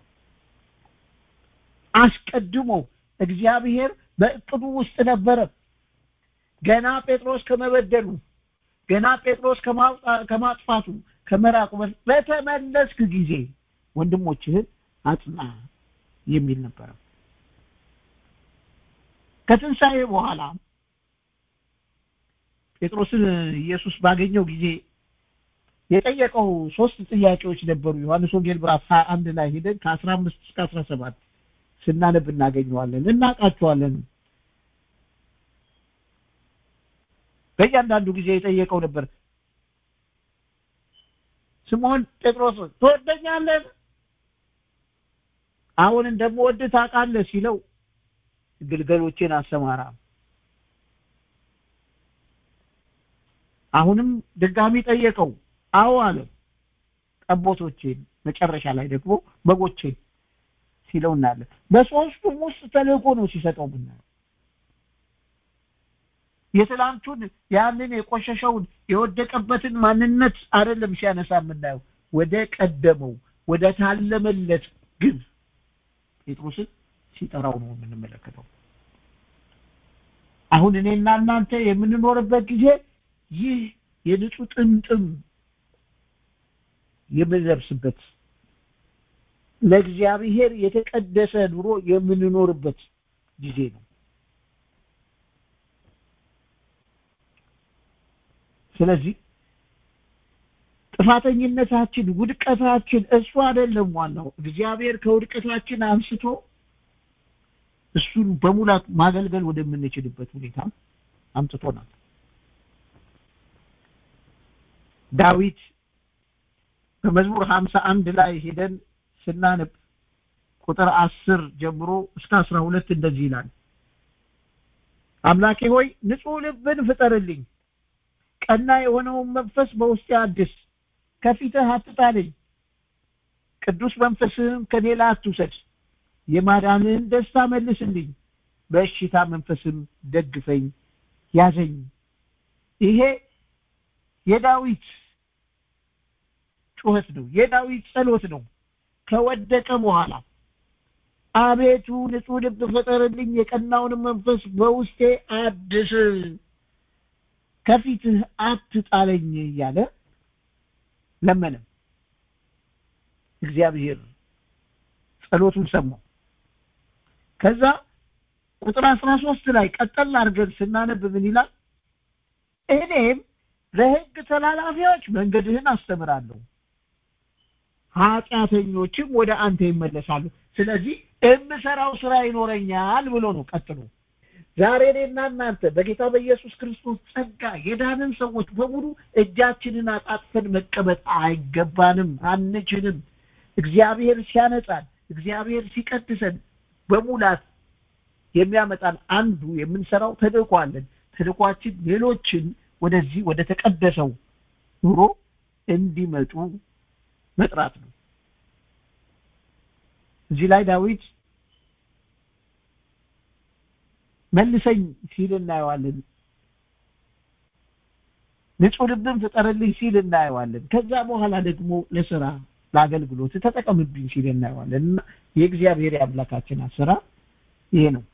አስቀድሞ እግዚአብሔር በእቅዱ ውስጥ ነበረ ገና ጴጥሮስ ከመበደሉ ገና ጴጥሮስ ከማጥፋቱ ከመራቁ በተመለስክ ጊዜ ወንድሞችህን አጽና የሚል ነበረ ከትንሣኤ በኋላ ጴጥሮስን ኢየሱስ ባገኘው ጊዜ የጠየቀው ሶስት ጥያቄዎች ነበሩ ዮሐንስ ወንጌል ምዕራፍ 21 ላይ ሄደን ከ15 እስከ 17 ስናነብ እናገኘዋለን እናውቃቸዋለን በእያንዳንዱ ጊዜ የጠየቀው ነበር ስምዖን ጴጥሮስ ትወደኛለህ አሁን እንደምወድ ታውቃለህ ሲለው ግልገሎቼን አሰማራ አሁንም ድጋሚ ጠየቀው አዎ አለ ጠቦቶቼን መጨረሻ ላይ ደግሞ በጎቼን ሲለው እናያለን በሶስቱም ውስጥ ተልእኮ ነው ሲሰጠው ምናየው የትላንቱን ያንን የቆሸሸውን የወደቀበትን ማንነት አይደለም ሲያነሳ የምናየው ወደ ቀደመው ወደ ታለመለት ግብ ጴጥሮስን ሲጠራው ነው የምንመለከተው አሁን እኔና እናንተ የምንኖርበት ጊዜ ይህ የንጹህ ጥምጥም የምንለብስበት ለእግዚአብሔር የተቀደሰ ኑሮ የምንኖርበት ጊዜ ነው ስለዚህ ጥፋተኝነታችን ውድቀታችን እሱ አይደለም ዋናው እግዚአብሔር ከውድቀታችን አንስቶ እሱን በሙላት ማገልገል ወደምንችልበት ሁኔታ አምጥቶናል ዳዊት በመዝሙር ሀምሳ አንድ ላይ ሄደን ስናነብ ቁጥር አስር ጀምሮ እስከ አስራ ሁለት እንደዚህ ይላል አምላኬ ሆይ ንጹህ ልብን ፍጠርልኝ ቀና የሆነውን መንፈስ በውስጤ አድስ ከፊትህ አትጣለኝ ቅዱስ መንፈስህም ከሌላ አትውሰድ የማዳንህን ደስታ መልስልኝ በእሽታ መንፈስም ደግፈኝ ያዘኝ ይሄ የዳዊት ጩኸት ነው የዳዊት ጸሎት ነው ከወደቀ በኋላ አቤቱ ንጹህ ልብ ፍጠርልኝ የቀናውን መንፈስ በውስጤ አድስ ከፊትህ አትጣለኝ እያለ ለመነ እግዚአብሔር ጸሎቱን ሰማው ከዛ ቁጥር አስራ ሶስት ላይ ቀጠል አድርገን ስናነብ ምን ይላል እኔም ለህግ ተላላፊዎች መንገድህን አስተምራለሁ ኃጢአተኞችም ወደ አንተ ይመለሳሉ ስለዚህ የምሰራው ስራ ይኖረኛል ብሎ ነው ቀጥሎ ዛሬ እኔና እናንተ በጌታ በኢየሱስ ክርስቶስ ጸጋ የዳንን ሰዎች በሙሉ እጃችንን አጣጥፈን መቀመጥ አይገባንም አንችልም እግዚአብሔር ሲያነጻን እግዚአብሔር ሲቀድሰን በሙላት የሚያመጣን አንዱ የምንሰራው ተልእኮ አለን ተልእኳችን ሌሎችን ወደዚህ ወደ ተቀደሰው ኑሮ እንዲመጡ መጥራት ነው እዚህ ላይ ዳዊት መልሰኝ ሲል እናየዋለን ንጹህ ልብን ፍጠርልኝ ሲል እናየዋለን ከዛ በኋላ ደግሞ ለስራ ለአገልግሎት ተጠቀምብኝ ሲል እናየዋለን እና የእግዚአብሔር የአምላካችን አሰራር ይሄ ነው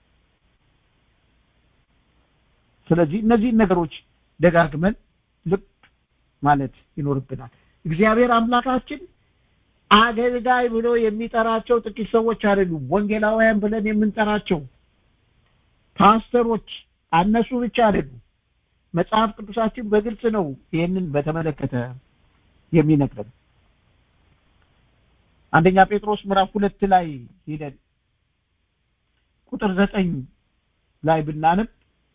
ስለዚህ እነዚህን ነገሮች ደጋግመን ልብ ማለት ይኖርብናል እግዚአብሔር አምላካችን አገልጋይ ብሎ የሚጠራቸው ጥቂት ሰዎች አይደሉም ወንጌላውያን ብለን የምንጠራቸው ፓስተሮች አነሱ ብቻ አይደሉም መጽሐፍ ቅዱሳችን በግልጽ ነው ይህንን በተመለከተ የሚነግረን አንደኛ ጴጥሮስ ምዕራፍ ሁለት ላይ ሄደን ቁጥር ዘጠኝ ላይ ብናነብ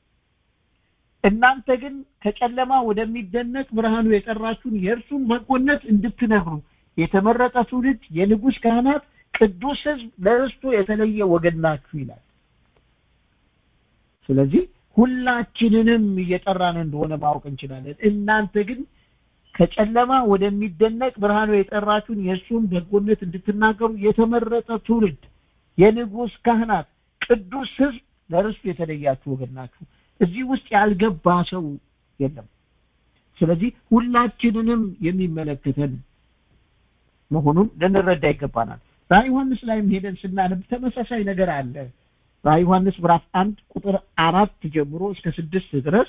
እናንተ ግን ከጨለማ ወደሚደነቅ ብርሃኑ የጠራችሁን የእርሱን በጎነት እንድትነግሩ የተመረጠ ትውልድ የንጉስ ካህናት ቅዱስ ህዝብ ለርስቱ የተለየ ወገን ናችሁ ይላል ስለዚህ ሁላችንንም እየጠራን እንደሆነ ማወቅ እንችላለን እናንተ ግን ከጨለማ ወደሚደነቅ ብርሃኑ የጠራችሁን የእሱን በጎነት እንድትናገሩ የተመረጠ ትውልድ የንጉሥ ካህናት ቅዱስ ሕዝብ ለርስቱ የተለያችሁ ወገን ናችሁ። እዚህ ውስጥ ያልገባ ሰው የለም። ስለዚህ ሁላችንንም የሚመለከተን መሆኑን ልንረዳ ይገባናል። ራዕይ ዮሐንስ ላይም ሄደን ስናነብ ተመሳሳይ ነገር አለ። ራዕይ ዮሐንስ ምዕራፍ አንድ ቁጥር አራት ጀምሮ እስከ ስድስት ድረስ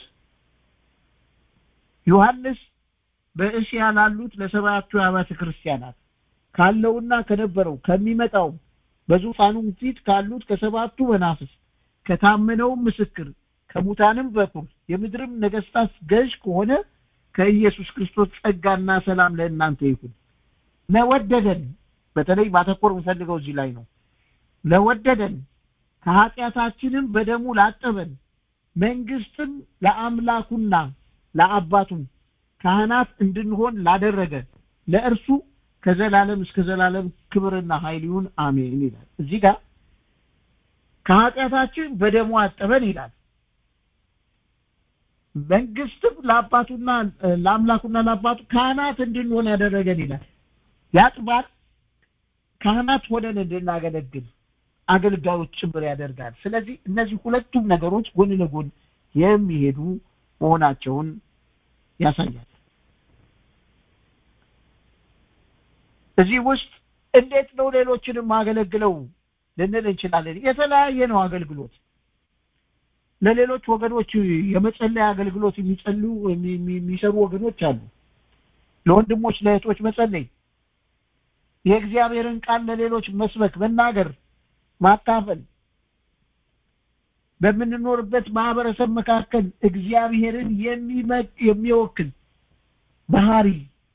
ዮሐንስ በእስያ ላሉት ለሰባቱ አብያተ ክርስቲያናት ካለውና ከነበረው ከሚመጣው በዙፋኑም ፊት ካሉት ከሰባቱ መናፍስት ከታመነውም ምስክር ከሙታንም በኩር የምድርም ነገስታት ገዥ ከሆነ ከኢየሱስ ክርስቶስ ጸጋና ሰላም ለእናንተ ይሁን። ለወደደን በተለይ ማተኮር የምፈልገው እዚህ ላይ ነው። ለወደደን ከኃጢአታችንም በደሙ ላጠበን መንግስትም ለአምላኩና ለአባቱም ካህናት እንድንሆን ላደረገ ለእርሱ ከዘላለም እስከ ዘላለም ክብርና ኃይል ይሁን አሜን ይላል። እዚህ ጋር ከኃጢአታችን በደሙ አጠበን ይላል። መንግስትም ለአባቱና ለአምላኩና ለአባቱ ካህናት እንድንሆን ያደረገን ይላል። ያጥባል፣ ካህናት ሆነን እንድናገለግል አገልጋዮች ጭምር ያደርጋል። ስለዚህ እነዚህ ሁለቱም ነገሮች ጎን ለጎን የሚሄዱ መሆናቸውን ያሳያል። እዚህ ውስጥ እንዴት ነው ሌሎችንም ማገለግለው ልንል እንችላለን። የተለያየ ነው አገልግሎት። ለሌሎች ወገኖች የመጸለያ አገልግሎት የሚጸልዩ የሚሰሩ ወገኖች አሉ። ለወንድሞች ለእህቶች መጸለይ፣ የእግዚአብሔርን ቃል ለሌሎች መስበክ፣ መናገር፣ ማካፈል በምንኖርበት ማህበረሰብ መካከል እግዚአብሔርን የሚወክል ባህሪ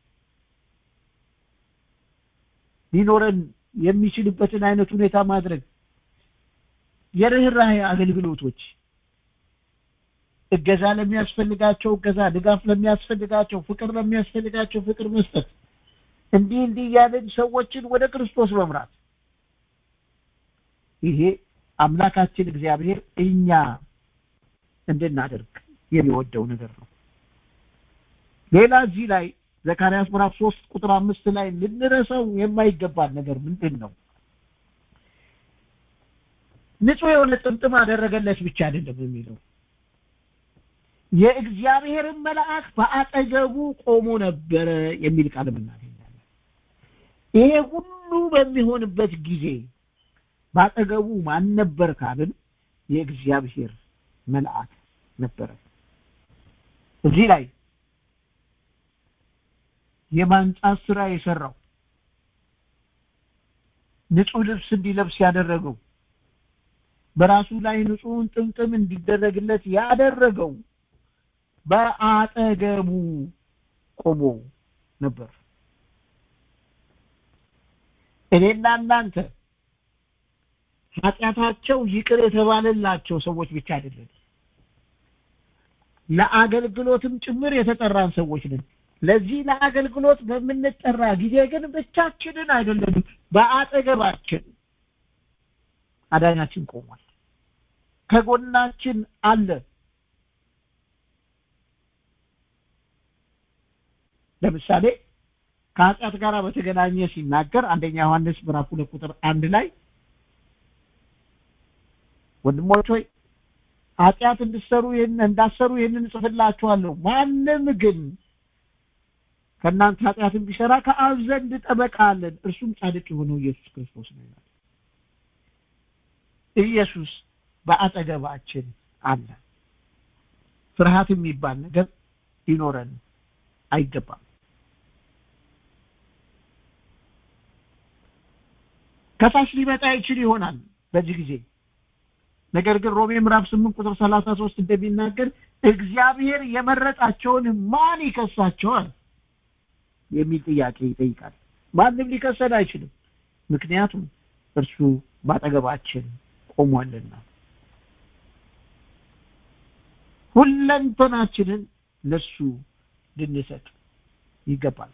ሊኖረን የሚችልበትን አይነት ሁኔታ ማድረግ የርኅራኄ አገልግሎቶች እገዛ ለሚያስፈልጋቸው እገዛ፣ ድጋፍ ለሚያስፈልጋቸው፣ ፍቅር ለሚያስፈልጋቸው ፍቅር መስጠት፣ እንዲህ እንዲህ እያለን ሰዎችን ወደ ክርስቶስ መምራት ይሄ አምላካችን እግዚአብሔር እኛ እንድናደርግ የሚወደው ነገር ነው። ሌላ እዚህ ላይ ዘካርያስ ምዕራፍ ሶስት ቁጥር አምስት ላይ ልንረሳው የማይገባን ነገር ምንድን ነው? ንጹሕ የሆነ ጥምጥም አደረገለት ብቻ አይደለም የሚለው የእግዚአብሔርን መልአክ በአጠገቡ ቆሞ ነበረ የሚል ቃል እናገኛለን። ይሄ ሁሉ በሚሆንበት ጊዜ በአጠገቡ ማን ነበር ካልን የእግዚአብሔር መልአክ ነበረ። እዚህ ላይ የማንጻት ስራ የሰራው ንጹህ ልብስ እንዲለብስ ያደረገው በራሱ ላይ ንጹህን ጥምጥም እንዲደረግለት ያደረገው በአጠገቡ ቆሞ ነበር። እኔና እናንተ ኃጢአታቸው ይቅር የተባለላቸው ሰዎች ብቻ አይደለም፣ ለአገልግሎትም ጭምር የተጠራን ሰዎች ነን። ለዚህ ለአገልግሎት በምንጠራ ጊዜ ግን ብቻችንን አይደለንም። በአጠገባችን አዳኛችን ቆሟል፣ ከጎናችን አለ። ለምሳሌ ከኃጢአት ጋር በተገናኘ ሲናገር አንደኛ ዮሐንስ ምዕራፍ ሁለት ቁጥር አንድ ላይ ወንድሞች ሆይ ኃጢአት እንድሰሩ እንዳሰሩ ይህንን እጽፍላችኋለሁ። ማንም ግን ከእናንተ ኃጢአትን ቢሰራ ከአብ ዘንድ ጠበቃ አለን፣ እርሱም ጻድቅ የሆነው ኢየሱስ ክርስቶስ ነው ይላል። ኢየሱስ በአጠገባችን አለ። ፍርሃት የሚባል ነገር ሊኖረን አይገባም። ከሳሽ ሊመጣ ይችል ይሆናል በዚህ ጊዜ ነገር ግን ሮሜ ምዕራፍ ስምንት ቁጥር ሰላሳ ሶስት እንደሚናገር እግዚአብሔር የመረጣቸውን ማን ይከሳቸዋል የሚል ጥያቄ ይጠይቃል። ማንም ሊከሰን አይችልም፣ ምክንያቱም እርሱ ባጠገባችን ቆሟልና ሁለንተናችንን ለሱ ልንሰጥ ይገባል።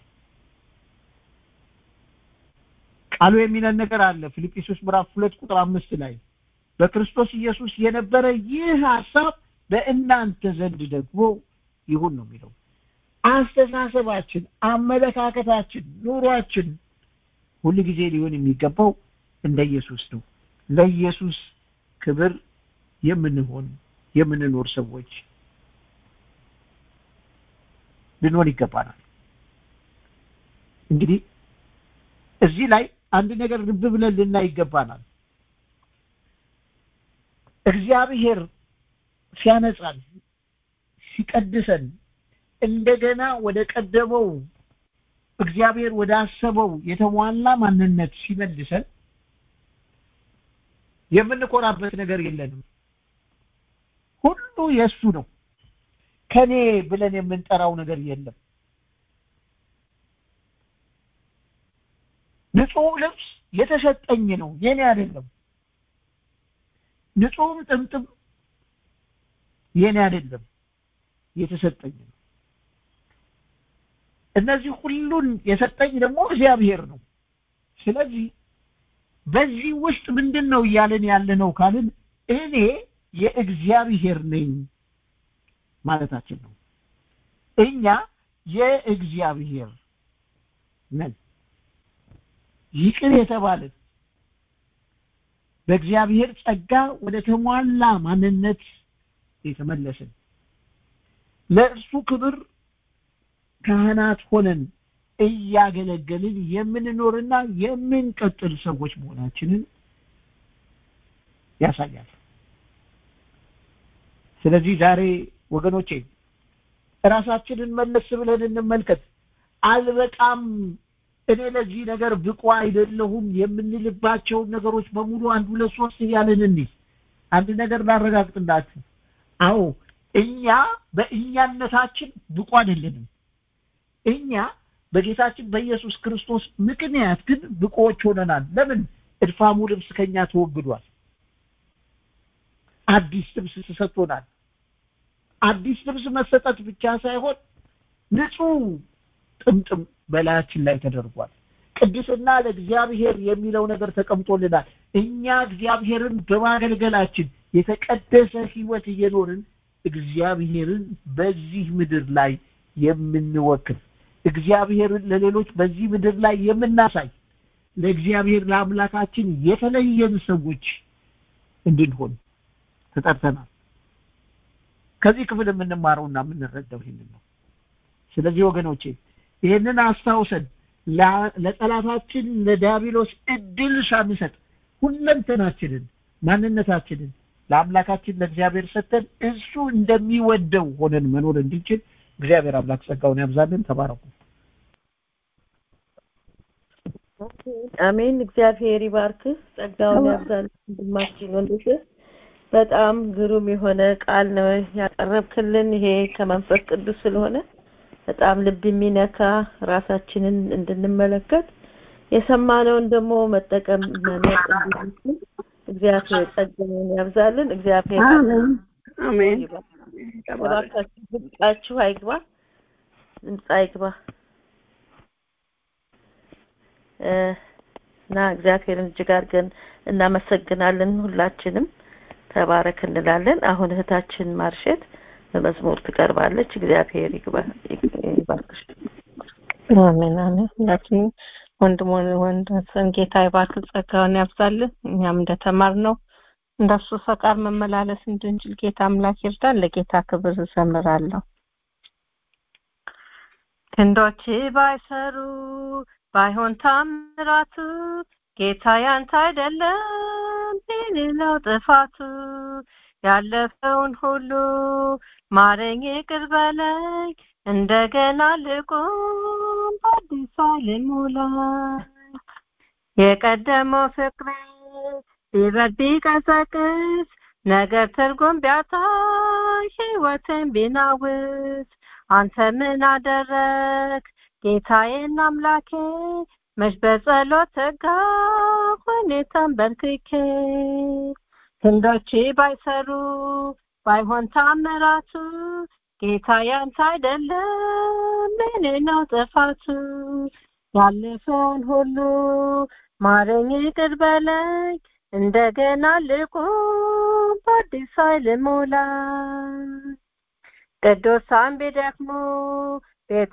ቃሉ የሚለን ነገር አለ ፊልጵስዩስ ምዕራፍ ሁለት ቁጥር አምስት ላይ በክርስቶስ ኢየሱስ የነበረ ይህ ሀሳብ በእናንተ ዘንድ ደግሞ ይሁን ነው የሚለው። አስተሳሰባችን፣ አመለካከታችን፣ ኑሯችን ሁል ጊዜ ሊሆን የሚገባው እንደ ኢየሱስ ነው። ለኢየሱስ ክብር የምንሆን የምንኖር ሰዎች ልንሆን ይገባናል። እንግዲህ እዚህ ላይ አንድ ነገር ልብ ብለን ልናይ ይገባናል። እግዚአብሔር ሲያነጻን ሲቀድሰን እንደገና ወደ ቀደመው እግዚአብሔር ወደ አሰበው የተሟላ ማንነት ሲመልሰን የምንኮራበት ነገር የለንም። ሁሉ የእሱ ነው። ከኔ ብለን የምንጠራው ነገር የለም። ንጹህ ልብስ የተሰጠኝ ነው፣ የኔ አይደለም። ንጹህም ጥምጥም የኔ አይደለም፣ የተሰጠኝ ነው። እነዚህ ሁሉን የሰጠኝ ደግሞ እግዚአብሔር ነው። ስለዚህ በዚህ ውስጥ ምንድን ነው እያለን ያለ ነው ካልን እኔ የእግዚአብሔር ነኝ ማለታችን ነው። እኛ የእግዚአብሔር ነን። ይቅር የተባልን በእግዚአብሔር ጸጋ ወደ ተሟላ ማንነት የተመለስን ለእርሱ ክብር ካህናት ሆነን እያገለገልን የምንኖርና የምንቀጥል ሰዎች መሆናችንን ያሳያል። ስለዚህ ዛሬ ወገኖቼ ራሳችንን መለስ ብለን እንመልከት። አልበቃም፣ እኔ ለዚህ ነገር ብቁ አይደለሁም የምንልባቸውን ነገሮች በሙሉ አንድ ሁለት ሶስት እያልን እንይ። አንድ ነገር ላረጋግጥላችሁ። አዎ እኛ በእኛነታችን ብቁ አይደለንም። እኛ በጌታችን በኢየሱስ ክርስቶስ ምክንያት ግን ብቁዎች ሆነናል። ለምን? እድፋሙ ልብስ ከኛ ተወግዷል። አዲስ ልብስ ተሰጥቶናል። አዲስ ልብስ መሰጠት ብቻ ሳይሆን ንጹህ ጥምጥም በላያችን ላይ ተደርጓል። ቅድስና ለእግዚአብሔር የሚለው ነገር ተቀምጦልናል። እኛ እግዚአብሔርን በማገልገላችን የተቀደሰ ሕይወት እየኖርን እግዚአብሔርን በዚህ ምድር ላይ የምንወክል እግዚአብሔርን ለሌሎች በዚህ ምድር ላይ የምናሳይ ለእግዚአብሔር ለአምላካችን የተለየን ሰዎች እንድንሆን ተጠርተናል። ከዚህ ክፍል የምንማረውና የምንረዳው ይህንን ነው። ስለዚህ ወገኖቼ ይህንን አስታውሰን ለጠላታችን ለዲያብሎስ እድል ሳንሰጥ ሁለንተናችንን ማንነታችንን ለአምላካችን ለእግዚአብሔር ሰጥተን እሱ እንደሚወደው ሆነን መኖር እንድንችል እግዚአብሔር አምላክ ጸጋውን ያብዛልን። ተባረኩ። አሜን። እግዚአብሔር ይባርክህ፣ ጸጋውን ያብዛልን። ወንድማችን ወንድሽ በጣም ግሩም የሆነ ቃል ነው ያቀረብክልን። ይሄ ከመንፈስ ቅዱስ ስለሆነ በጣም ልብ የሚነካ ራሳችንን እንድንመለከት የሰማነውን ደግሞ መጠቀም መኖር እንድንችል እግዚአብሔር ጸጋውን ያብዛልን። እግዚአብሔር አሜን። እባካችሁ ድምጻችሁ አይግባ፣ ድምፅ አይግባ እና እግዚአብሔርን እጅግ አድርገን እናመሰግናለን። ሁላችንም ተባረክ እንላለን። አሁን እህታችን ማርሸት በመዝሙር ትቀርባለች። እግዚአብሔር ይግባ ይባርክሽ። አሜን አሜን። ሁላችንም ወንድሞን ወንድን ጌታ ይባርክ፣ ጸጋውን ያብዛልን። እኛም እንደተማርነው እንደሱ ፈቃድ መመላለስ እንድንችል ጌታ አምላክ ይርዳን። ለጌታ ክብር እዘምራለሁ። ክንዶች ባይሰሩ ባይሆን ታምራቱ ጌታ ያንተ አይደለም የሌለው ጥፋቱ ያለፈውን ሁሉ ማረኝ ይቅር በለኝ እንደገና ልቁም በአዲስ ልሙላ የቀደመው ፍቅሬ ቢበርድ ቢቀዘቅዝ ነገር ትርጉም ቢያጣይ ህይወትን ቢናውዝ አንተ ምን አደረግ ጌታዬን አምላኬ መች በጸሎት ተጋ ሁኔታን በርክኬ ክንዶች ባይሰሩ ባይሆን ታምራቱ ጌታ ያንተ አይደለም ምን ነው ጥፋቱ ያለፈውን ሁሉ ማረኝ ይቅር በለኝ እንደገና ልቁም በአዲስ ኃይል ሞላ ቅዱሳን ቢደክሙ ቤት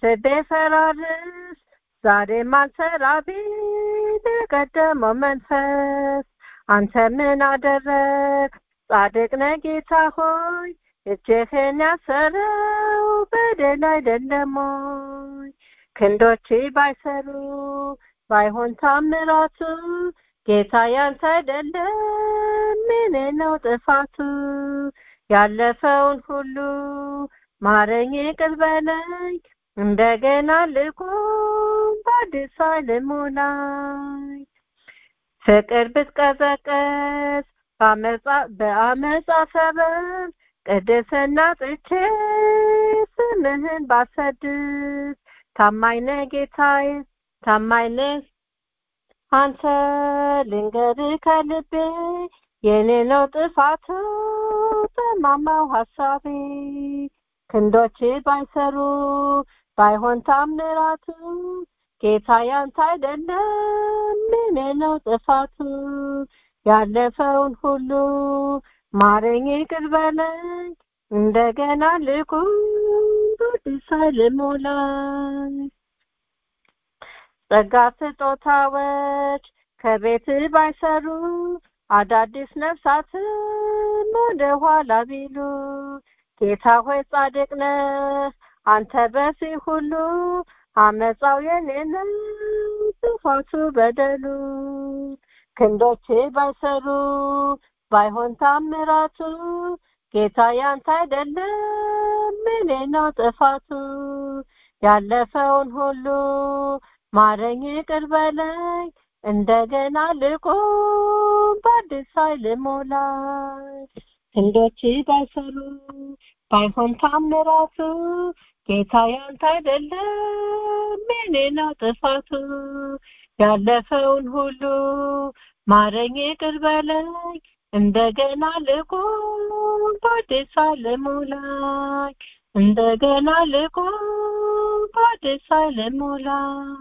ቢፈራርስ ዛሬም አልሰራ ቢል የቀደመው መንፈስ አንተ ምን አደረግ ጻድቅ ነህ ጌታ ሆይ እጅህን ያሰረው በደል አይደለም ሆይ ክንዶች ባይሰሩ ባይሆን ታምራቱ ጌታ ያንተ አይደለም ምን ነው ጥፋቱ ያለፈውን ሁሉ ማረኝ ይቅር በለኝ እንደገና ልቁም በአዲስ ልሙላኝ ፍቅር ብትቀዘቀዝ በአመፃ ሰበብ ቅድስና ጥቼ ስምህን ባሰድስ ታማኝ ነህ ጌታዬ ታማኝ ነህ አንተ ልንገርህ ከልቤ የኔ ነው ጥፋቱ ጠማማው ሀሳቤ ክንዶች ባይሰሩ ባይሆን ታምራቱ ጌታ ያንተ አይደለም ምን ነው ጥፋቱ ያለፈውን ሁሉ ማረኝ ይቅር በለኝ እንደገና ልቁም በአዲስ ልሞላኝ ጸጋ ስጦታዎች ከቤት ባይሰሩ አዳዲስ ነፍሳትም ወደ ኋላ ቢሉ ጌታ ሆይ ጻድቅ ነህ አንተ በዚህ ሁሉ አመፃው የኔ ነው ጥፋቱ በደሉ ክንዶች ባይሰሩ ባይሆን ታምራቱ ጌታ ያንተ አይደለም ምን ነው ጥፋቱ ያለፈውን ሁሉ ማረኝ ይቅር በለኝ እንደገና ልቁም በአዲስ ኃይል ሞላኝ ክንዶች ባይሰሩ ባይሆን ታምራቱ ጌታ ያንተ አይደለም ምን ነው ጥፋቱ ያለፈውን ሁሉ ማረኝ ይቅር በለኝ እንደገና ልቁም በአዲስ ኃይል ሞላኝ እንደገና ልቁም በአዲስ ኃይል ሞላኝ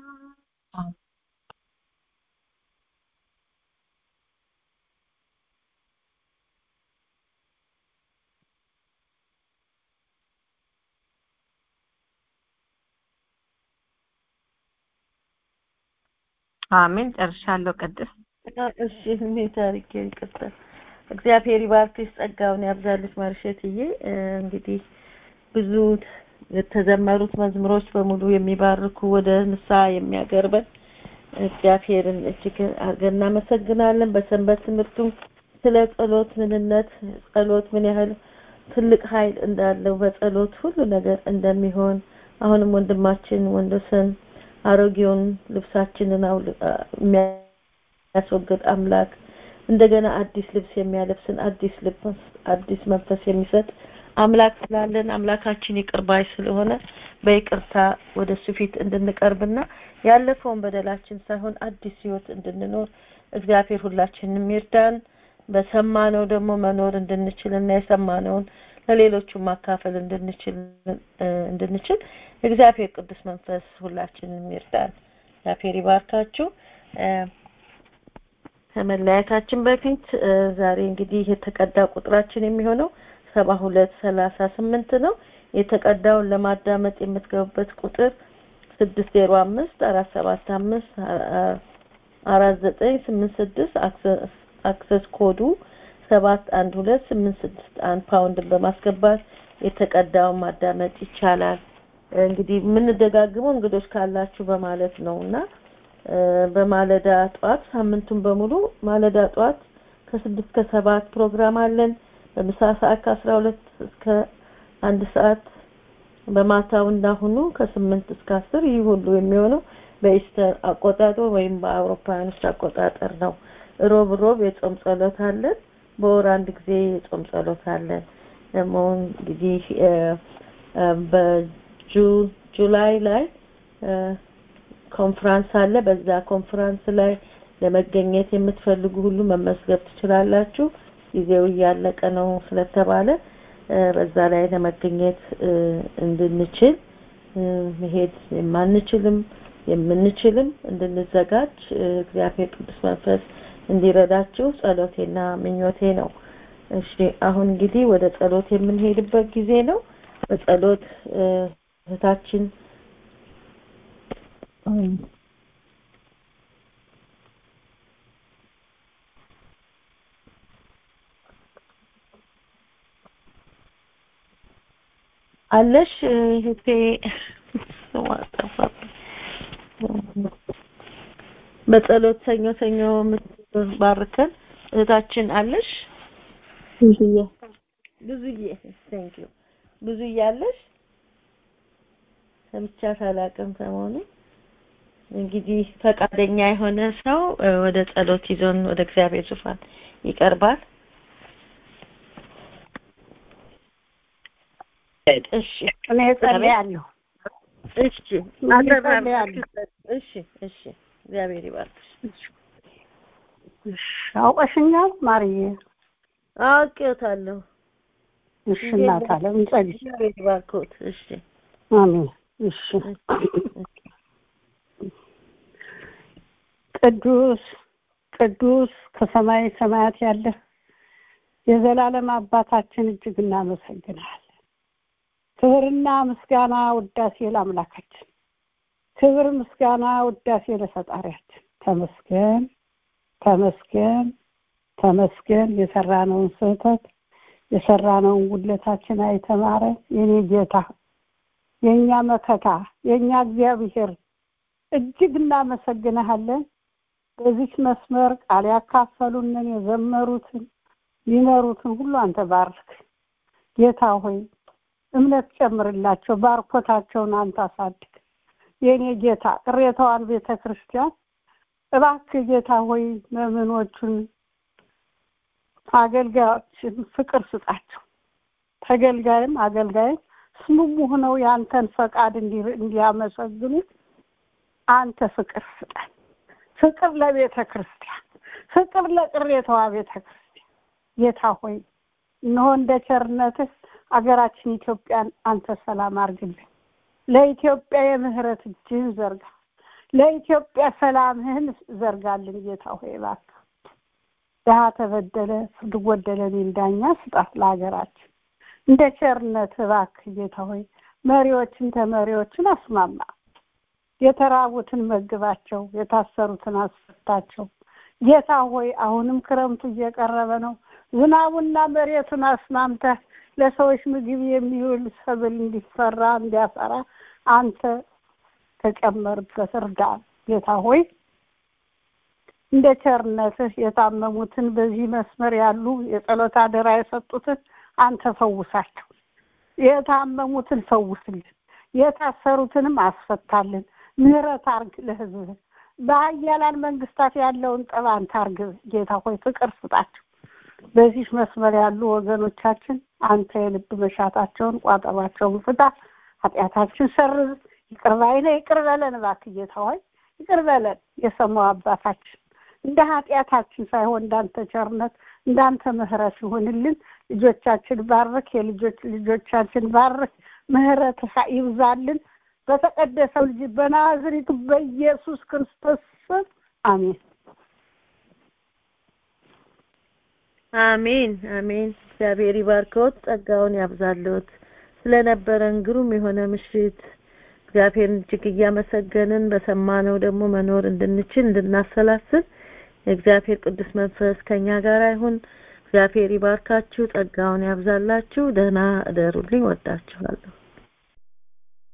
አሜን ጨርሻለሁ ቅድስት እሺ እኔ ታሪክ ይቅርታ እግዚአብሔር ይባርክሽ ጸጋውን ያብዛልሽ ማርሸትዬ እንግዲህ ብዙ የተዘመሩት መዝሙሮች በሙሉ የሚባርኩ ወደ ንስሐ የሚያቀርበን እግዚአብሔርን እጅግ አድርገን እናመሰግናለን በሰንበት ትምህርቱም ስለ ጸሎት ምንነት ጸሎት ምን ያህል ትልቅ ኃይል እንዳለው በጸሎት ሁሉ ነገር እንደሚሆን አሁንም ወንድማችን ወንዶሰን አሮጌውን ልብሳችንን የሚያስወግድ አምላክ እንደገና አዲስ ልብስ የሚያለብስን አዲስ ልብስ አዲስ መንፈስ የሚሰጥ አምላክ ስላለን አምላካችን ይቅርባይ ስለሆነ በይቅርታ ወደ እሱ ፊት እንድንቀርብና ያለፈውን በደላችን ሳይሆን አዲስ ህይወት እንድንኖር እግዚአብሔር ሁላችንም ይርዳን በሰማነው ደግሞ መኖር እንድንችልና የሰማነውን ለሌሎቹ ማካፈል እንድንችል እንድንችል እግዚአብሔር ቅዱስ መንፈስ ሁላችንም ይርዳን እግዚአብሔር ይባርካችሁ ከመለያየታችን በፊት ዛሬ እንግዲህ የተቀዳ ቁጥራችን የሚሆነው ሰባ ሁለት ሰላሳ ስምንት ነው የተቀዳውን ለማዳመጥ የምትገቡበት ቁጥር ስድስት ዜሮ አምስት አራት ሰባት አምስት አራት ዘጠኝ ስምንት ስድስት አክሰስ ኮዱ ሰባት አንድ ሁለት ስምንት ስድስት አንድ ፓውንድን በማስገባት የተቀዳውን ማዳመጥ ይቻላል እንግዲህ የምንደጋግመው እንግዶች ካላችሁ በማለት ነው እና በማለዳ ጠዋት ሳምንቱን በሙሉ ማለዳ ጠዋት ከስድስት ከሰባት ፕሮግራም አለን በምሳ ሰዓት ከአስራ ሁለት እስከ አንድ ሰዓት በማታው እንዳሁኑ ከስምንት እስከ አስር ይህ ሁሉ የሚሆነው በኢስተር አቆጣጠር ወይም በአውሮፓውያኖች አቆጣጠር ነው ሮብ ሮብ የጾም ጸሎት አለን በወር አንድ ጊዜ የጾም ጸሎት አለን ደግሞ እንግዲህ በጁላይ ላይ ኮንፍራንስ አለ በዛ ኮንፍራንስ ላይ ለመገኘት የምትፈልጉ ሁሉ መመዝገብ ትችላላችሁ ጊዜው እያለቀ ነው ስለተባለ በዛ ላይ ለመገኘት እንድንችል መሄድ የማንችልም የምንችልም እንድንዘጋጅ እግዚአብሔር ቅዱስ መንፈስ እንዲረዳችሁ ጸሎቴና ምኞቴ ነው እሺ አሁን እንግዲህ ወደ ጸሎት የምንሄድበት ጊዜ ነው በጸሎት እህታችን አለሽ እህቴ በጸሎት ሰኞ ሰኞ የምትባርከን እህታችን አለሽ ብዙዬ ብዙዬ ቴንክ ዩ ብዙዬ አለሽ ሰምቻት አላውቅም ሰሞኑን እንግዲህ ፈቃደኛ የሆነ ሰው ወደ ጸሎት ይዞን ወደ እግዚአብሔር ዙፋን ይቀርባል እሺ እኔ ጸልያለሁ እሺ እጸልያለሁ እሺ እሺ እግዚአብሔር ይባርክሽ አውቀሽኛል ማርዬ አውቄዎታለሁ እሺ እናት አለም እንጸልይ እግዚአብሔር ይባርክዎት እሺ አሜን እሺ ቅዱስ ቅዱስ ከሰማይ ሰማያት ያለ የዘላለም አባታችን እጅግ እናመሰግናለን ክብርና ምስጋና ውዳሴ ለአምላካችን ክብር ምስጋና ውዳሴ ለፈጣሪያችን ተመስገን ተመስገን ተመስገን የሰራነውን ስህተት የሰራነውን ጉድለታችን አይተማረ የኔ ጌታ የእኛ መከታ የእኛ እግዚአብሔር እጅግ እናመሰግንሃለን በዚች መስመር ቃል ያካፈሉንን የዘመሩትን ሊመሩትን ሁሉ አንተ ባርክ ጌታ ሆይ እምነት ጨምርላቸው ባርኮታቸውን አንተ አሳድግ የእኔ ጌታ ቅሬታዋን ቤተ ክርስቲያን እባክህ ጌታ ሆይ መምኖቹን አገልጋዮችን ፍቅር ስጣቸው ተገልጋይም አገልጋይም ስሙሙ ሆነው የአንተን ፈቃድ እንዲያመሰግኑ አንተ ፍቅር ስጠን ፍቅር ለቤተ ክርስቲያን ፍቅር ለቅሬታዋ ቤተ ክርስቲያን ጌታ ሆይ እነሆ እንደ ቸርነትህ አገራችን ኢትዮጵያን አንተ ሰላም አርግልን ለኢትዮጵያ የምህረት እጅህን ዘርጋ ለኢትዮጵያ ሰላምህን ዘርጋልን ጌታ ሆይ እባክህ ድሀ ተበደለ ፍርድ ጎደለ የሚል ዳኛ ስጣት ለሀገራችን እንደ ቸርነት እባክህ ጌታ ሆይ መሪዎችን ተመሪዎችን አስማማ የተራቡትን መግባቸው የታሰሩትን አስፈታቸው ጌታ ሆይ አሁንም ክረምቱ እየቀረበ ነው ዝናቡና መሬቱን አስማምተህ ለሰዎች ምግብ የሚውል ሰብል እንዲፈራ እንዲያፈራ አንተ ተጨመርበት እርዳ ጌታ ሆይ እንደ ቸርነትህ የታመሙትን በዚህ መስመር ያሉ የጸሎት አደራ የሰጡትን አንተ ፈውሳቸው የታመሙትን ፈውስልን የታሰሩትንም አስፈታልን ምህረት አርግ ለህዝብ በሀያላን መንግስታት ያለውን ጠብ አንተ አርግ ጌታ ሆይ ፍቅር ስጣቸው በዚህ መስመር ያሉ ወገኖቻችን አንተ የልብ መሻታቸውን ቋጠባቸውን ፍታ ኃጢአታችን ሰርዝ ይቅር ባይነ ይቅር በለን እባክህ ጌታ ሆይ ይቅር በለን የሰማው አባታችን እንደ ኃጢአታችን ሳይሆን እንዳንተ ቸርነት እንዳንተ ምህረት ይሁንልን ልጆቻችን ባርክ የልጆች ልጆቻችን ባርክ ምህረት ይብዛልን በተቀደሰው ልጅ በናዝሪቱ በኢየሱስ ክርስቶስ ስም አሜን አሜን አሜን እግዚአብሔር ይባርከዎት ጸጋውን ያብዛልዎት ስለነበረን ግሩም የሆነ ምሽት እግዚአብሔርን እጅግ እያመሰገንን በሰማነው ደግሞ መኖር እንድንችል እንድናሰላስል የእግዚአብሔር ቅዱስ መንፈስ ከኛ ጋር ይሁን እግዚአብሔር ይባርካችሁ ጸጋውን ያብዛላችሁ ደህና እደሩልኝ ወዳችኋለሁ